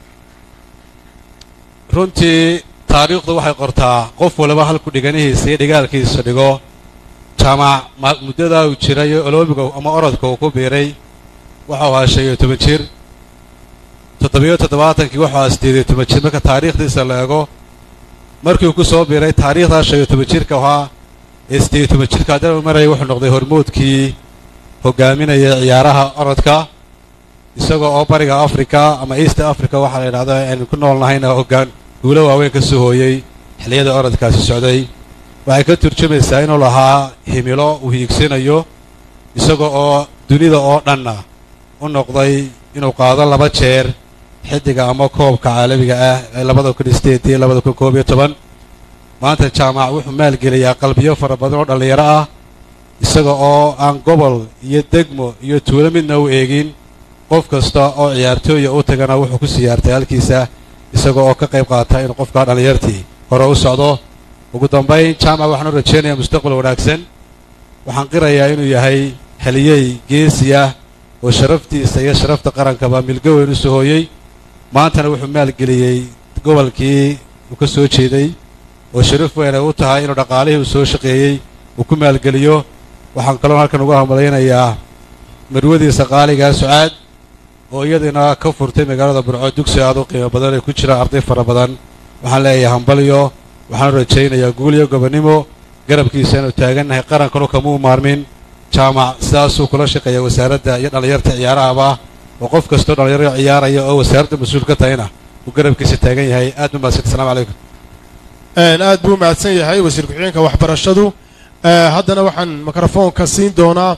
runtii taariikhdu waxay qortaa qof waliba halku dhiganihiisa iyo dhigaalkiisa dhigo jaamac muddadaa uu jiray oloomiga ama orodka uu ku biiray waxau ahaa shan iyo toban jir toddobiyo toddobaatankii wuxuu ahaa siddeed iyo toban jir marka taariikhdiisa la eego markii uu ku soo biiray taariikhdaa shan iyo toban jirka ahaa ee siddeed iyo toban jirka haddana uu marayay wuxuu noqday hormuudkii hogaaminaya ciyaaraha orodka isagoo oo bariga africa ama east africa waxaa la yidhahda aynu ku nool nahayna hoggaan guulo waaweyn ka soo hooyey xilliyada orodkaasi socday waxay ka turjumaysaa inuu lahaa himilo uu hiigsanayo isaga oo dunida oo dhanna u noqday inuu qaado laba jeer xiddiga ama koobka caalamiga ah ee labada kun iyo sideed iyo labada kun koob iyo toban maanta jaamac wuxuu maalgeliyaa qalbiyo fara badan oo dhallinyaro ah isaga oo aan gobol iyo degmo iyo tuulo midna u eegin qof kasta oo ciyaartooya u tagana wuxuu ku siyaartay halkiisa isaga oo ka qayb qaata inuu qofkaa dhallinyartii hore u socdo ugu dambayn jaamac waxaan u rajaynayaa mustaqbal wanaagsan waxaan qirayaa inuu yahay haliyey geesi ah oo sharaftiisa iyo sharafta qarankaba milgo weyn u soo hooyey maantana wuxuu maalgeliyey gobolkii uu ka soo jeeday oo sharaf weyn ay u tahay inuu dhaqaalihii uu soo shaqeeyey uu ku maalgeliyo waxaan kaloo halkan uga hambalaynayaa marwadiisa qaaligaa sucaad oo iyadina ka furtay magaalada burco dugsi aad u qiimo badan ee ku jira arday fara badan waxaan leeyahay hambalyo waxaan u rajaynayaa guul iyo gobonnimo garabkiisa inuu taagannahay qarankanu kamuu maarmin jaamac sidaasuu kula shaqeeya wasaaradda iyo dhallinyarta ciyaarahaba oo qof kastoo dhallinyaro ciyaaraya oo wasaaradda mas-uul ka tahayna uu garabkiisa taagan yahay aad u mahadsan asalamu calaykum aad buu mahadsan yahay wasiir ku-xigeenka waxbarashadu haddana waxaan mikrofoonka siin doonaa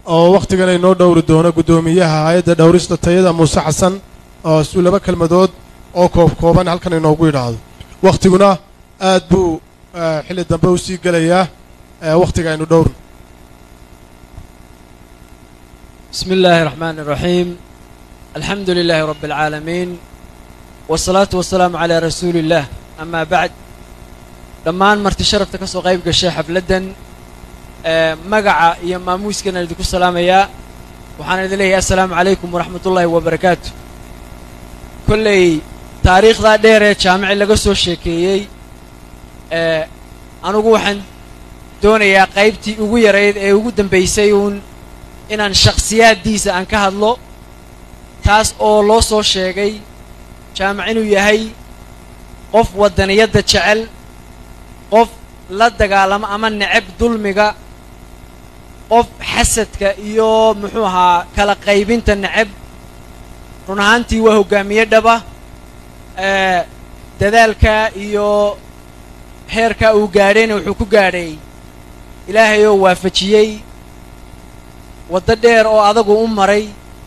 oo wakhtigan ay noo dhowri doono guddoomiyaha hay-adda dhowrista tayada muuse xasan oo suu laba kelmadood oo koob kooban halkan inoogu yidhaahdo wakhtiguna aad buu eh, xilli dambe u sii gelayaa eh, wakhtiga aynu dhowrno بسم الله الرحمن الرحيم الحمد لله رب العالمين والصلاة والسلام على رسول الله أما بعد dhammaan marti sharafta ka soo qayb gashay xafladdan ee magaca iyo maamuuskana idinku salaamayaa waxaan idin leeyahay assalaamu calaykum waraxmat ullaahi wabarakaatu kolley taariikhdaa dheer ee jaamici laga soo sheekeeyey ee anugu waxaan doonayaa qaybtii ugu yarayd ee ugu dambaysay uun inaan shakhsiyaaddiisa aan ka hadlo taas oo loo soo sheegay jaamic inuu yahay qof waddaniyadda jecel qof la dagaalamo ama necab dulmiga qof xasadka iyo muxuu ahaa kala qaybinta necab run ahaantii waa hoggaamiye dhaba ee dadaalka iyo heerka uu gaadhayna wuxuu ku gaadhay ilaahay oo waafajiyey waddo dheer oo adagu u maray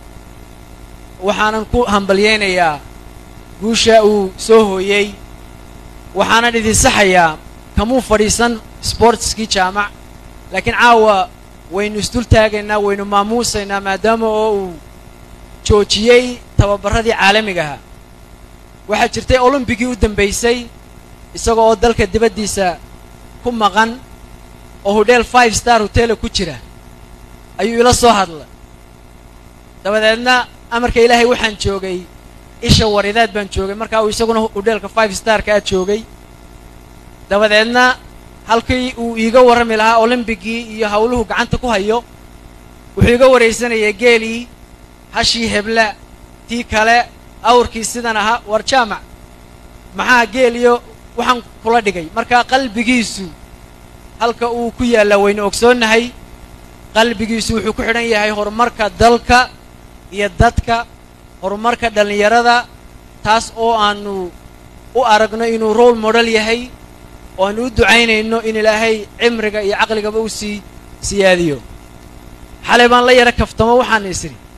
waxaanan ku hambalyaynayaa guusha uu soo hooyey waxaanan idin saxayaa kamuu fadhiisan sportskii jaamac laakiin caawa waynu isdul taagaynaa waynu maamuusaynaa maadaama oo uu joojiyey tababarradii caalamigaha waxaa jirtay olombigii u dambaysay isaga oo dalka dibaddiisa ku maqan oo hodheel five star hotela ku jira ayuu ila soo hadlay dabadeedna amarka ilaahay waxaan joogay isha waridaad baan joogay markaa uu isaguna hodheelka five starka aad joogay dabadeedna halkii uu iiga warrami lahaa olombigii iyo howluhu gacanta ku hayo wuxuu iga waraysanayay geelii hashii hebla tii kale awrkii sidan ahaa war jaamac maxaa geel iyo waxaan kula dhigay markaa qalbigiisu halka uu ku yaallaa waynu ogsoonnahay qalbigiisu wuxuu ku xidhan yahay horumarka dalka iyo dadka horumarka dhallinyarada taas oo aanu u aragno inuu role model yahay oo aanu u ducaynayno in ilaahay cimriga iyo caqligaba u sii siyaadiyo xalay baan la yara kaftamo waxaan is idhi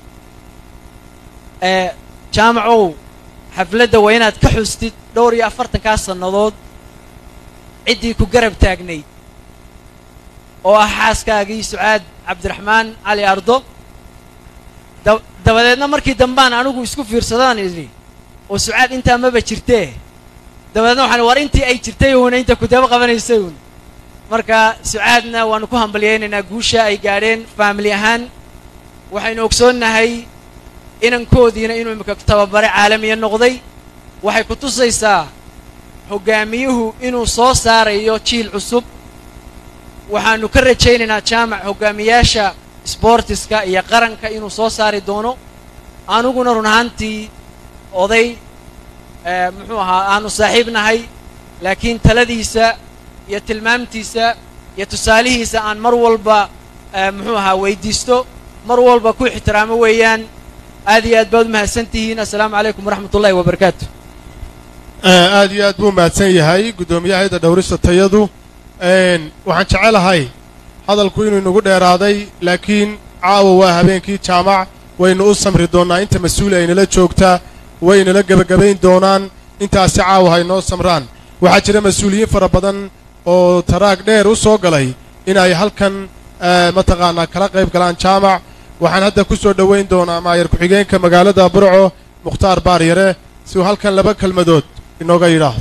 ee jaamacow xafladda waa inaad ka xustid dhowr iyo afartankaa sannadood ciddii ku garab taagnayd oo ah xaaskaagii sucaad cabdiraxmaan cali ardo da- dabadeedna markii dambaan anigu isku fiirsadaan idhi oo sucaad intaa maba jirtee dabadeedna waxaan war intii ay jirtay uuna inta kutabo qabanaysay uun marka sucaadna waanu ku hambalyaynaynaa guusha ay gaadheen faamili ahaan waxaynu ogsoonnahay inankoodiina inuu imika tababare caalamiya noqday waxay ku tusaysaa hoggaamiyuhu inuu soo saarayo jiil cusub waxaanu ka rajaynaynaa jaamac hoggaamiyaasha sboortiska iyo qaranka inuu soo saari doono aniguna run ahaantii oday ee muxuu ahaa aanu saaxiib nahay laakiin taladiisa iyo tilmaamtiisa iyo tusaalihiisa aan mar walba ee muxuu ahaa weydiisto mar walba ku ixtiraamo weeyaan aad iyo aad baad u mahadsan tihiin assalaamu calaykum waraxmat ullahi wabarakaatu aad iyo aad buu mahadsan yahay guddoomiyaha hayadda dhowrista tayadu waxaan jecelahay hadalku inuu inagu dheeraaday laakiin caawa waa habeenkii jaamac waynu u samri doonnaa inta mas-uuli aynala joogtaa waynala gebagabayn doonaan intaasi caawa haynoo samraan waxaa jira mas-uuliyiin fara badan oo taraag dheer u soo galay inay halkan mataqaanaa kala qayb galaan jaamac waxaan hadda ku soo dhowayn doonaa maayar ku-xigeenka magaalada burco mukhtaar baaryare si uu halkan laba kelmadood inooga yidhaahdo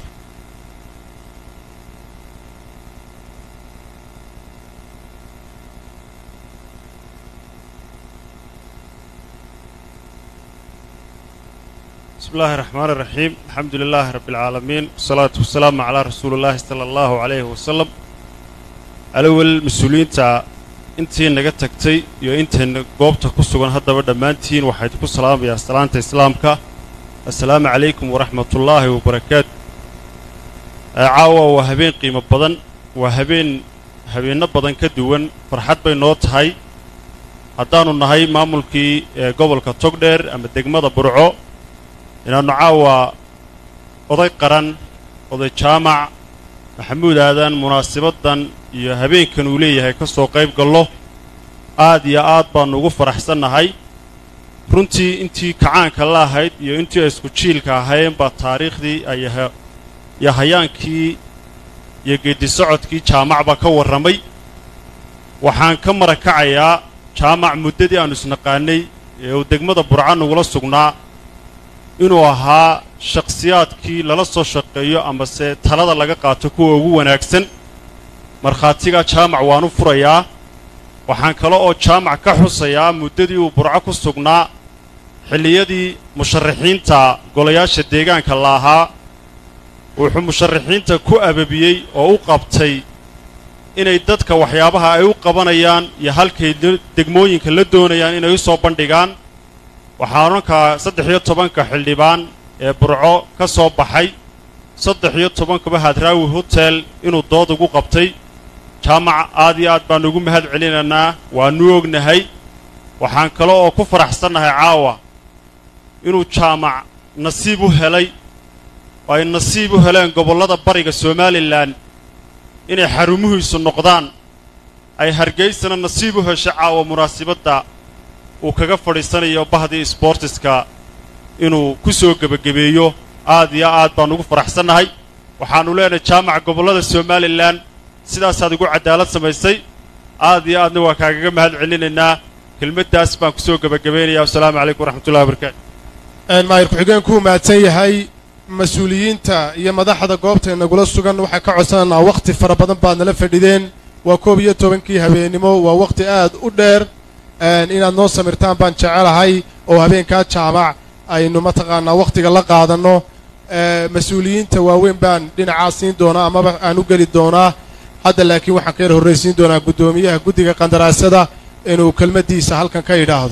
بسم الله الرحمن الرحيم الحمد لله رب العالمين والصلاة والسلام على رسول الله صلى الله عليه وسلم الأول مسؤولين تا intii naga tagtay iyo intayna goobta ku sugan haddaba dhammaantiin waxayd ku salaamayaa salaanta islaamka assalaamu calaykum waraxmatullaahi wabarakaatu caawa waa habeen qiimo badan waa habeen habeenno badan ka duwan farxad bay noo tahay haddaannu nahay maamulkii ee gobolka togdheer ama degmada burco inaannu caawa oday qaran oday jaamac maxamuud aadan munaasibaddan iyo habeenkan uu leeyahay ka soo qayb gallo aad iyo aad baannu ugu faraxsannahay runtii intii kacaanka la ahayd iyo intii ay isku jiilka ahayn baa taariikhdii ayaha iyo hayaankii iyo geeddi socodkii jaamac baa ka warramay waxaan ka marakacayaa jaamac muddadii aannu isnaqaannay ee uu degmada burca nagula sugnaa inuu ahaa shakhsiyaadkii lala soo shaqeeyo amase talada laga qaato kuwa ugu wanaagsan markhaatigaa jaamac waanu furayaa waxaan kale oo jaamac ka xusayaa muddadii uu burco ku sugnaa xilliyadii musharaxiinta golayaasha deegaanka la ahaa wuxuu musharaxiinta ku ababiyey oo u qabtay inay dadka waxyaabaha ay u qabanayaan iyo halkay degmooyinka la doonayaan inay u soo bandhigaan waxaa odhankaa saddex iyo tobanka xildhibaan ee burco ka soo baxay saddex iyo tobankaba hadraawi hotel inuu dood ugu qabtay jaamac aad iyo aad baannu ugu mahad celinaynaa waannu ognahay waxaan kale oo ku faraxsannahay caawa inuu jaamac nasiib u helay oo ay nasiib u heleen gobollada bariga somalilan inay xarumuhiisu noqdaan ay hargaysana nasiib u heshay caawa munaasibadda uu kaga fadhiisanayo bahdii sboortiska inuu ku soo gebagabeeyo aad iyo aad baan ugu faraxsannahay waxaannu leenahay jaamaca gobollada somalilan sidaasaad ugu cadaalad samaysay aad iyo aadna waa kaagaga mahad celinaynaa kelmaddaas baan ku soo gebagabaynaya wasalaamu calaykum waraxmatullahi wabarakaatu maayir ku-xigeenkuu mahadsan yahay mas-uuliyiinta iyo madaxda goobta nagula sugan waxaan ka codsanaynaa wakhti fara badan baad nala fadhideen waa koob iyo tobankii habeennimo waa wakhti aad u dheer inaad noo samirtaan baan jecelahay oo habeenkaa jaamac aynu mataqaanaa wakhtiga la qaadanno mas-uuliyiinta waaweyn baan dhinacaa siin doonaa amaba aan u geli doonaa hadda laakiin waxaan ka yar horraysiin doonaa guddoomiyaha guddiga qandaraasada inuu kelmaddiisa halkan ka idhaahdo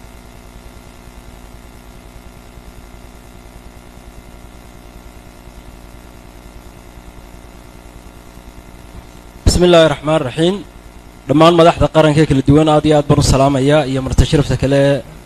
bismi illaahi raxmaan raxiim dhammaan madaxda qaranka ee kala duwan aad iyo aad baan u salaamayaa iyo martasharafta kale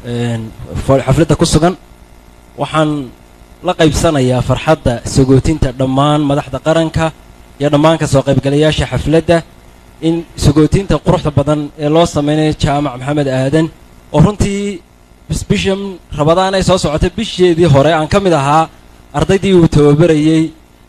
xafladda ku sugan waxaan la qaybsanayaa farxadda sagootinta dhammaan madaxda qaranka iyo dhammaan ka soo qaybgalayaasha xafladda in sagootinta quruxda badan ee loo samaynayo jaamac maxamed aadan oo runtii bishan rabadaan ay soo socotay bisheedii hore aan ka mid ahaa ardaydii uu tababarayey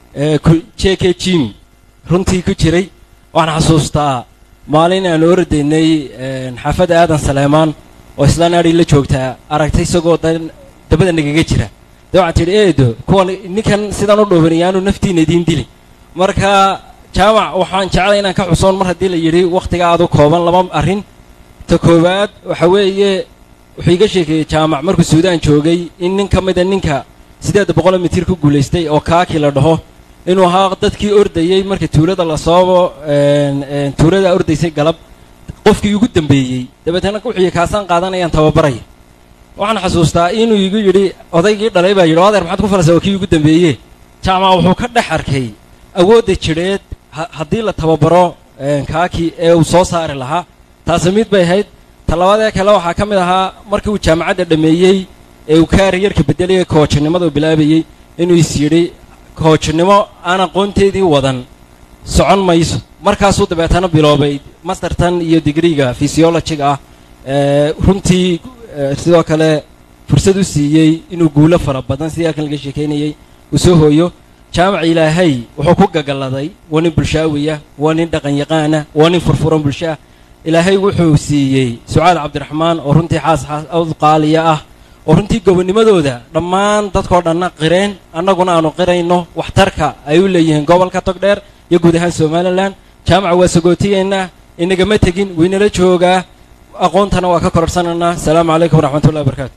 j k jimi runtii ku jiray waxaan xasuustaa maalin aan ordaynay xaafadda aadan saleemaan oo islaan adhi la joogtaa aragtay isagoo dan dabada nagaga jira dee waxaan tidhi eedo kuwan ninkan sidaan u dhoobanaya aanu naftiina idiin dili marka jaamac waxaan jeclay inaan ka xusoon mar haddii la yidhi wakhtiga aad u kooban laba arrin ta koowaad waxa weeye wuxuu iga sheekeeyey jaamac markuu suudaan joogay in nin ka mida ninka siddeedda boqoloo mitir ku guulaystay oo kaakii la dhaho inuu ahaa dadkii ordayey marka tuulada lasoobo tuulada ordaysay galab qofkii ugu dambeeyey dabeetana wuxuu kaasaan qaadanayaan tababaraya waxaan xasuustaa inuu igu yidhi odaygii dhalay baa yidhi adeer maxaad ku falaysaa waa kii ugu dambeeye jaamac wuxuu ka dhex arkay awoodda jidheed haddii la tababaro kaakii ee uu soo saari lahaa taasi mid bay ahayd talabaadee kale waxaa ka mid ahaa markii uu jaamacadda dhammeeyey ee uu kaariyarka beddelaya koojinimada uu bilaabayey inuu is yidhi koojinimo aan aqoonteedii wadan socon mayso markaasuu dabeetana biloobay mastertan iyo digriga fysiologiga ah runtii sidoo kale fursad u siiyey inuu guulo fara badan sidii halkan laga sheekaynayey uu soo hooyo jaamac ilaahay wuxuu ku gagalladay waa nin bulshaawiya waa nin dhaqanyaqaana waa nin furfuran bulshaah ilaahay wuxuu siiyey sucaad cabdiraxmaan oo runtii xaas xaas qaaliya ah oo runtii gobonimadooda dhammaan dadkoo dhanna qireen annaguna aanu qirayno waxtarka ay u leeyihiin gobolka togdheer iyo guud ahaan somalilan jaamaca waa sagootiyeennaa inagama tegin waynala joogaa aqoontana waa ka kororhsanaynaa asalaamu calaykum waraxmatullahi wabarakaatu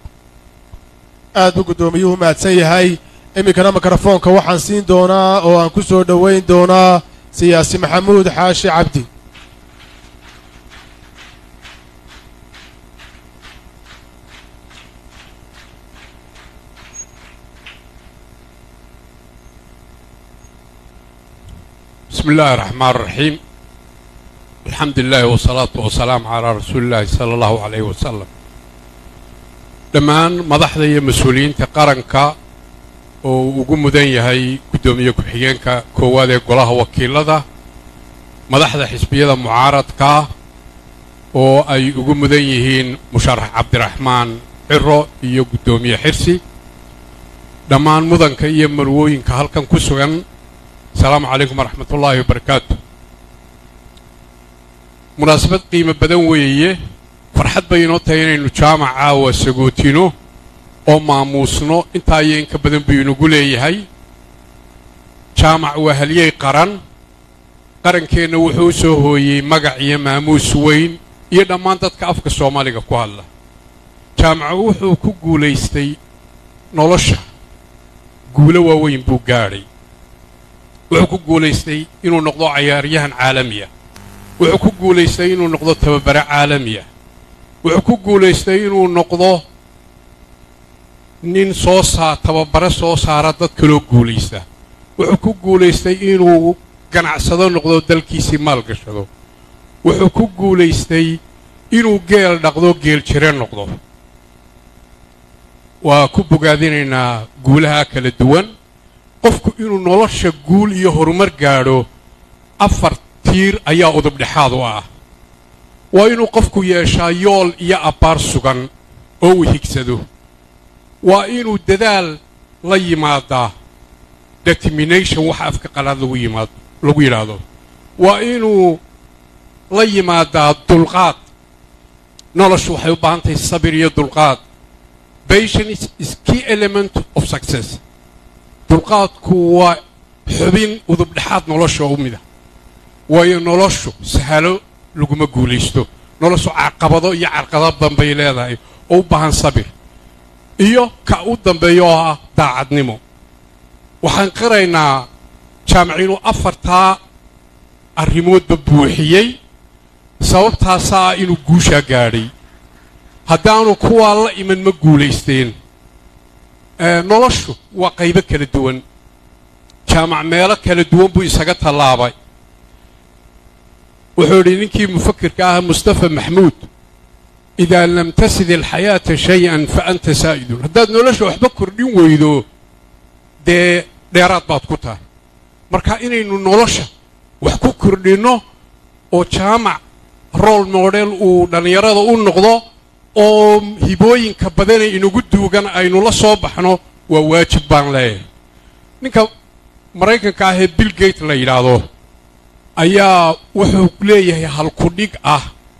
aad buu guddoomiyuhu mahadsan yahay iminkana mikrofoonka waxaan siin doonaa oo aan ku soo dhowayn doonaa siyaasi maxamuud xaashi cabdi بسم الله الرحمن الرحيم الحمد لله والصلاة والسلام على رسول الله صلى الله عليه وسلم dhammaan madaxda iyo mas-uuliyiinta qaranka oo ugu mudan yahay guddoomiye ku-xigeenka koowaad ee golaha wakiilada madaxda xisbiyada mucaaradka oo ay ugu mudan yihiin musharax cabdiraxmaan ciro iyo guddoomiye xirsi dhammaan mudanka iyo marwooyinka halkan ku sugan asalaamu calaykum waraxmatullaahi wabarakaatu munaasabad qiimo badan weeye farxad bay inoo tahay inaynu jaamac caawa sagootino oo maamuusno intaa iyo inka badan buu inagu leeyahay jaamac waa halyey qaran qarankeenna wuxuu u soo hooyey magac iyo maamuus weyn iyo dhammaan dadka afka soomaaliga ku hadla jaamacu wuxuu ku guulaystay nolosha guulo waaweyn buu gaadhay wuxuu ku guulaystay inuu noqdo cayaaryahan caalamiya wuxuu ku guulaystay inuu noqdo tababare caalamiya wuxuu ku guulaystay inuu noqdo nin soo saa tababare soo saara dad kaloo guulaysta wuxuu ku guulaystay inuu ganacsado noqdo dalkiisii maal gashado wuxuu ku guulaystay inuu geel dhaqdo geel jire noqdo waa ku bogaadinaynaa guulaha kala duwan qofku inuu nolosha guul iyo horumar gaadho afar tiir ayaa udubdhexaad u ah waa inuu qofku yeeshaa yool iyo abbaar sugan oo uu higsado waa inuu dadaal la yimaadaa determination waxa afka qalaad lagu yimaado lagu yidhaahdo waa inuu la yimaadaa dulqaad noloshu waxay u baahan tahay sabir iyo dulqaad patience is key element of success dulqaadku waa xubin udubdhexaad nolosha u mida waayo noloshu sahalo laguma guulaysto noloshu caqabado iyo carqado badan bay leedahay oo u baahan sabir iyo ka u dambeeya oo ah daacadnimo waxaan qiraynaa jaamac inuu afartaa arrimoodba buuxiyey sababtaasaa ah inuu guushaa gaadhay haddaanu kuwaa la iman ma guulaysteen noloshu waa qaybo kala duwan jaamac meelo kala duwan buu isaga tallaabay wuxuu idhi ninkii mufakirka ah mustafa maxmuud idaa lam tasid alxayaata shay-an fa anta saa'idun haddaad nolosha waxba kordhin weydo dee dheeraad baad ku tahay marka inaynu nolosha wax ku kordhinno oo jaamac rool model uu dhallinyarada u noqdo oo hibooyinka badane inagu duugan aynu la soo baxno waa waajib baan leeyahay ninka maraykanka ah ee bill gate la yidhaahdo ayaa wuxuu leeyahay halkudhig ah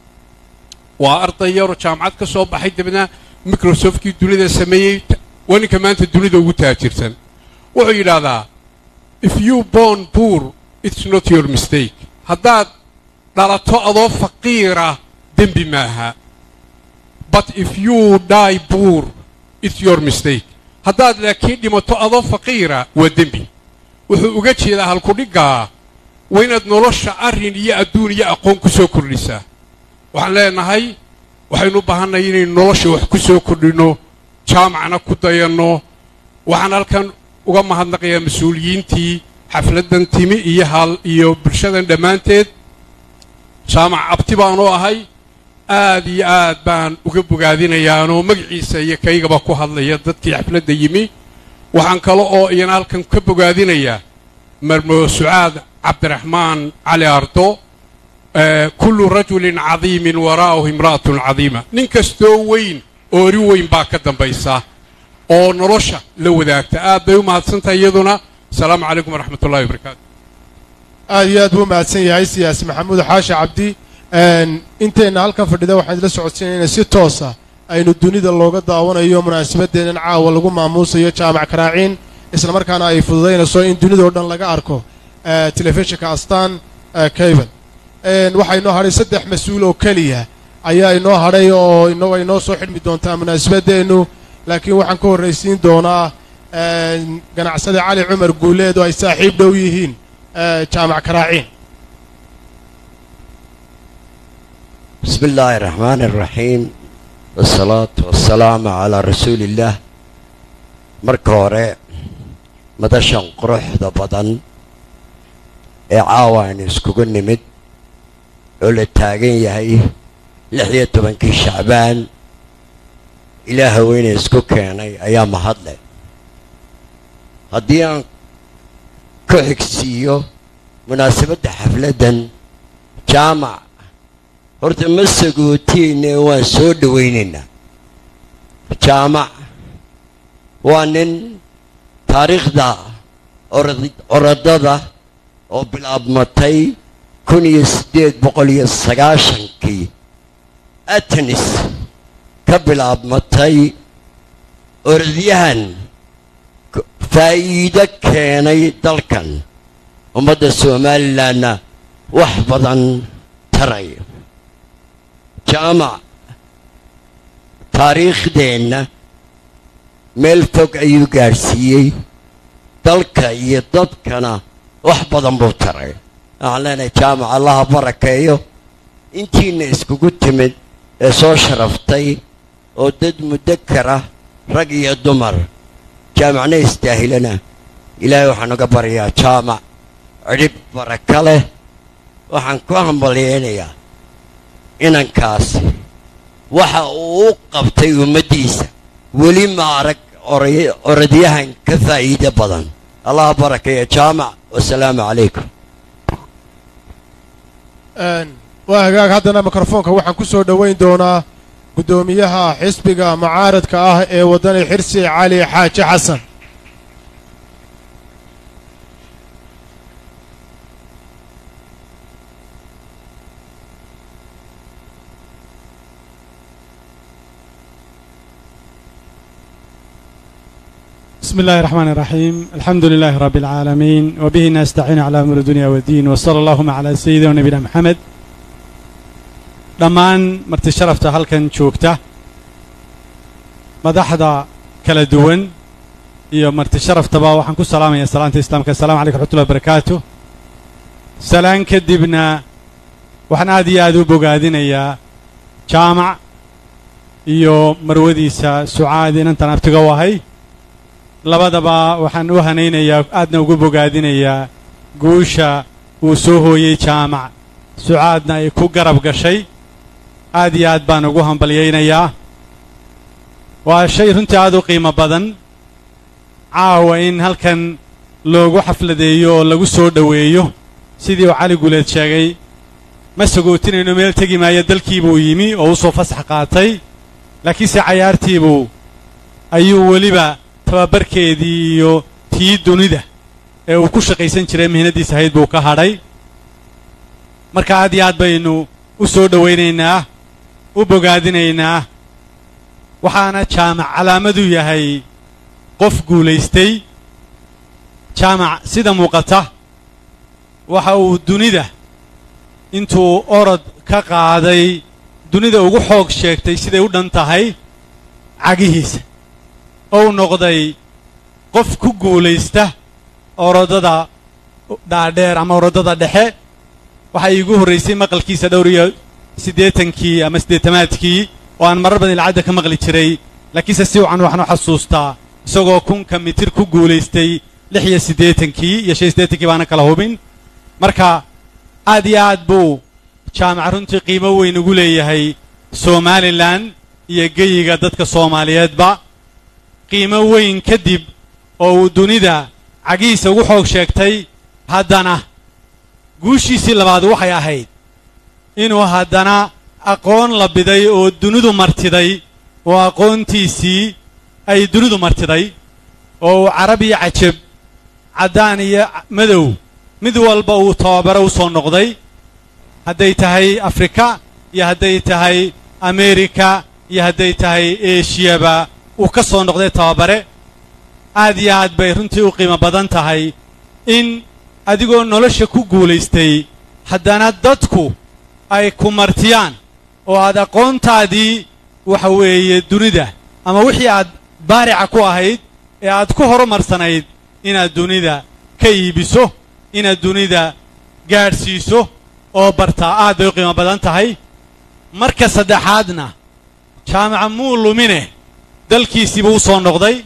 waa arday yaroo jaamacad ka soo baxay dabadna microsoft-kii dunida sameeyey waa ninka maanta dunida ugu taajirsan wuxuu yidhaahdaa if you born poor it's not your mistake haddaad dhalato adoo faqiira dembi maaha but if you die poor it's your mistake haddaad laakiin dhimato adoo faqiira waa dembi wuxuu uga jeedaa halkudhiggaa waa inaad nolosha arrin iyo adduun iyo aqoon ku soo kordhisaa waxaan leenahay waxaynu u baahannahay inaynu nolosha wax ku soo kordhinno jaamacna ku dayanno waxaan halkan uga mahadnaqayaa mas-uuliyiintii xafladdan timi iyo hal iyo bulshadan dhammaanteed jaamac abti baanu ahay aad iyo aad baan uga bogaadinayaanoo magaciisa iyo kaygaba ku hadlaya dadkii xafladda yimi waxaan kale oo iyana halkan ka bogaadinayaa marmo sucaad cabdiraxmaan cali ardo kullu rajulin cadiimin waraa'ahu imra'atun cadiima nin kastoo weyn oori weyn baa ka dambaysa oo nolosha la wadaagta aad bay u mahadsantahay iyaduna asalaamu calaykum waraxmat ullahi wabarakaatu aad iyo aad buu mahadsan yahay siyaasi maxamuud xaashi cabdi inteenna halkan fadhida waxaan idila socodsiinayna si toosa aynu dunida looga daawanayo munaasabadeennan caawa lagu maamuusayo jaamac karaaciin islamarkaana ay fududaynayso in dunidao dhan laga arko telefishinka astaan cable waxaa inoo hadhay saddex mas-uul oo keliya ayaa inoo hadhay oo ino ay noo soo xidhmi doontaa munaasabadeennu laakiin waxaan ka horraysiin doonaa ganacsade cali cumar guuleed oo ay saaxiib dhow yihiin jaamac karaaciin بسم الله الرحمن الرحيم والصلاة والسلام على رسول الله marka hore madashan quruxda badan ee caawa aynu iskugu nimid oo la taagan yahay lix iyo tobankii shacbaan ilaaha weyne isku keenay ayaa mahadle haddii aan ku xigsiiyo munaasabadda xafladdan jaamac horta ma sagootiine waan soo dhowaynaynaa jaamac waa nin taariikhda orad- orodada oo bilaabmatay kun iyo siddeed boqol iyo sagaashankii atenis ka bilaabmatay orodyahan k- faa'iido keenay dalkan ummadda somalilanna wax badan taray jaamac taariikhdeenna meel fog ayuu gaadhsiiyey dalka iyo dadkana wax badan buu taray waxaan leenahay jaamac allaha barakeeyo intiina iskugu timid ee soo sharaftay oo dad mudakara rag iyo dumar jaamacna istaahilana ilaahay waxaan uga baryaa jaamac cidhib baraka leh waxaan ku hambalyeynayaa inankaasi waxa uu u qabtay ummaddiisa weli ma arag oray- orodyahan ka faa'iido badan allaha barakeeya jaamac wasalaamu calaykum waa hagaag haddana mikrofoonka waxaan ku soo dhoweyn doonaa guddoomiyaha xisbiga mucaaradka ah ee waddani xirsi cali xaaji xasan بسم الله الرحمن الرحيم الحمد لله رب العالمين وبه نستعين على أمر الدنيا والدين وصلى اللهم على سيدنا ونبينا محمد dhammaan marti sharafta halkan joogta madaxda kala duwan iyo marti sharaftaba waxaan ku salaamayaa salaanta islaamka assalamu calaykum raxmatullahi wabarakaatu salaan kadibna waxaan aad iyo aad u bogaadinayaa jaamac iyo marwadiisa sucaad inantan abtiga u ahay labadaba waxaan u hanaynayaa aadna ugu bogaadinayaa guusha uu soo hooyey jaamac sucaadna ay ku garab gashay aad iyo aad baan ugu hambalyaynayaa waa shay runtii aad u qiimo badan caawa in halkan loogu xafladeeyo oo lagu soo dhoweeyo sidii uu cali guleed sheegay ma sagootinayno meel tegi maayo dalkiibuu yimi oo u soo fasax qaatay laakiinse cayaartiibuu ayuu weliba tababarkeedii iyo tii dunida ee uu ku shaqaysan jiray mihnaddiis ahayd buu ka hadhay marka aad iyo aad baynu u soo dhowaynaynaa u bogaadinaynaa waxaana jaamac calaamadu yahay qof guulaystay jaamac sida muuqata waxa uu dunida intuu orod ka qaaday dunida ugu xoog sheegtay siday u dhan tahay cagihiisa ou noqday qof ku guulaysta orodada dhaadheer ama orodada dhexe waxaa iigu horraysay maqalkiisa dhowr iyo siddeetankii ama siddeetamaadkii oo aan marar badan ilcadda ka maqli jiray laakiinse si wacan waxaan u xasuustaa isagoo kunka mitir ku guulaystay lix iyo siddeetankii iyo shan iyo siddeetankii baana kala hubin marka aad iyo aad buu jaamac runtii qiimo weyn ugu leeyahay somalilan iyo geyiga dadka soomaaliyeedba qiimo weyn kadib oo uu dunida cagihiisa ugu xoog sheegtay haddana guushiisii labaad waxay ahayd inuu haddana aqoon la biday oo dunidu martiday oo aqoontiisii ay dunidu martiday oo uu carab iyo cajab caddaan iyo madow mid walba uu tababaro u soo noqday hadday tahay afrika iyo hadday tahay ameerika iyo hadday tahay eshiyaba uu ka soo noqday tababare aad iyo aad bay runtii u qiimo badan tahay in adigoo nolosha ku guulaystay haddana dadku ay ku martiyaan oo aad aqoontaadii waxa weeye dunida ama wixii aad baarica ku ahayd ee aad ku horumarsanayd inaad dunida ka iibiso inaad dunida gaadhsiiso oo bartaa aad bay u qiimo badan tahay marka saddexaadna jaamaca muu lumine dalkiisiibuu u soo noqday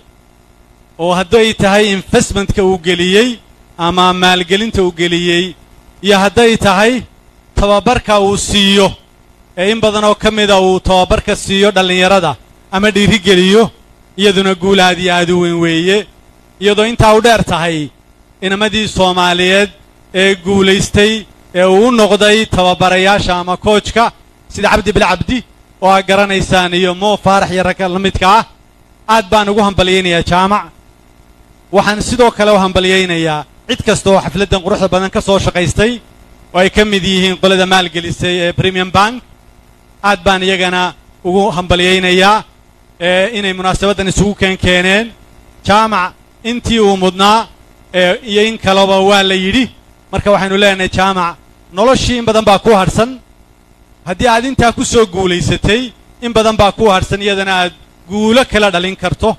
oo hadday tahay investmentka uu geliyey ama maalgelinta uu geliyey iyo hadday tahay tababarka uu siiyo ee in badan oo ka mida uu tababarka siiyo dhallinyarada ama dhiirigeliyo iyaduna guul aad iyo aad u weyn weeye iyadoo intaa u dheer tahay inamadii soomaaliyeed ee guulaystay ee uu u noqday tababarayaasha ama koojka sida cabdi bil cabdi oo aad garanaysaan iyo moo faarax iyo ragga la midka ah aad baan ugu hambalyaynayaa jaamac waxaan sidoo kale u hambalyaynayaa cid kasta oo xafladdan quruxda badan ka soo shaqaystay oo ay ka mid yihiin qolada maalgelisay ee premium bank aad baan iyagana ugu hambalyaynayaa ee inay munaasabaddan isugu keen keeneen jaamac intii uu mudnaa ee iyo in kaleba waa la yidhi marka waxaynu leenahay jaamac noloshii in badan baa ku hadhsan haddii aad intaa ku soo guulaysatay in badan baa ku hadhsan iyadana aad guulo kala dhalin karto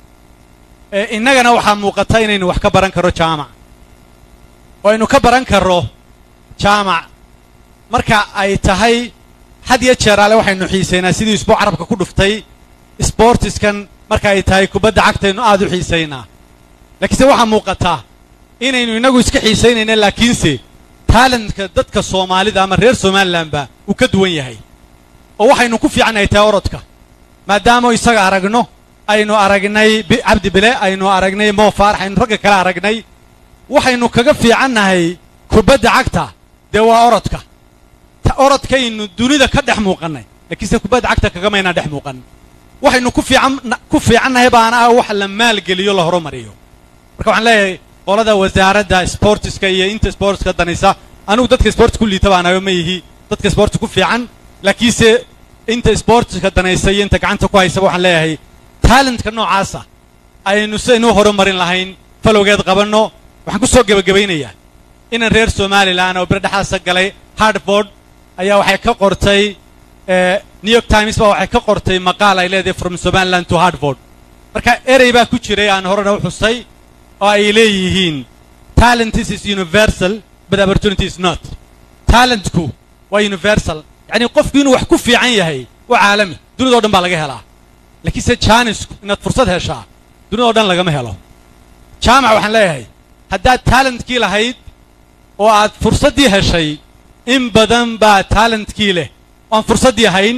ee innagana waxaa muuqata inaynu wax ka baran karro jaamac oo aynu ka baran karro jaamac marka ay tahay had iyo jeer ale waxaynu xiisaynaa sidii isbuu carabka ku dhuftay sboortiskan marka ay tahay kubadda cagtaynu aad u xiisaynaa laakiinse waxaa muuqataa inaynu innagu iska xiisaynayna laakiinse taalentka dadka soomaalida ama reer somalilanba uu ka duwan yahay oo waxaynu ku fiicannahay tahay orodka maadaama isaga aragno aynu aragnay cabdi bile aynu aragnay moo faarax aynu ragga kale aragnay waxaynu kaga fiicannahay kubadda cagta dee waa orodka orodkaynu dunida ka dhex muuqannay laakiinse kubadda cagta kagamaynaan dhex muuqan waxaynu ku fiican ku fiicannahay baana ah wax la maalgeliyo la horumariyo marka waxaan leeyahay qolada wasaaradda sportiska iyo inta sportska danaysa anigu dadka sports ku liita baanayo ma yihi dadka sports ku fiican laakiinse inta sportska danaysa iyo inta gacanta ku haysaba waxaan leeyahay talentka noocaasa aynu sidaynu horumarin lahayn falowgeed qabanno waxaan ku soo gebagabaynayaa inan reer somalilan oo birdhexaasa galay hardford ayaa waxay ka qortay new york times baa waxay ka qortay maqaal ay leedahay from somaliland to hardford marka erey baa ku jiray aan horena u xusay oo ay leeyihiin talentis is universal but opportunity is not talentku waa universal yacni qofku inuu wax ku fiican yahay waa caalami dunidao dhan baa laga helaa laakiinse jaanisku inaad fursad heshaa dunidao dhan lagama helo jaamac waxaan leeyahay haddaad talentkii lahayd oo aad fursaddii heshay in badan baa talentkii leh oaan fursaddii ahayn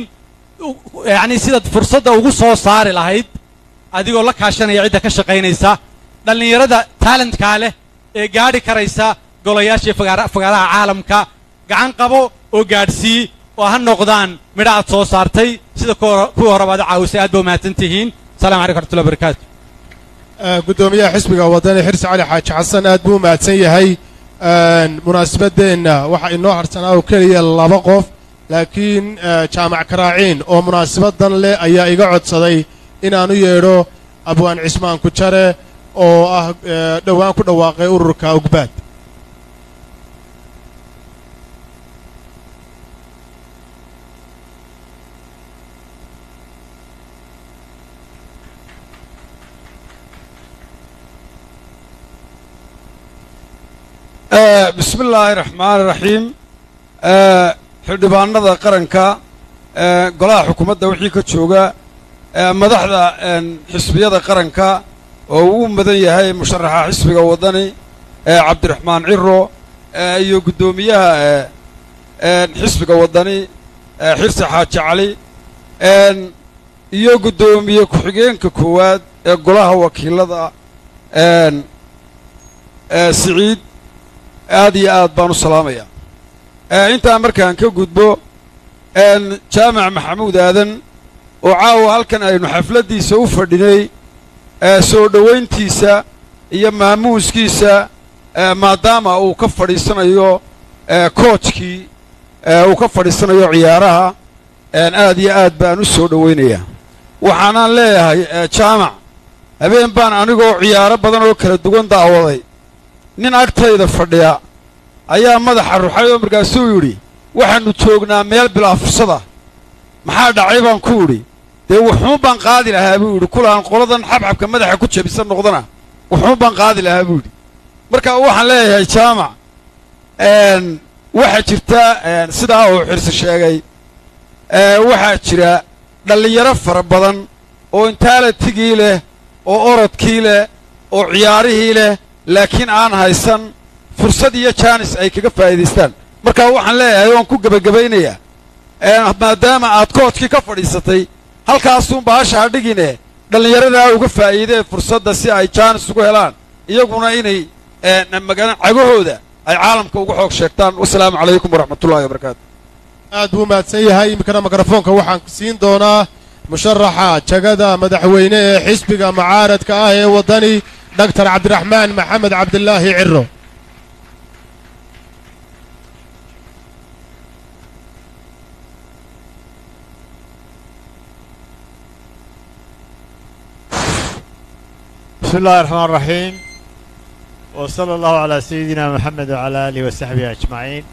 yacni sidaad fursadda ugu soo saari lahayd adigoo la kaashanaya cidda ka shaqaynaysa dhallinyarada taalentkaa leh ee gaadhi karaysa golayaashii fagaaraha caalamka gacan qabo oo gaadhsii oo ha noqdaan midha aad soo saartay sida kuwii horeba aad caawisay aad ba umahadsan tihiin asalamu calaykum raxmatullahi barakaatu guddoomiyaha xisbiga wadani xirsi cali xaaji xasan aad buu u mahadsan yahay munaasabadeenna waxaa inoo harsanaa oo keliya laba qof laakiin jaamac karaaciin oo munaasabadan leh ayaa iga codsaday inaan u yeedho abwaan cismaan kujare oo ah dhowaan ku dhawaaqay ururka ugbaad bismi illaahi raxmaani raxiim xildhibaanada qaranka golaha xukuumadda wixii ka jooga madaxda xisbiyada qaranka oo uu mudan yahay musharaxa xisbiga waddani cabdiraxmaan ciro iyo guddoomiyaha xisbiga waddani xirsi xaaji cali iyo guddoomiye ku-xigeenka koowaad ee golaha wakiilada siciid aad iyo aad baan u salaamayaa intaa markaan ka gudbo jaamac maxamuud aadan oo caawa halkan aynu xafladdiisa u fadhinay soo dhowayntiisa iyo maamuuskiisa maadaama uu ka fadhiisanayo koojkii uu ka fadhiisanayo ciyaaraha aad iyo aad baan u soo dhowaynayaa waxaanaan leeyahay jaamac habeen baan anigoo ciyaaro badan oo kala duwan daawaday nin agtayda fadhiya ayaa madaxa ruxay oo markaasuu yidhi waxaannu joognaa meel bilaa fursada maxaa dhacay baan ku idhi dee wuxuun baan qaadi lahaa buu yidhi kulaan qoladan xabxabka madaxa ku jabisan noqdana wuxuun baan qaadi lahaa buu yidhi marka waxaan leeyahay jaamac waxaa jirta sidaa uu xirsi sheegay waxaa jira dhallinyaro fara badan oo intaalatigii leh oo orodkii leh oo ciyaarihii leh laakiin aan haysan fursad iyo jaanis ay kaga faa'iidaystaan marka waxaan leeyahay waan ku gebagabaynayaa maadaama aad koodkii ka fadhiisatay halkaasuun bahasha ha dhigine dhallinyaradaa uga faa'iideen fursadda si ay jaanis ugu helaan iyaguna inay magala cagahooda ay caalamka uga xoog sheegtaan wasalaamu calaykum waraxmatullahi wabarakaatu aad buu mahadsan yahay iminkana mikrofoonka waxaan siin doonaa musharaxa jagada madaxweyne ee xisbiga mucaaradka ah ee waddani dhaktar cabdiraxmaan maxamed cabdilaahi ciro بسم الله الرحمن الرحيم وصلى الله على سيدنا محمد وعلى آله وصحبه أجمعين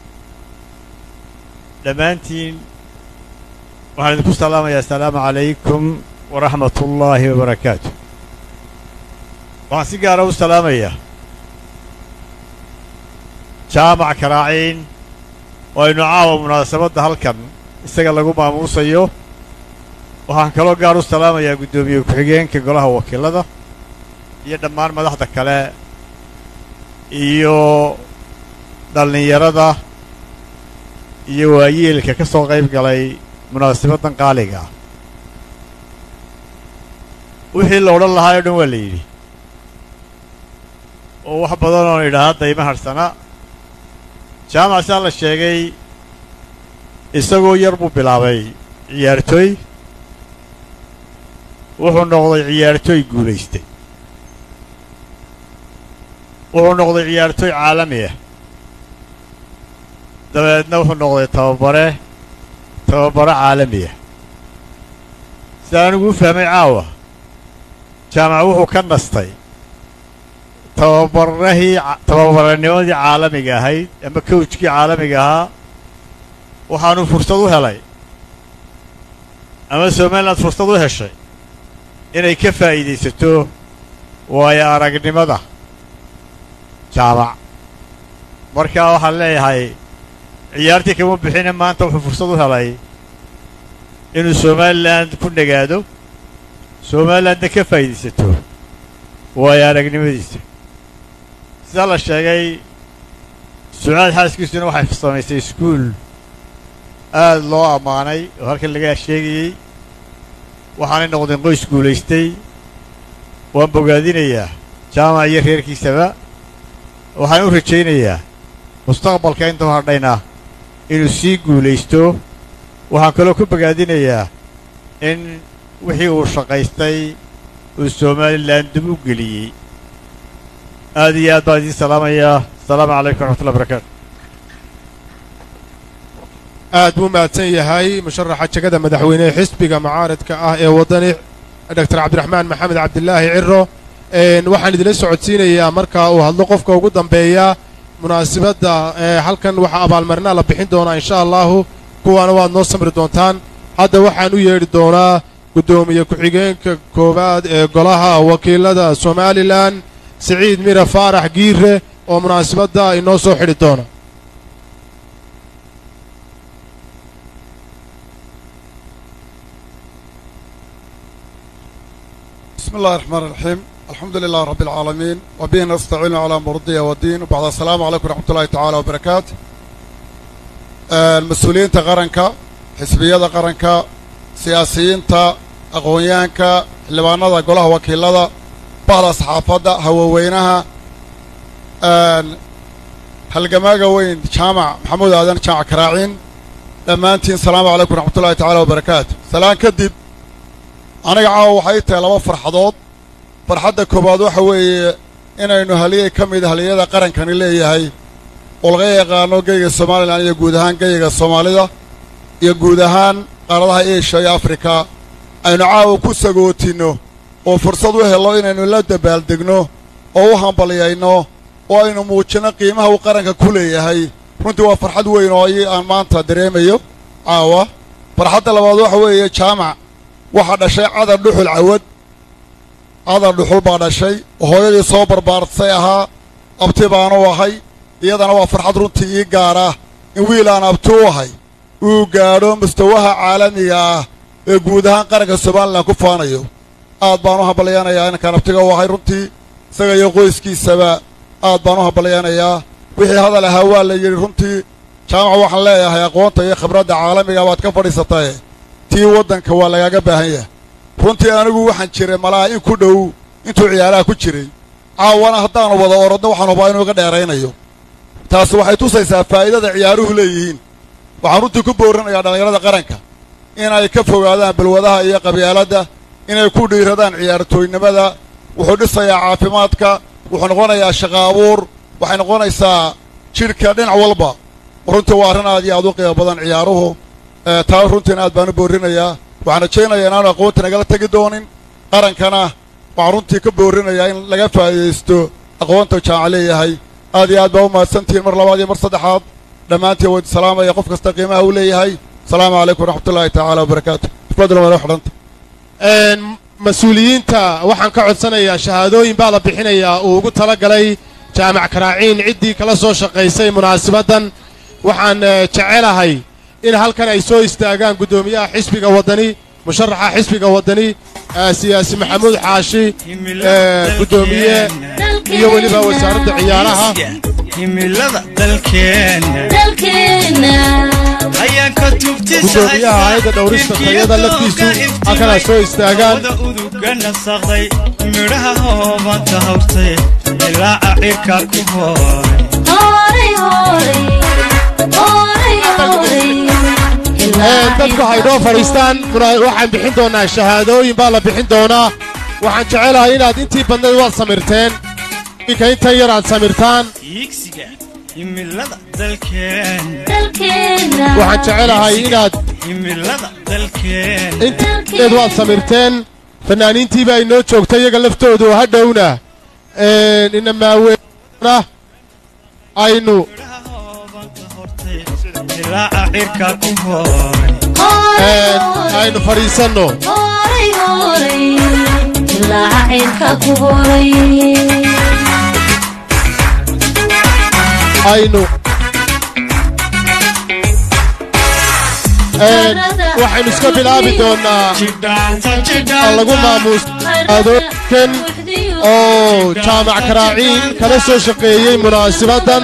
dhammaantiin waxaan idinku salaamayaa asalaamu calaykum waraxmat ullaahi wabarakaatu waxaan si gaara u salaamayaa jaamac karaaciin oo aynu caawa munaasabadda halkan isaga lagu maamuusayo waxaan kaloo gaar u salaamayaa guddoomiye ku-xigeenka golaha wakiilada iyo dhammaan madaxda kale iyo dhallinyarada iyo waayeelka ka soo qayb galay munaasabaddan qaaliga ah wixii la odhan lahaa oo dhan waa la yidhi oo wax badan oon idhaahda dayma hadhsana jaamac saa la sheegay isagoo yar buu bilaabay ciyaartooy wuxuu noqday ciyaartooy guulaystay wuxuu noqday ciyaartooy caalami ah dabeedna wuxuu noqday tababare tababare caalami ah sida anigu u fahmay caawa jaamac wuxuu ka nastay tababarahii tababaranimadii caalamiga ahayd ama kowjkii caalamiga ahaa waxaanu fursad u helay ama somaliland fursad u heshay inay ka faa'iidaysato waayo aragnimada jaamac markaa waxaan leeyahay ciyaartii kama bixine maanta wuxuu fursad u helay inuu somalilan ku nagaado somalilandna ka faa'iidaysato waayo aragnimadiisa sidaa la sheegay sucaad xaaskiisuna waxay samaysay iskuul aad loo ammaanay oo halkan laga sheegayey waxaanay noqdeen qoys guulaystay waan bogaadinayaa jaamac iyo reerkiisaba waxaan u rajaynayaa mustaqbalka intuu hadhayna inuu sii guulaysto waxaan kaloo ku bogaadinayaa in wixii uu shaqaystay uu somalilan dib u geliyey aad iyo aad baan idiin salaamayaa asalaamu calaykum waraxmatullahi barakaatu aad buu mahadsan yahay musharaxa jagada madaxweyne ee xisbiga mucaaradka ah ee waddani doctor cabdiraxmaan maxamed cabdilaahi ciro waxaan idinla socodsiinayaa marka uu hadlo qofka ugu dambeeya munaasibadda halkan waxaa abaalmarinaa la bixin doonaa insha allahu kuwaana waad noo samri doontaan hadda waxaan u yeedhi doonaa guddoomiye ku-xigeenka koowaad ee golaha wakiilada somalilan siciid mire faarax giire oo munaasibadda inoo soo xidhi doona بسم الله الرحمن الرحيم الحمد لله رب العالمين وبه نستعين على أمور الدنيا والدين وبعد السلام عليكم ورحمة الله تعالى وبركاته المسؤولين قرنك حزبية قرنك سياسيين أقويانك xildhibaanada golaha wakiilada bahda saxaafadda hawaweynaha halgamaaga weyn jaamac maxamuud aadan jaamac karaaciin dhammaantiin salaamu calaykum waraxmatullahi tacaala wabarakaatu salaan kadib aniga caawa waxay tahay laba farxadood farxadda koowaad waxa weeye inaynu haliyey ka mid haliyada qarankani leeyahay oo laga yaqaano geyga somalilan iyo guud ahaan geyga soomaalida iyo guud ahaan qaaradaha eeshiya iyo afrika aynu caawa ku sagootinno oo fursad u hello inaynu la dabaaldegno oo u hambalyayno oo aynu muujinno qiimaha uu qaranka ku leeyahay runtii waa farxad weyn oo ii aan maanta dareemayo caawa farxadda labaad waxa weeye jaamac waxaa dhashay cadar dhuxul cawad cadar dhuxul baa dhashay hooyadii soo barbaartay ahaa abti baanu ahay iyadana waa farxad runtii ii gaara in wiil aan abti u ahay uu gaadho mustawaha caalamiga ah ee guud ahaan qaranka somalilan ku faanayo aad baan u hambalyaynayaa inankaan abtiga u ahay runtii isaga iyo qoyskiisaba aad baan u hambalyaynayaa wixii hadal ahaa waa la yidhi runtii jaamac waxaan leeyahay aqoonta iyo khibradda caalamiga baad ka fadhiisatae tii waddanka waa lagaaga baahan yahay runtii anigu waxaan jiray malaha in ku dhow intuu ciyaaraha ku jiray caawana haddaanu wada orodno waxaan hubaa inuu iga dheeraynayo taasi waxay tusaysaa faa'iidada ciyaaruhu leeyihiin waxaan runtii ku boorinayaa dhallinyarada qaranka inay ka fogaadaan balwadaha iyo qabyaaladda inay ku dhiiradaan ciyaartooynimada wuxuu dhisayaa caafimaadka wuxuu noqonayaa shaqa abuur waxay noqonaysaa jidhka dhinac walba runtii waa arrin aad iyo aad u qiimo badan ciyaaruhu taa runtiina aad baan u boorinayaa waxaan rajaynayaa inaanu aqoonta nagala tegi doonin qarankana waxaan runtii ka boorinayaa in laga faa'iidaysto aqoonta jaamac leeyahay aad iyo aad baa u mahadsantihiin mar labaad iyo mar saddexaad dhammaantiin wayd salaamaya qof kasta qiimaha uu leeyahay asalaamu calaykum waraxmatullaahi tacaala wabarakaatu ifadl waa xidhanta mas-uuliyiinta waxaan ka codsanayaa shahaadooyin baa la bixinayaa uu ugu tala galay jaamac karaaciin ciddii kala soo shaqaysay munaasabaddan waxaan jecelahay in halkan ay soo istaagaan guddoomiyaha xisbiga waddani musharaxa xisbiga waddani siyaasi maxamuud xaashi guddoomiye iyo weliba wasaaradda ciyaaraha himilada dalkeenna ayaan ka guddoomiyaha hayadda dhowrista tayada laftiisu halkanaa soo istaagaan uduga nasaqday midhaha hoobanta hawrtay ilaaca cirka ku dadku haydhoo fadhiistaan waxaan bixin doonnaa shahaadooyin baa la bixin doonaa waxaan jecelahay inaad intii badnayd waad samirteen inka intan yar aad samirtaan iigsiga himilada dalkeenna waxaan jecelahay inaad himilada dalkeenna intaed waad samirteen fannaaniintiiba ay noo joogta iyaga laftoodu hadhowna inamaaweena aynu ilaaca cirka ku aynu fadhiisanno aynu waxaynu iska bilaabi doonnaa lagu maamuusadookan oo jaamac karaaciin kala soo shaqeeyey munaasibaddan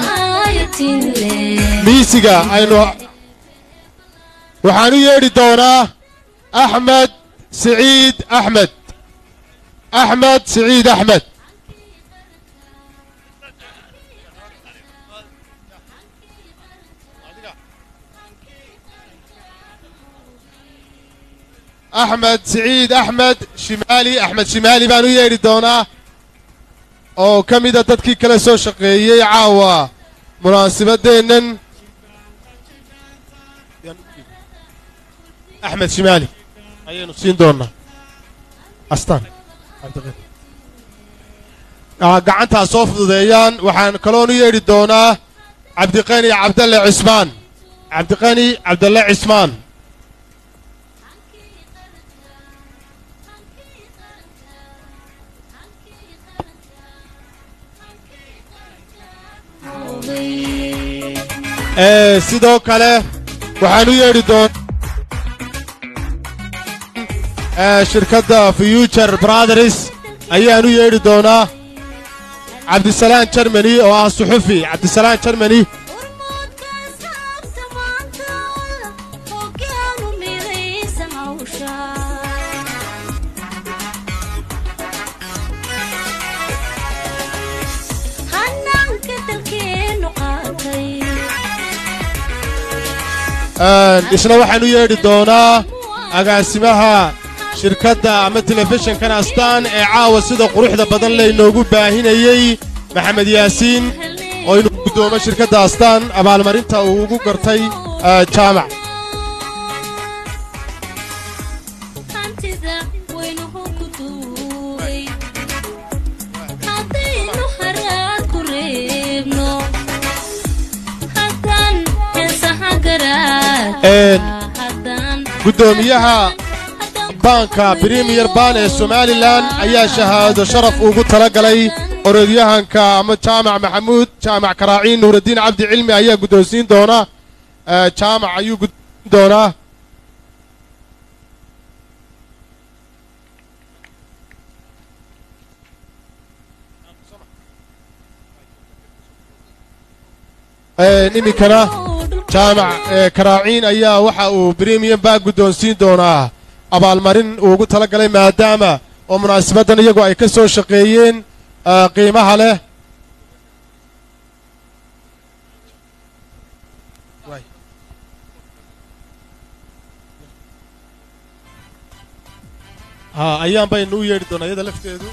miisiga aynu waxaan u yeedhi doonaa axmed siciid axmed axmed siciid axmed axmed siciid axmed shimaali axmed shimaali baan u yeedhi doonaa oo ka mida dadkii kala soo shaqeeyey caawa munaasibadeennan axmed shimaali ayaynu siin doonnaa astaan gacantaa soo fududeeyaan waxaan kaloon u yeedhi doonaa cabdiqani cabdalle cismaan cabdiqani cabdalle cismaan sidoo kale waxaan u yeedhi doonaa shirkadda future brothers ayaan u yeedhi doonaa cabdisalaan jermani oo ah suxufi cabdisalaan jermani isna waxaan u yeedhi doonaa agaasimaha shirkadda ama telefishinkan astaan ee caawa sida quruxda badan laynoogu baahinayey maxamed yaasiin oo inuu guddoomo shirkadda astaan abaalmarinta uu ugu gartay jaamac guddoomiyaha baanka bremiyer ban ee somalilan ayaa shahaado sharaf ugu tala galay orodyahanka ama jaamac maxamuud jaamac karaaciin nuuraddiin cabdi cilmi ayaa guddoonsiin doona jaamac ayuu guddoonsiin doonaa iminkana jaamac karaaciin ayaa waxa uu bremiyer baa guddoonsiin doonaa abaalmarin uu ugu tala galay maadaama oo munaasabaddan iyagu ay ka soo shaqeeyeen qiimaha leh ha ayaan baynu u yeedhi doonaa iyada lafteedu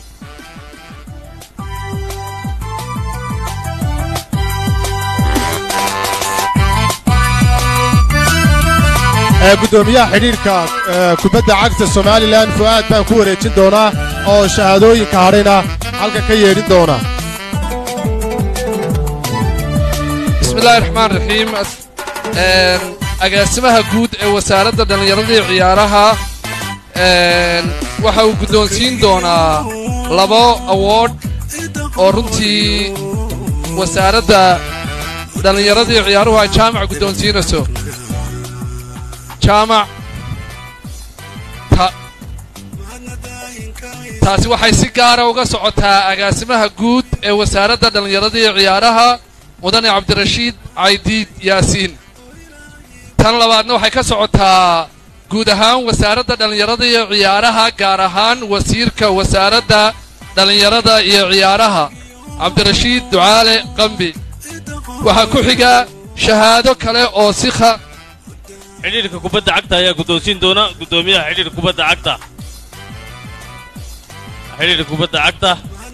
ee guddoomiyaha xidhiidhka ee kubadda cagta somalilan fu'aad baan ku wareejin doonaa oo shahaadooyinka hadhayna halka ka yeedhin doona بسم الله الرحمن الرحيم een agaasimaha guud ee wasaaradda dhallinyarada iyo ciyaaraha een waxa uu guddoonsiin doonaa labo award oo runtii wasaaradda dhallinyarada iyo ciyaaruhu ay jaamac guddoonsiinayso jaamac ta taasi waxay si gaara uga socotaa agaasimaha guud ee wasaaradda dhallinyarada iyo ciyaaraha mudane cabdirashiid caydiid yaasiin tan labaadna waxay ka socotaa guud ahaan wasaaradda dhallinyarada iyo ciyaaraha gaar ahaan wasiirka wasaaradda dhallinyarada iyo ciyaaraha cabdirashiid ducaale qambi waxaa ku xiga shahaado kale oo si kha xidhiidhka kubadda cagta ayaa guddoonsiin doona guddoomiyaha xidhiidhka kubadda cagta xidhiidhka kubadda cagta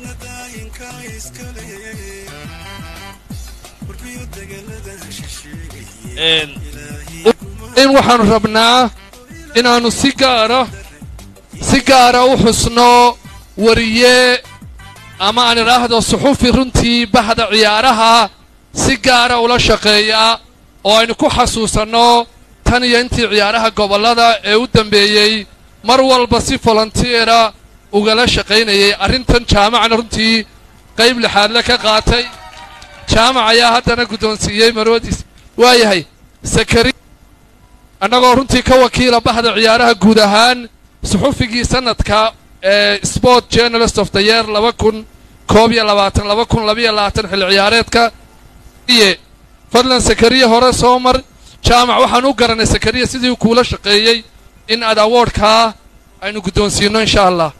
een in waxaannu rabnaa inaannu si gaara si gaara u xusno wariye ama aan idhaahdo suxufi runtii bahda ciyaaraha si gaara ula shaqeeya oo aynu ku xasuusanno tan iyo intii ciyaaraha gobollada ee u dambeeyey mar walba si volontiera ugala shaqaynayay arrintan jaamacna runtii qayb lixaadle ka qaatay jaamac ayaa haddana guddoonsiiyey marwadiis waayahay sakari annagoo runtii ka wakiila bahda ciyaaraha guud ahaan suxufigii sanadka ee sport journalist of the year laba kun koob iyo labaatan laba kun labiyo labaatan xilli ciyaareedka iye fadlan sakariya hore soo mar jaamac waxaan u garanay sakariya sidii kuula shaqeeyey in aad awoodhkaa aynu guddoonsiinno insha allah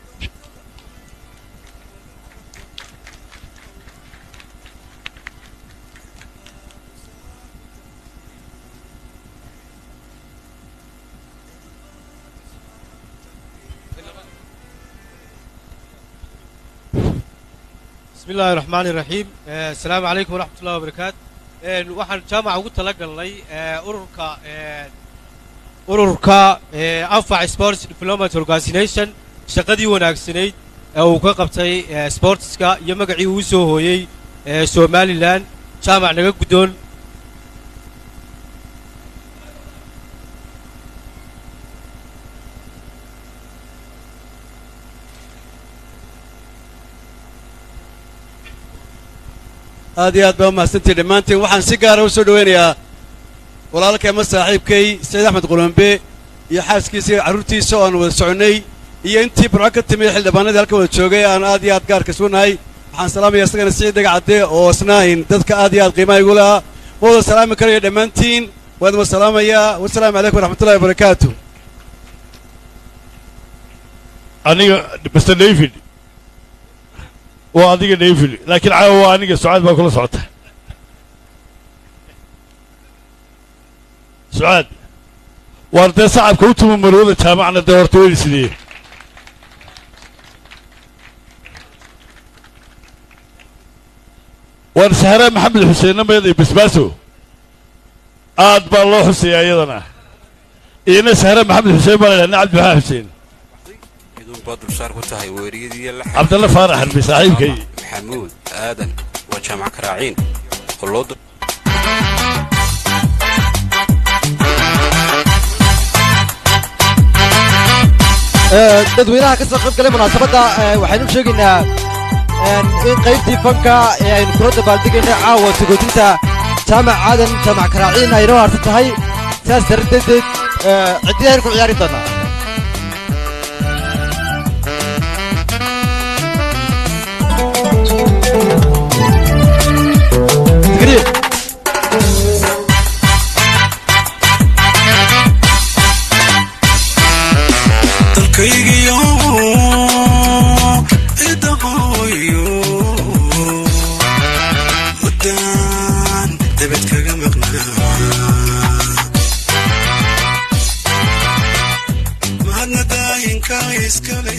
بسم الله الرحمن الرحيم آه، السلام عليكم ورحمة الله وبركاته آه، waxaan jaamaca ugu talagalnay آه، ururka آه، ururka آه، anfac sports development organization shaqadii wanaagsanayd ee uu ka qabtay آه، sportska iyo magacii uu soo hooyey آه، somaliland jaamac naga guddoon aad iyo aad baa umahadsantihi dhammaantiin waxaan si gaara u soo dhowaynayaa walaalkay ama saaxiibkay sayd axmed qulombe iyo xaaskiisa iyo carruurtiisa oo aan wada soconnay iyo intii burco ka timid xildhibaanadii halka wada joogay aan aad iyo aad gaarka suunahay waxaan salaamaya isagana siciid dhagacadde oo isnaahin dadka aad iyo aad qiimaha igu lahaa ma wada salaami karayo dhammaantiin waan wada salaamayaa wasalaamu calaykum waraxmatullahi wabarakaatu aniga mr david waa adiga david laakiin caawa waa aniga sucaad baa kula socota sucaad waar dee sacabka u tuma marwada jaamacna dee horta weydi sidee waar sahraa maxamed xuseenna meeday basbaaso aad baa loo xuseeyaa iyadana iyana sahraa maxamed xuseen baa la ydhaha cabdi maxaa xuseen baa dulsaar ku tahay weeriyadii la cabdalle faarax harbi saaxiibkay maxamuud aadan waa jaamac karaaciin oo loo dadweynaha ka soo qayb galay munaasabadda waxaynu u sheegaynaa in qaybtii fanka ee aynu kula dabaaldegaynay caawa sagoodinta jaamac aadan jaamac karaaciin ay inoo harsan tahay sidaas darteed ciddii aynu ku ciyaari doonaa dalkaygiyo idaqooyo waddaan dabad kaga maqnaa iskale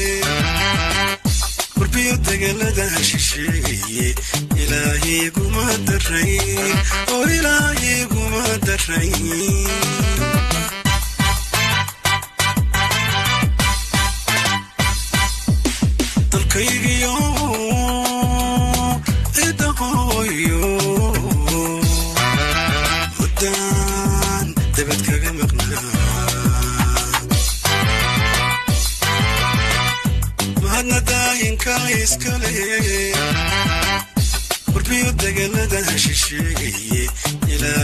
qurbiyo degelada shisheeye ilaahiguma daray oo ilaahiguma daray dalkaygiyo idaqooyo hudaan dabad kaga maqnaa mahadna daayinka iskale qurbiyo degelada shisheeye